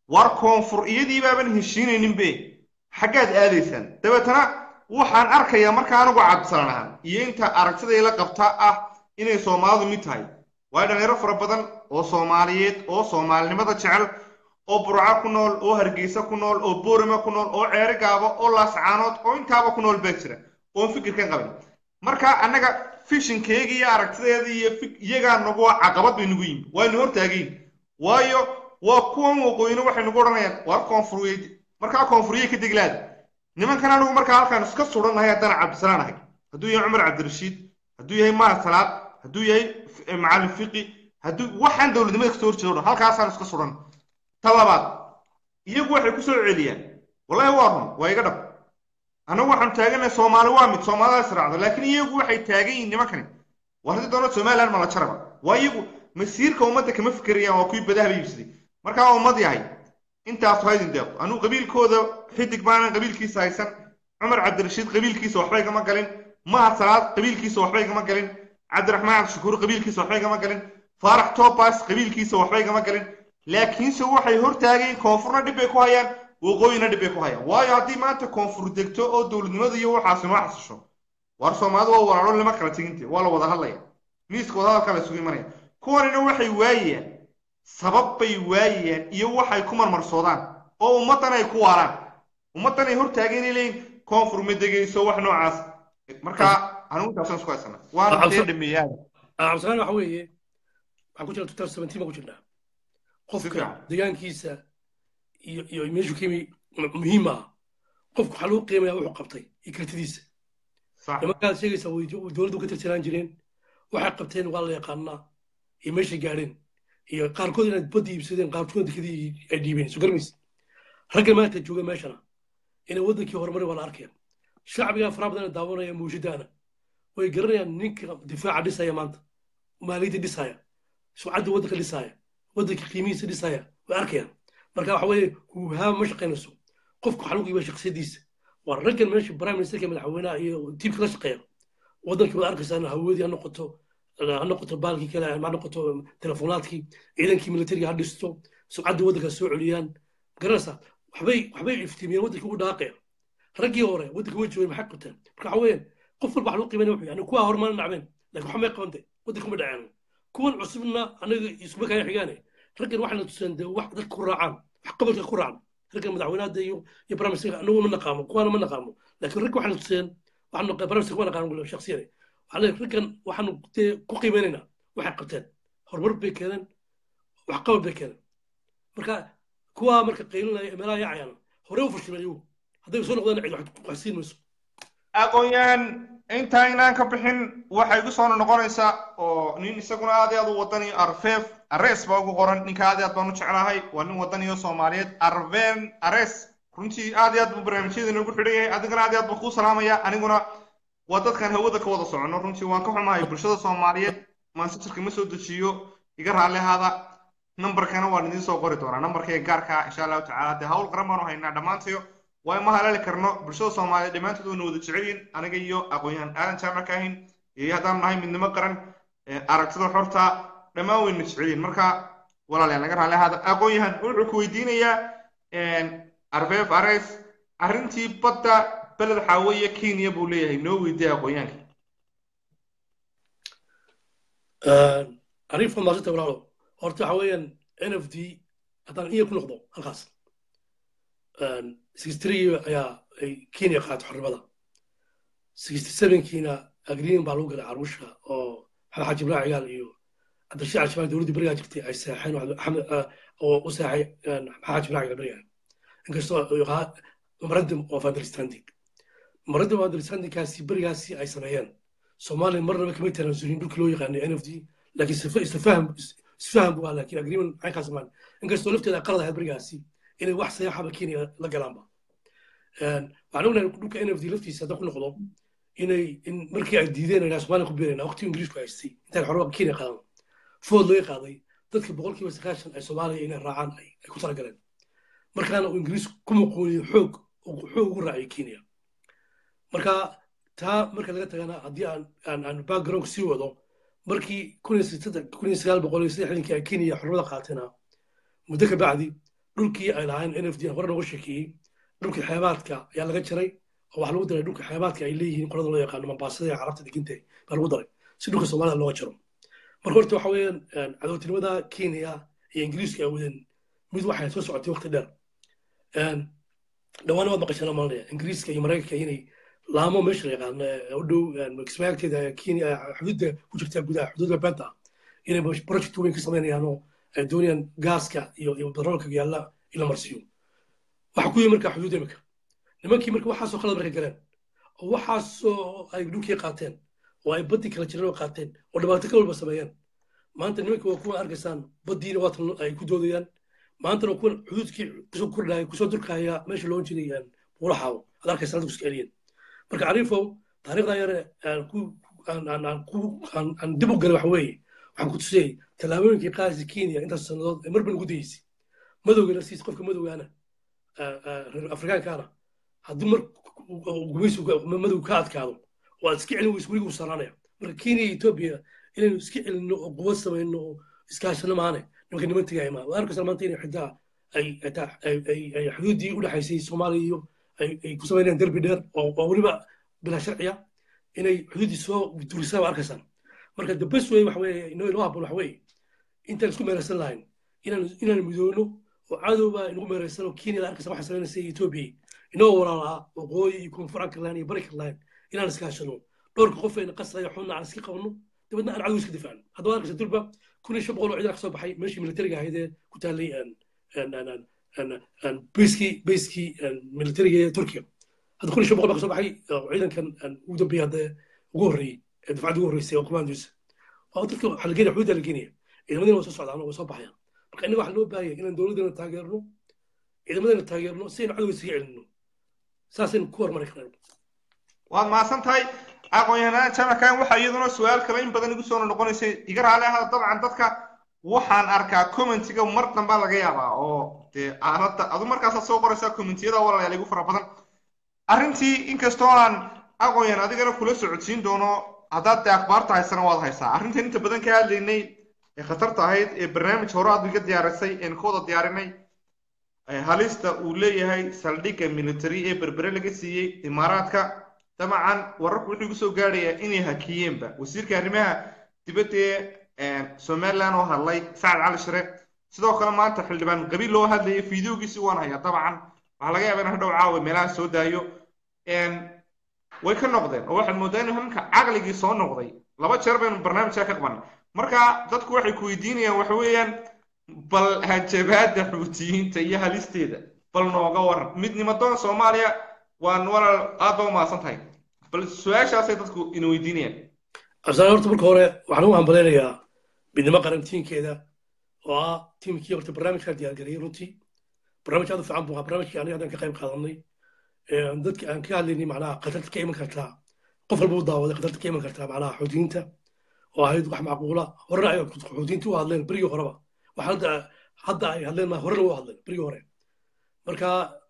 war koonfur iyadii baaban heshiinayninbe xaggaad aadaysaan dabeetana waxaan arkayaa marka anigu cabdisalaan ahaan iyo inta aragtiday la qabta ah inay soomaalidu mid tahay waayo dhalinyaro fara badan oo soomaaliyeed oo soomaalinimada jecel oo burca ku nool oo hargeysa ku nool oo boorama ku nool oo ceeri gaabo oo laascaanood oo intaaba ku nool baa jira oon fikirkan qabin marka annaga fishinkeega iyo aragtideeda iyo iyagaa nagu caqabad bay nagu yimi waynu hortaagayn waayo waa kuwan waqooyina waxay nagu odhanayaan waar koonfurweyd markaa koonfuriye ka deglaada nimankan anigu markaa halkaan iska surannahay haddana cabdisalaan ahay hadduu yahay cumar cabdirashiid hadduu yahay mahad salaad hadduu yahay macalin fiqi hadduu waxaan dowladnimada kasoo horjeedo dhan halkaasaan iska suran ta labaad iyagu waxay ku soo celiyaan wallahi waa run waa iga dhab annagu waxaanu taaganahay soomaali waa mid soomaalida israacdo laakiin iyagu waxay taagan yihiin nimankani waa haddii doona somaliland ma la jaraba waa iyagu masiirka ummadda kama fikirayaan waa kuwii badaha la iibsaday markaa ummad yahay intaas haydin deeqo anugu qabiilkooda xidig baanan qabiilkiisa haysan cumar cabdirashiid qabiilkiisa waxba igama galin mahad salaad qabiilkiisa waxba igama galin cabdiraxmaan cabdishakuur qabiilkiisa waxba igama galin faarax tobas qabiilkiisa waxba igama galin laakiinse waxay hortaageen koonfurna dhib bay ku hayaan waqooyina dhib bay ku hayaan waayo haddii maanta koonfur degto oo dowladnimada iyo waxaasi noo xasisho war soomaalidu waa walaalo lama kala teginte waa la wada hadlaya miiska wadahadalka la isugu imanaya kuwanina waxay waayayaan sabab bay waayayaan iyo waxay ku marmarsoodaan oo ummaddan ay ku waaraan ummaddan ay hortaageen inay leeyihin koonfur ma degayso wax noocaas marka anigu intaasaan isku haysana waana dee dhameeyaa cabdisalaan waxa weeye waxaan ku jira tutar seventeen baan ku jirnaa qofka deegaankiisa iyo iyo meeshu ka yimi muhiim ah qofku waxaa lagu qiimaya wuxuu qabtay iyo kartidiisa nimankaad sheegaysaa way dowladdu ka tirsanaan jireen waxay qabteen waa la yaqaanaa iyo meeshay gaadheen iyo qaarkood inaad badda iibsadeen qaarkood dekadii ay dhiibeen soo garmaysa ragga maanta jooga meeshana inay waddankii horumari waa la arkaya shacbigaa faraha badan daawanaya muujadaana way garanayaan ninka difaaca dhisaya maanta maaliyadda dhisaya sumcadda waddanka dhisaya waddanka qiimihiisa dhisaya way arkayaan marka waxa weeye huhaama ma shaqaynayso qofku waxaa lagu iibaa shakhsiyadiisa waa raggan meesha prime ministerka madaxweynaha iyo tiimka la shaqeeya waddankii waad arkaysaan hawadii ha noqoto ha noqoto baalkii kale ha noqoto telefonaadkii ciidankii militariga ha dhisto sumcadda waddanka soo celiyaan garanaysaa waxbay waxbay iftiimiyeen waddankii ugu dhaaqaya raggii hore waddanka way joogeen maxay qabteen marka waxa weeyaan qof walba wax lagu qiimeynaya wuxuu yani kuwaa horumar nacbeen laakiin waxba may qabante waddanka ma dhaceen kuwan cusubna anaga isuma kaya xigaane raggan waxayna tuseen dee wax dadka ku raacaan wax qabalka ku raacan raggan madaxweynaha iyo iyo barnaamijka anagu ma naqaamo kuwaana ma naqaamo laakiin ragga waxayna tuseen waxaanu barnaamijka ma naqaano shaksiyada waxaa leeyahay raggan waxaanu dee ku qiimeynaynaa waxay qabteen horumar bay keeneen wax qabal bay keeneen marka kuwaa marka qaylinaya meelaha yaacayaan hore u fashilmeen iyagu hadday soo noqdaan cid wax siin mayso aqoon-yahan intaa inaan ka bixin waxay igu soo noqonaysaa oo nin isaguna aad iyo aad u wadani arfeef ares baa ugu qoran ninka aad iyo aad baan u jeclahay waa nin wadaniyo soomaaliyeed arven ares runtii aad iyo aad buu barnaamijyada inoogu xidhan yahay adigana aad iyo aad baan kuu salaamaya aniguna waa dadkan hawada ka wada socono runtii waan ka xumahay bulshada soomaaliyeed manchester ma soo dejiyo iga raalli ahaada nambarkana waan idiin soo qori doonaa nambarkayga gaarka insha allahu tacaala dee hawl qaran baanu haynaa dhammaantayo waa ma halaali karno bulshada soomaaliyeed dhammaantood wayna wada jecel yihin aniga iyo aqoon-yahan aadan jaamac ka ahin iyo haddaan nahay midnimo qaran aragtida xorta dhammaan wayna jecel yihin marka walaalayaal naga raalli ahaada aqoon-yahan wuxuu ku weydiinayaa arfeef ares arrintii badda beled xaaweeye kenya buu leeyahay noo weydiiya aqoon-yahanka arrin famaasanta walaalo horta waxa weeyaan n f d haddaan iya ku noqdo halkaas sixty ayaa ay kenya qaatay xornimada sixty sevenkiina agreement baa lagu galay caruusha oo maxamed xaaji ibrahim cigaal iyo cabdishii al-shabaab dowladdii berigaa jirtay ay seexeen oo u seexay maxamed xaaji ibrahim cigaal berigaa inkastoo memorandum of understanding memorandum of understandingkaasi berigaasi ay sameeyeen soomaaliya marnaba kama tanaasulin dhulkii loo yaqaanay n f d laakiin isfaham isfaham buu ahaa laakiin agreement maxay kaa samaan inkastoo lafteeda qalad ahayd berigaasi inay wax sayaxaba kenya la galaanba waxaan ognahay dhulka n f d laftiisa hadda ku noqdo inay in markii ay diideen inaa soomaaliya ku beerayna waqtigii ingiriisku haystay intaan xoraba kenya qaadan food laga qaaday dadka boqolkiiba sagaashan ay soomaaliya inay raacaan ay ku talagaleen markaana uu ingiriis ku muquuniyo xoog xoog ugu raacay kenya marka taa marka laga tagana haddii aan aan background sii wado markii kun iyo sagaal boqol iyo saddexdankii ay kenya xornimada qaatena muddo ka bacdi dhulkii ay lahayn n f d hore nooga sheekeeyey dhulkii xeebaadka ayaa laga jaray oo waxaa lagu daray dhulka xeebaadka ay leeyihiin qolada loo yaqaano mambaasada ee carabta deginta baa lagu daray si dhulka soomaalida looga jaro marka horta waxa weeyaan cadowtinimada kenya iyo ingiriiska ay wadeen mid waxay soo socotay waqti dheer dhawaan waad maqashana malinaya ingiriiska iyo maraykanka inay laamo meesha la yaqaano u dhow kismaagteeda kenya xuduudda ku jirta gudaha xuduudda beenta inay project weyn ka samaynayaan oo ay doonayaan gaaska iyo iyo batroolka yaalla in la marsiiyo waxa ku yimi marka xuduud imika nimankii marka waxaasoo qalad markay galeen oo waxaasoo ay dhulkii qaateen oo ay baddii kala jireen oo qaateen oo dhibaato ka walba sameeyeen maanta nimanka waa kuwa arkaysaan baddiina waatan ay ku doodayaan maantana kuwa xuduudkii kusoo kordhaya kusoo durkaya meesha loo jiray buulaxaawo ad arkaysa dadku iska eliyeen marka cariifow taariikhda yare aan dib u galay waxa weeye waxaan ku tusayay tallaabooyinkii qaadaysa kenya intaas sannadood ee marban ugu dayeysay madowga naftiisa qofka madowgaana reer afrikaankaana haddii mar gumaysi madow ka adkaado oo aad iska celin weyso weliga u saraanaya marka kenya iyo etoobiya inaynu iska celinno oo quwad samayno oo iskaashano maane nimanka niman tegaya maa waa arkaysaa maanta inay xitaa ay xuduuddii u dhexaysay soomaaliya iyo ay ku samaynayaan derbi dheer oo weliba bilaa sharciya inay xuduuddii soo durisaan waa arkaysaan marka the best way waxa weeye inoo inoo habboon waxa weeye intaan isku meeraysan lahayn inaan inaan midoono oo cadowba inagu meeraysan oo kenya la arkaysa waxay samaynaysa etoobiya inoo walaalaa waqooyi iyo koonfur karlaan iyo bari karlaan inaan iskaashano dhowrka qof ayna qasaya xunna aan iska qabno dabeedna aan cadow iska difaacno haddaba arkaysa durba kun iyo shan boqol oo ciidan ka soo baxay meeshii militariga ahayd ee ku taallay bayskii bayskii militariga ee turkiya hadda kun iyo shan boqol baa ka soo baxay ciidankan ugu dambeeyay hadda ugu horreeyey ee dafcadda ugu horreysay oo commandosa waa dadka waxaa la geenaya xuduudda la geenaya ciidamadina waa soo socdaan oo way soo baxayaan marka innaga waxaa loo baahaya inaan dowladdana taageerno ciidamadana taageerno si aynu cadowga isaga celinno saasaynu ku hormari karnaa waad mahadsan tahay aqoon-yahanaan jamakan waxaa iyaduna su-aal kale in badan igu soo noqonaysay iga raali ahada dabcan dadka waxaan arkaa commentiga mar dambaa laga yaabaa oo dee aaladda adu markaasaad soo qoraysaa commentiyada walaalayaal igu fara badan arrintii inkastoo aan aqoon-yahan adigana kula socodsiin doono haddaad dee akhbaarta haysana waad haysaa arrintan inta badan ka hadlaynay ee khatarta ahayd ee barnaamij hore aad iga diyaarisay een ka wada diyaarinay halista uu leeyahay saldhigga military ee berbere laga siiyey imaaraadka dabcan wararku wuxuu igu soo gaadhayaa inay hakiyeenba wasiirka arrimaha dibadda ee somaliland oo hadlay sacad cali shire sidoo kale maanta xildhibaan qabiil loo hadlayay fideogiisi waan hayaa dabcan waxaa laga yaabaa in hadhow caawa meelaha soo daayo way ka noqdeen oo waxaad moodaa in hamka caqligii soo noqday laba jeer baynu barnaamijka ka qabanay marka dadku waxay ku weydiinayaan waxa weeyaan bal hanjabaada xuutiyiinta iyo halisteeda bal nooga waran midnimadoon soomaaliya waan walaal aad baa umahadsan tahay bal su-aashaasay dadku ina weydiinayaan absaan horta marka hore waxaan u hambalaynayaa midnimo qaran tiinkeeda oo ah tiimkii horta barnaamijkaa diyaargariyey runtii barnaamij aad u fiican buu ahaa barnaamijkii aniga haddaan ka qayb qaadanay dadka aan ka hadlaynay macnaha khatarta ka iman kartaa qof walba u daawaday khatarta ka iman kartaa macnaha xuutiyiinta oo ahayd wax macquula horena ay xuutiyiinta u hadleen berigii horeba wax hadda hadda ay hadleen ma horena u hadleen berigii hore marka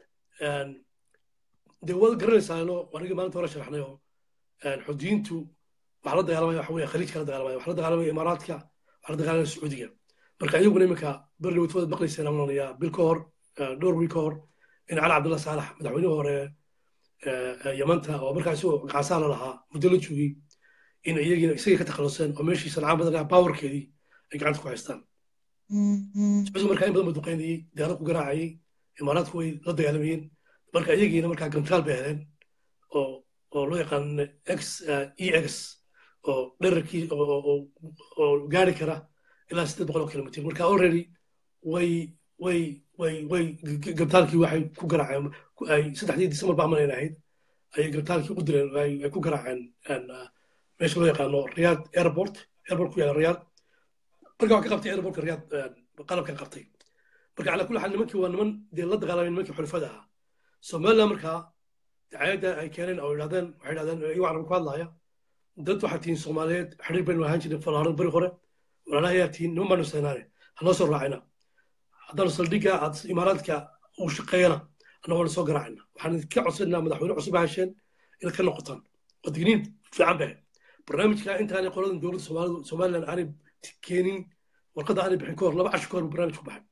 dee waad garanaysaano anigii maalinta hore sharaxnay oo xuutiyiintu waxaa la dagaalamaya waxa weeye khaliijka la dagaalamaya waxaa la dagaalamaya imaaraadka waxaa la dagaalamaya sacuudiga marka iyaguna iminka berri wad maqlayseen aan onayaa bil ka hor dhowr wiil ka hor in cali cabdullah saalax madaxweynihii hore yamanta oo markaas gacaasaa la lahaa muddo la joogay in iyagiina isagii ka takhaluseen oo meeshii sancaan badan baawarkeedii ay gacanta ku haystaan sacuudiga markaa in badan ba duqaynayey diyaarad ku garaacayey imaaraadku way la dagaalamayeen marka iyagiina markaa gantaal bay heleen oo oo loo yaqaan x e x oo dherarkii oo gaari kara ilaa siddeed boqol oo kilomitr marka already way way way way gabtaalkii waxay ku garaaceen ay saddexdii disembar baa amanayn ahayd ayay gabtaalkii u direen ay ku garaaceen meesha loo yaqaano riyaad airport airport ku yaala riyaad marka waxaa ka qabtay airportka riyaad qalabka qabtay marka calaa kulli xaal nimankii waa niman dee la dagaalamay nimankii xulfada ahaa somaliland markaa dacayadda ay keeneen oo yidhahdeen waxay yidhahdeen iyagoo carab ku hadlaaya dad waxaa tihiin soomaaliyeed xiriir baynu ahaan jirnay falaaran beri hore walaalaha ayaa tihiin niman baanu saynaane hanoo soo raacina haddaanu saldhigga aad imaaraadka uu shaqeeyana annagoona soo garaacina waxaan idinka codsanaa madaxweyne cusub ha hesheen inaad ka noqotaan oo digniin fiican bahe barnaamijka intaanay qoladan dowladda somaliland aanay keenin warqadda aanay bixin ka hor laba casho ka hor barnaamij ku baxay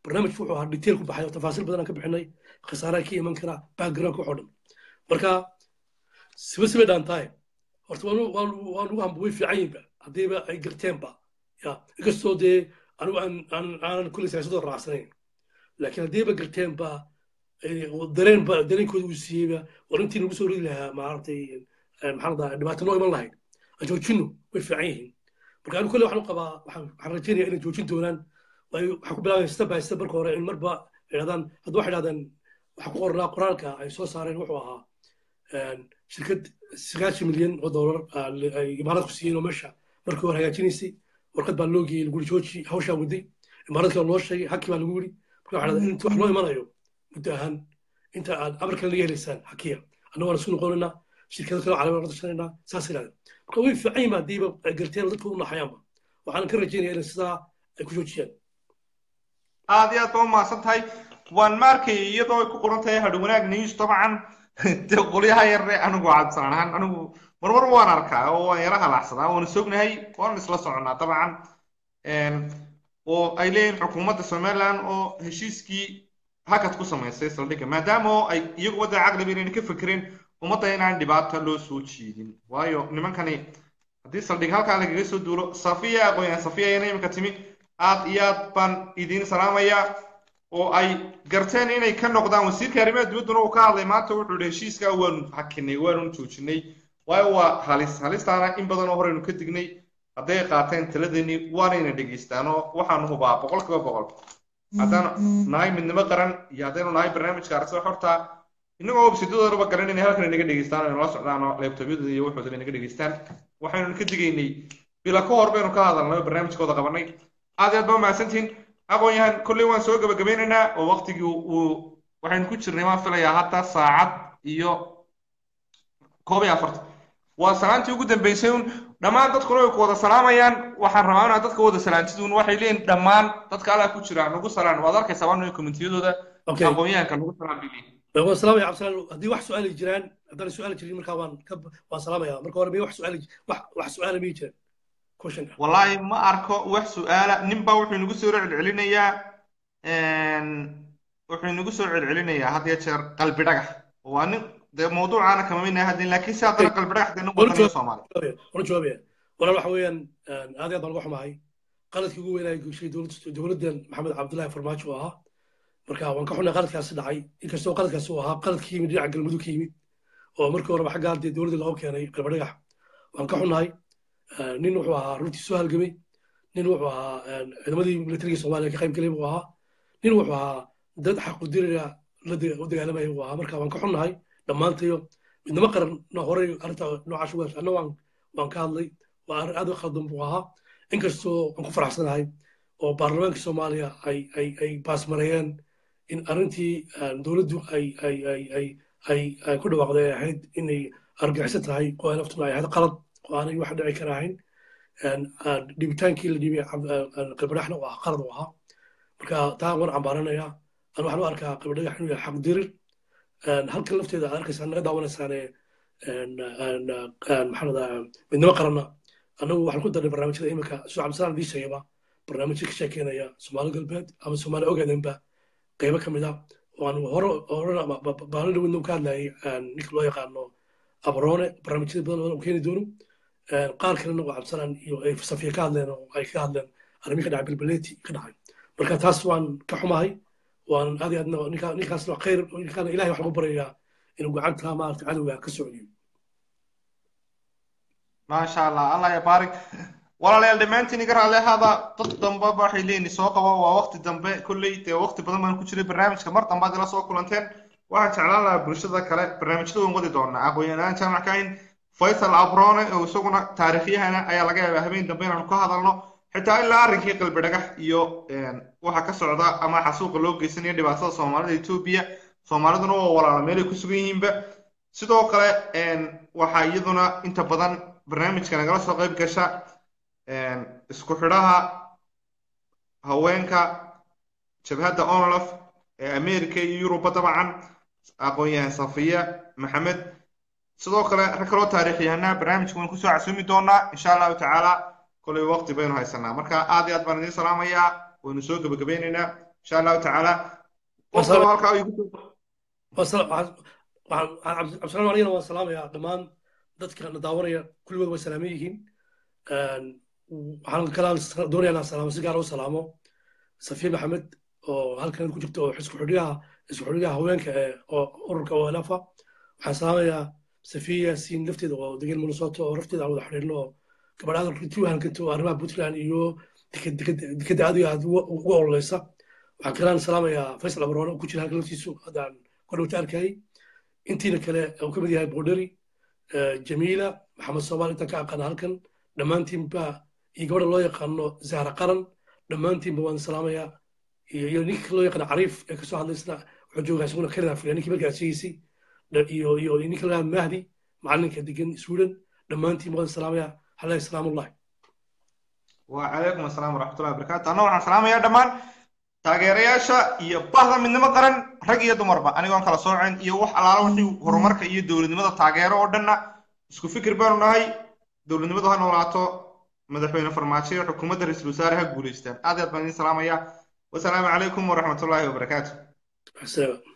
barnaamijku wuxuu ahaa detail ku baxay oo tafaasiil badan aan ka bixinay khasaaraha ka iman kara backgroundka waxoo dhan marka siba siba dhaantahay horta waan waan waan ugu hamba way fiican yihinba haddiiba ay garteenba ya inkastoo dee anigu aan aan aanan kulli siyaasadoo raacsanayn laakiin haddiiba garteenba dareenba dareenkooda uu siiyeyba war intii nagu soo ridi lahaa maaragtay maxaa ladaa dhibaato noo iman lahayd aan joojino way fiican yihiin marka anigu kolle waxaan u qabaa waxaan waxaan rajeynaya inay joojin doonaan waayo waxaan ku bilaabaya step by step marka hore in marba idhahdaan hadda waxay idhahdeen waxaa ku qornaa qoraalka ay soo saareen wuxuu ahaa shirkad sagaashan milyan oo dollar ay imaaraadku siiyeen oo meesha markii hore hagaajinaysay warqad baa loo geeyey laguri jooji hawshaa waday imaaraadka loo sheegay hakii baa lagu yiri marka waxaa dhahdaa inta wax loo imanayo muddo ahaan inta aad amarkan laga helaysaan hakiya annagu waan isku noqonaynaa shirkado kale calaamad la tashanayna saas ilaada marka way fiican yihiin haddiiba ay garteen dadka u naxayaanba waxaan ka rajeynaya inay sidaa ay ku joojiyaan aad iyo aad ba umahadsan tahay waan maarkay iyadoo ay ku qoran tahay hadhi wanaag news dabcan dee qolyaha yarre anigu cabsan ahaan anigu marmar waan arkaa oo waan yara halaacsadaa waana sognahay waan isla soconaa dabcan oo ay leeyihin xukuumadda somaliland oo heshiiskii hakad ku samaysay saldhigga maadaama oo ay iyagu wadda caqliba inayna ka fekereen ummadda inaan dhibaata loo soo jiidin waayo nimankani haddii saldhig halkaa lagaga soo duulo safiya aqoonyahan safiya ayana imika timi aad iyo aad baan idiin salaamayaa oo ay garteen inay ka noqdaan wasiirka arrimaha dibadduna uu ka hadlay maanta wuxuu yihi heshiiska waanu hakinay waanu joojinay waayo waa halis halistaana in badan oo horeynu ka dignay hadday qaateen taladeeni waanayna dhegeystaan oo waxaanu hubaa boqol kiiba boqol haddaanu nahay midnimo qaran iyo haddaynu nahay barnaamijka aragtida xorta innagoo websidadoodaba garan inay halkan inaga dhegeystaan oo nala socdaan oo leebtobyadooda iyo waxoodaba inaga dhegeystaan waxaynu ka digaynay bila ka hor baynu ka hadalnay oo barnaamijkooda qabanay aad iyo aad baa mahadsantihiin aqoon-yahan kolley waan soo gabagabeynaynaa oo waktigii uu waxaynu ku jirnay waan filayaa hadda saacad iyo koob iyo afartan waa salaantii ugu dambeysay un dhammaan dadkuna way ku wada salaamayaan waxaan rabaa inaad dadka wada salaantidun waxay leeyihin dhammaan dadka alaa ku jira nagu salaan waad arkaysaa waa komentiyadooda aqoon-yahanka nagu salaan bay leeyihin waan salaamaya cabdisalaan haddii wax su-aali jiraan haddaan su-aali jirin markaa waan ka waan salaamaya marka hore miya wax su-aali wax wax su-aala miyi jiraan question wallaahi ma arko wax su-aala ninbaa wuxuu inagu soo celcelinayaa wuxuu inagu soo celcelinayaa had iyo jeer qalbi dhagax waa nin dee mawduucaana kama midnahay haddin laakiin si haddana qalbi dhagax dee nin wadaniyo soomaaliya wana jawaabaya walaal waxa weeyaan aad iyo aad baan uga xumahay qaladkii ugu weynaa gushay dowladdan maxamed cabdullaahi farmaajo ahaa marka waan ka xunnay qaladkaasi dhacay inkastoo qaladkaasi uu ahaa qaladkii yimid dhinaca galmudug ka yimid oo markii horeba xaggaa dee dowladda looga keenay qalbi dhagax waan ka xunnahay nin wuxuu ahaa runtii soo halgamay nin wuxuu ahaa ciidamadii militariga soomaaliya ka qayb galay buu ahaa nin wuxuu ahaa dad xaqudiriga u dagaalamaya buu ahaa marka waan ka xunnahay dhammaantayo midnimo qaranna horey arrinta noocaas uga anna waan waan ka hadlay waa arrin aad u khaldan buu ahaa inkastoo aan ku faraxsanahay oo baarlamaanka soomaaliya ay ay ay baasmareeyeen in arrintii dowladdu ay ay ay ay ay ay ku dhawaaqday ay ahayd inay argaxiso tahay oo ay naftuna ay ahayd qalad oo aanay wax dhici kara ahayn dhibitaankii la dhibay qibadhaxna uu ahaa qalad uu ahaa marka taa waan cambaaranaya an waxaan u arkaa qibadhagax inuu yahay xaq dirir halkan lafteeda aad arkaysaa naga daawanaysaane maxaa ladaa midnimo qaranna annagu waxaan ku darnay barnaamijyada iminka soo cabdisalaan idii sheegaba barnaamijyo ka sheekeynaya soomaali galbeed ama soomaali ogaadenba qaybo ka mid a waan hore horena baalin dhaweyna ka hadlayay ninka loo yaqaano abroone barnaamijyada badan oo keeni doono qaar kalena oo cabdisalaan iyo ay safiya ka hadleen oo ay ka hadleen arrimihi ka dhacay bilbaleeti ka dhacay marka taas waan ka xumahay waan aad iyo aadna ninka ninkaasna khayr ninkaana ilahay wax lagu barayaa inuu gacanta maarata cadowga ka socdiyo maasha allah allah ya baarik walaalayaal dhammaantiin iga raalli ahaada dad damba waxay leeyihin soo qaba waa waqti dambe kolley dee waqti badan baan ku jiray barnaamijka mar dambaad ila soo kulanteen waxaan jeclaan lahaa bulshada kale barnaamijyada waan wadi doonaa aqoon-yahanaan jaamac kahin faysal abrone oo isaguna taariikhyahana ayaa laga yaabaa habeen dambe inaanu ka hadalno xitaa ilaa arrinkii qalbi dhagax iyo waxa ka socda ama xasuuqa loo geysanayo dhibaatada soomaalida etoobiya soomaaliduna waa walaala meelay ku sugan yihiinba sidoo kale waxaa iyaduna inta badan barnaamijka nagala soo qayb gasha isku xidhaha haweenka jabhadda onolaf ee america iyo yuruba dabcan aqoon-yahan safiya maxamed sidoo kale rag kaloo taariikhyahana barnaamijka waan kusoo casuumi doonaa insha allahu tacaala kolay waqti baynu haysanaa marka aad iyo aad baan idiin salaamayaa waynu soo gebagabeynaynaa insha allahu tacaala qof Wasalaam. kaloo halkaa igu soo Wasala- waxaan- waxaan- waxaan- cabdisalaam anigana waan salaamayaa dhammaan dadka na daawanaya kulligood way salaaman yihiin Een, waxaan kalaan doonayaa inaan salaamo si gaar u salaamo safiya maxamed oo halkan ku jirta oo isku xidhiyaha isku xidhiyaha haweenka ee oo ururka olafa waxaan salaamayaa safiya siin lafteeda oo degan minnesota oo lafteeda aan wada xidhiidhno oo gabadhaada runtii u halkanto oo arrimaha puntland iyo deked- deked- dekeda aad iyo aad uga uga ololeysa waxaan kalaan salaamayaa faysal abroone oo ku jira halkan laftiisu haddaan kordhowta arkayay intiina kale uu ka mid yahay borderi jamiila maxamed soomaal intaan ka aqaana halkan dhammaantiinba iyo gabadha loo yaqaano zahra qaran dhammaantiinba waan salaamayaa iyo iyo ninka loo yaqaano cariif ee kasoo hadlaysna wuxuu joogaa isaguna canada fila ninkii markaa sheegaysay dha- iyo iyo ninka lagaa mahdi macalinka degan sweden dhammaantiinba waan salaamayaa halahi salaamullahi وعليكم السلام ورحمة الله وبركاته أنا waxaan salaamayaa dhammaan taageerayaasha iyo bahda midnimo qaran rag iyo dumarba anigoon kala soocin iyo wax alaala wixii horumarka iyo dowladnimada taageero oo dhanna isku fikir baanu nahay dowladnimadu ha noolaato madaxweyne farmaajo iyo xukuumadda ra-iisul wasaare ha guulaystaan aad iyo aad baan idin salaamayaa wasalaamu calaykum waraxmatullaahi wabarakaatu Asalaam.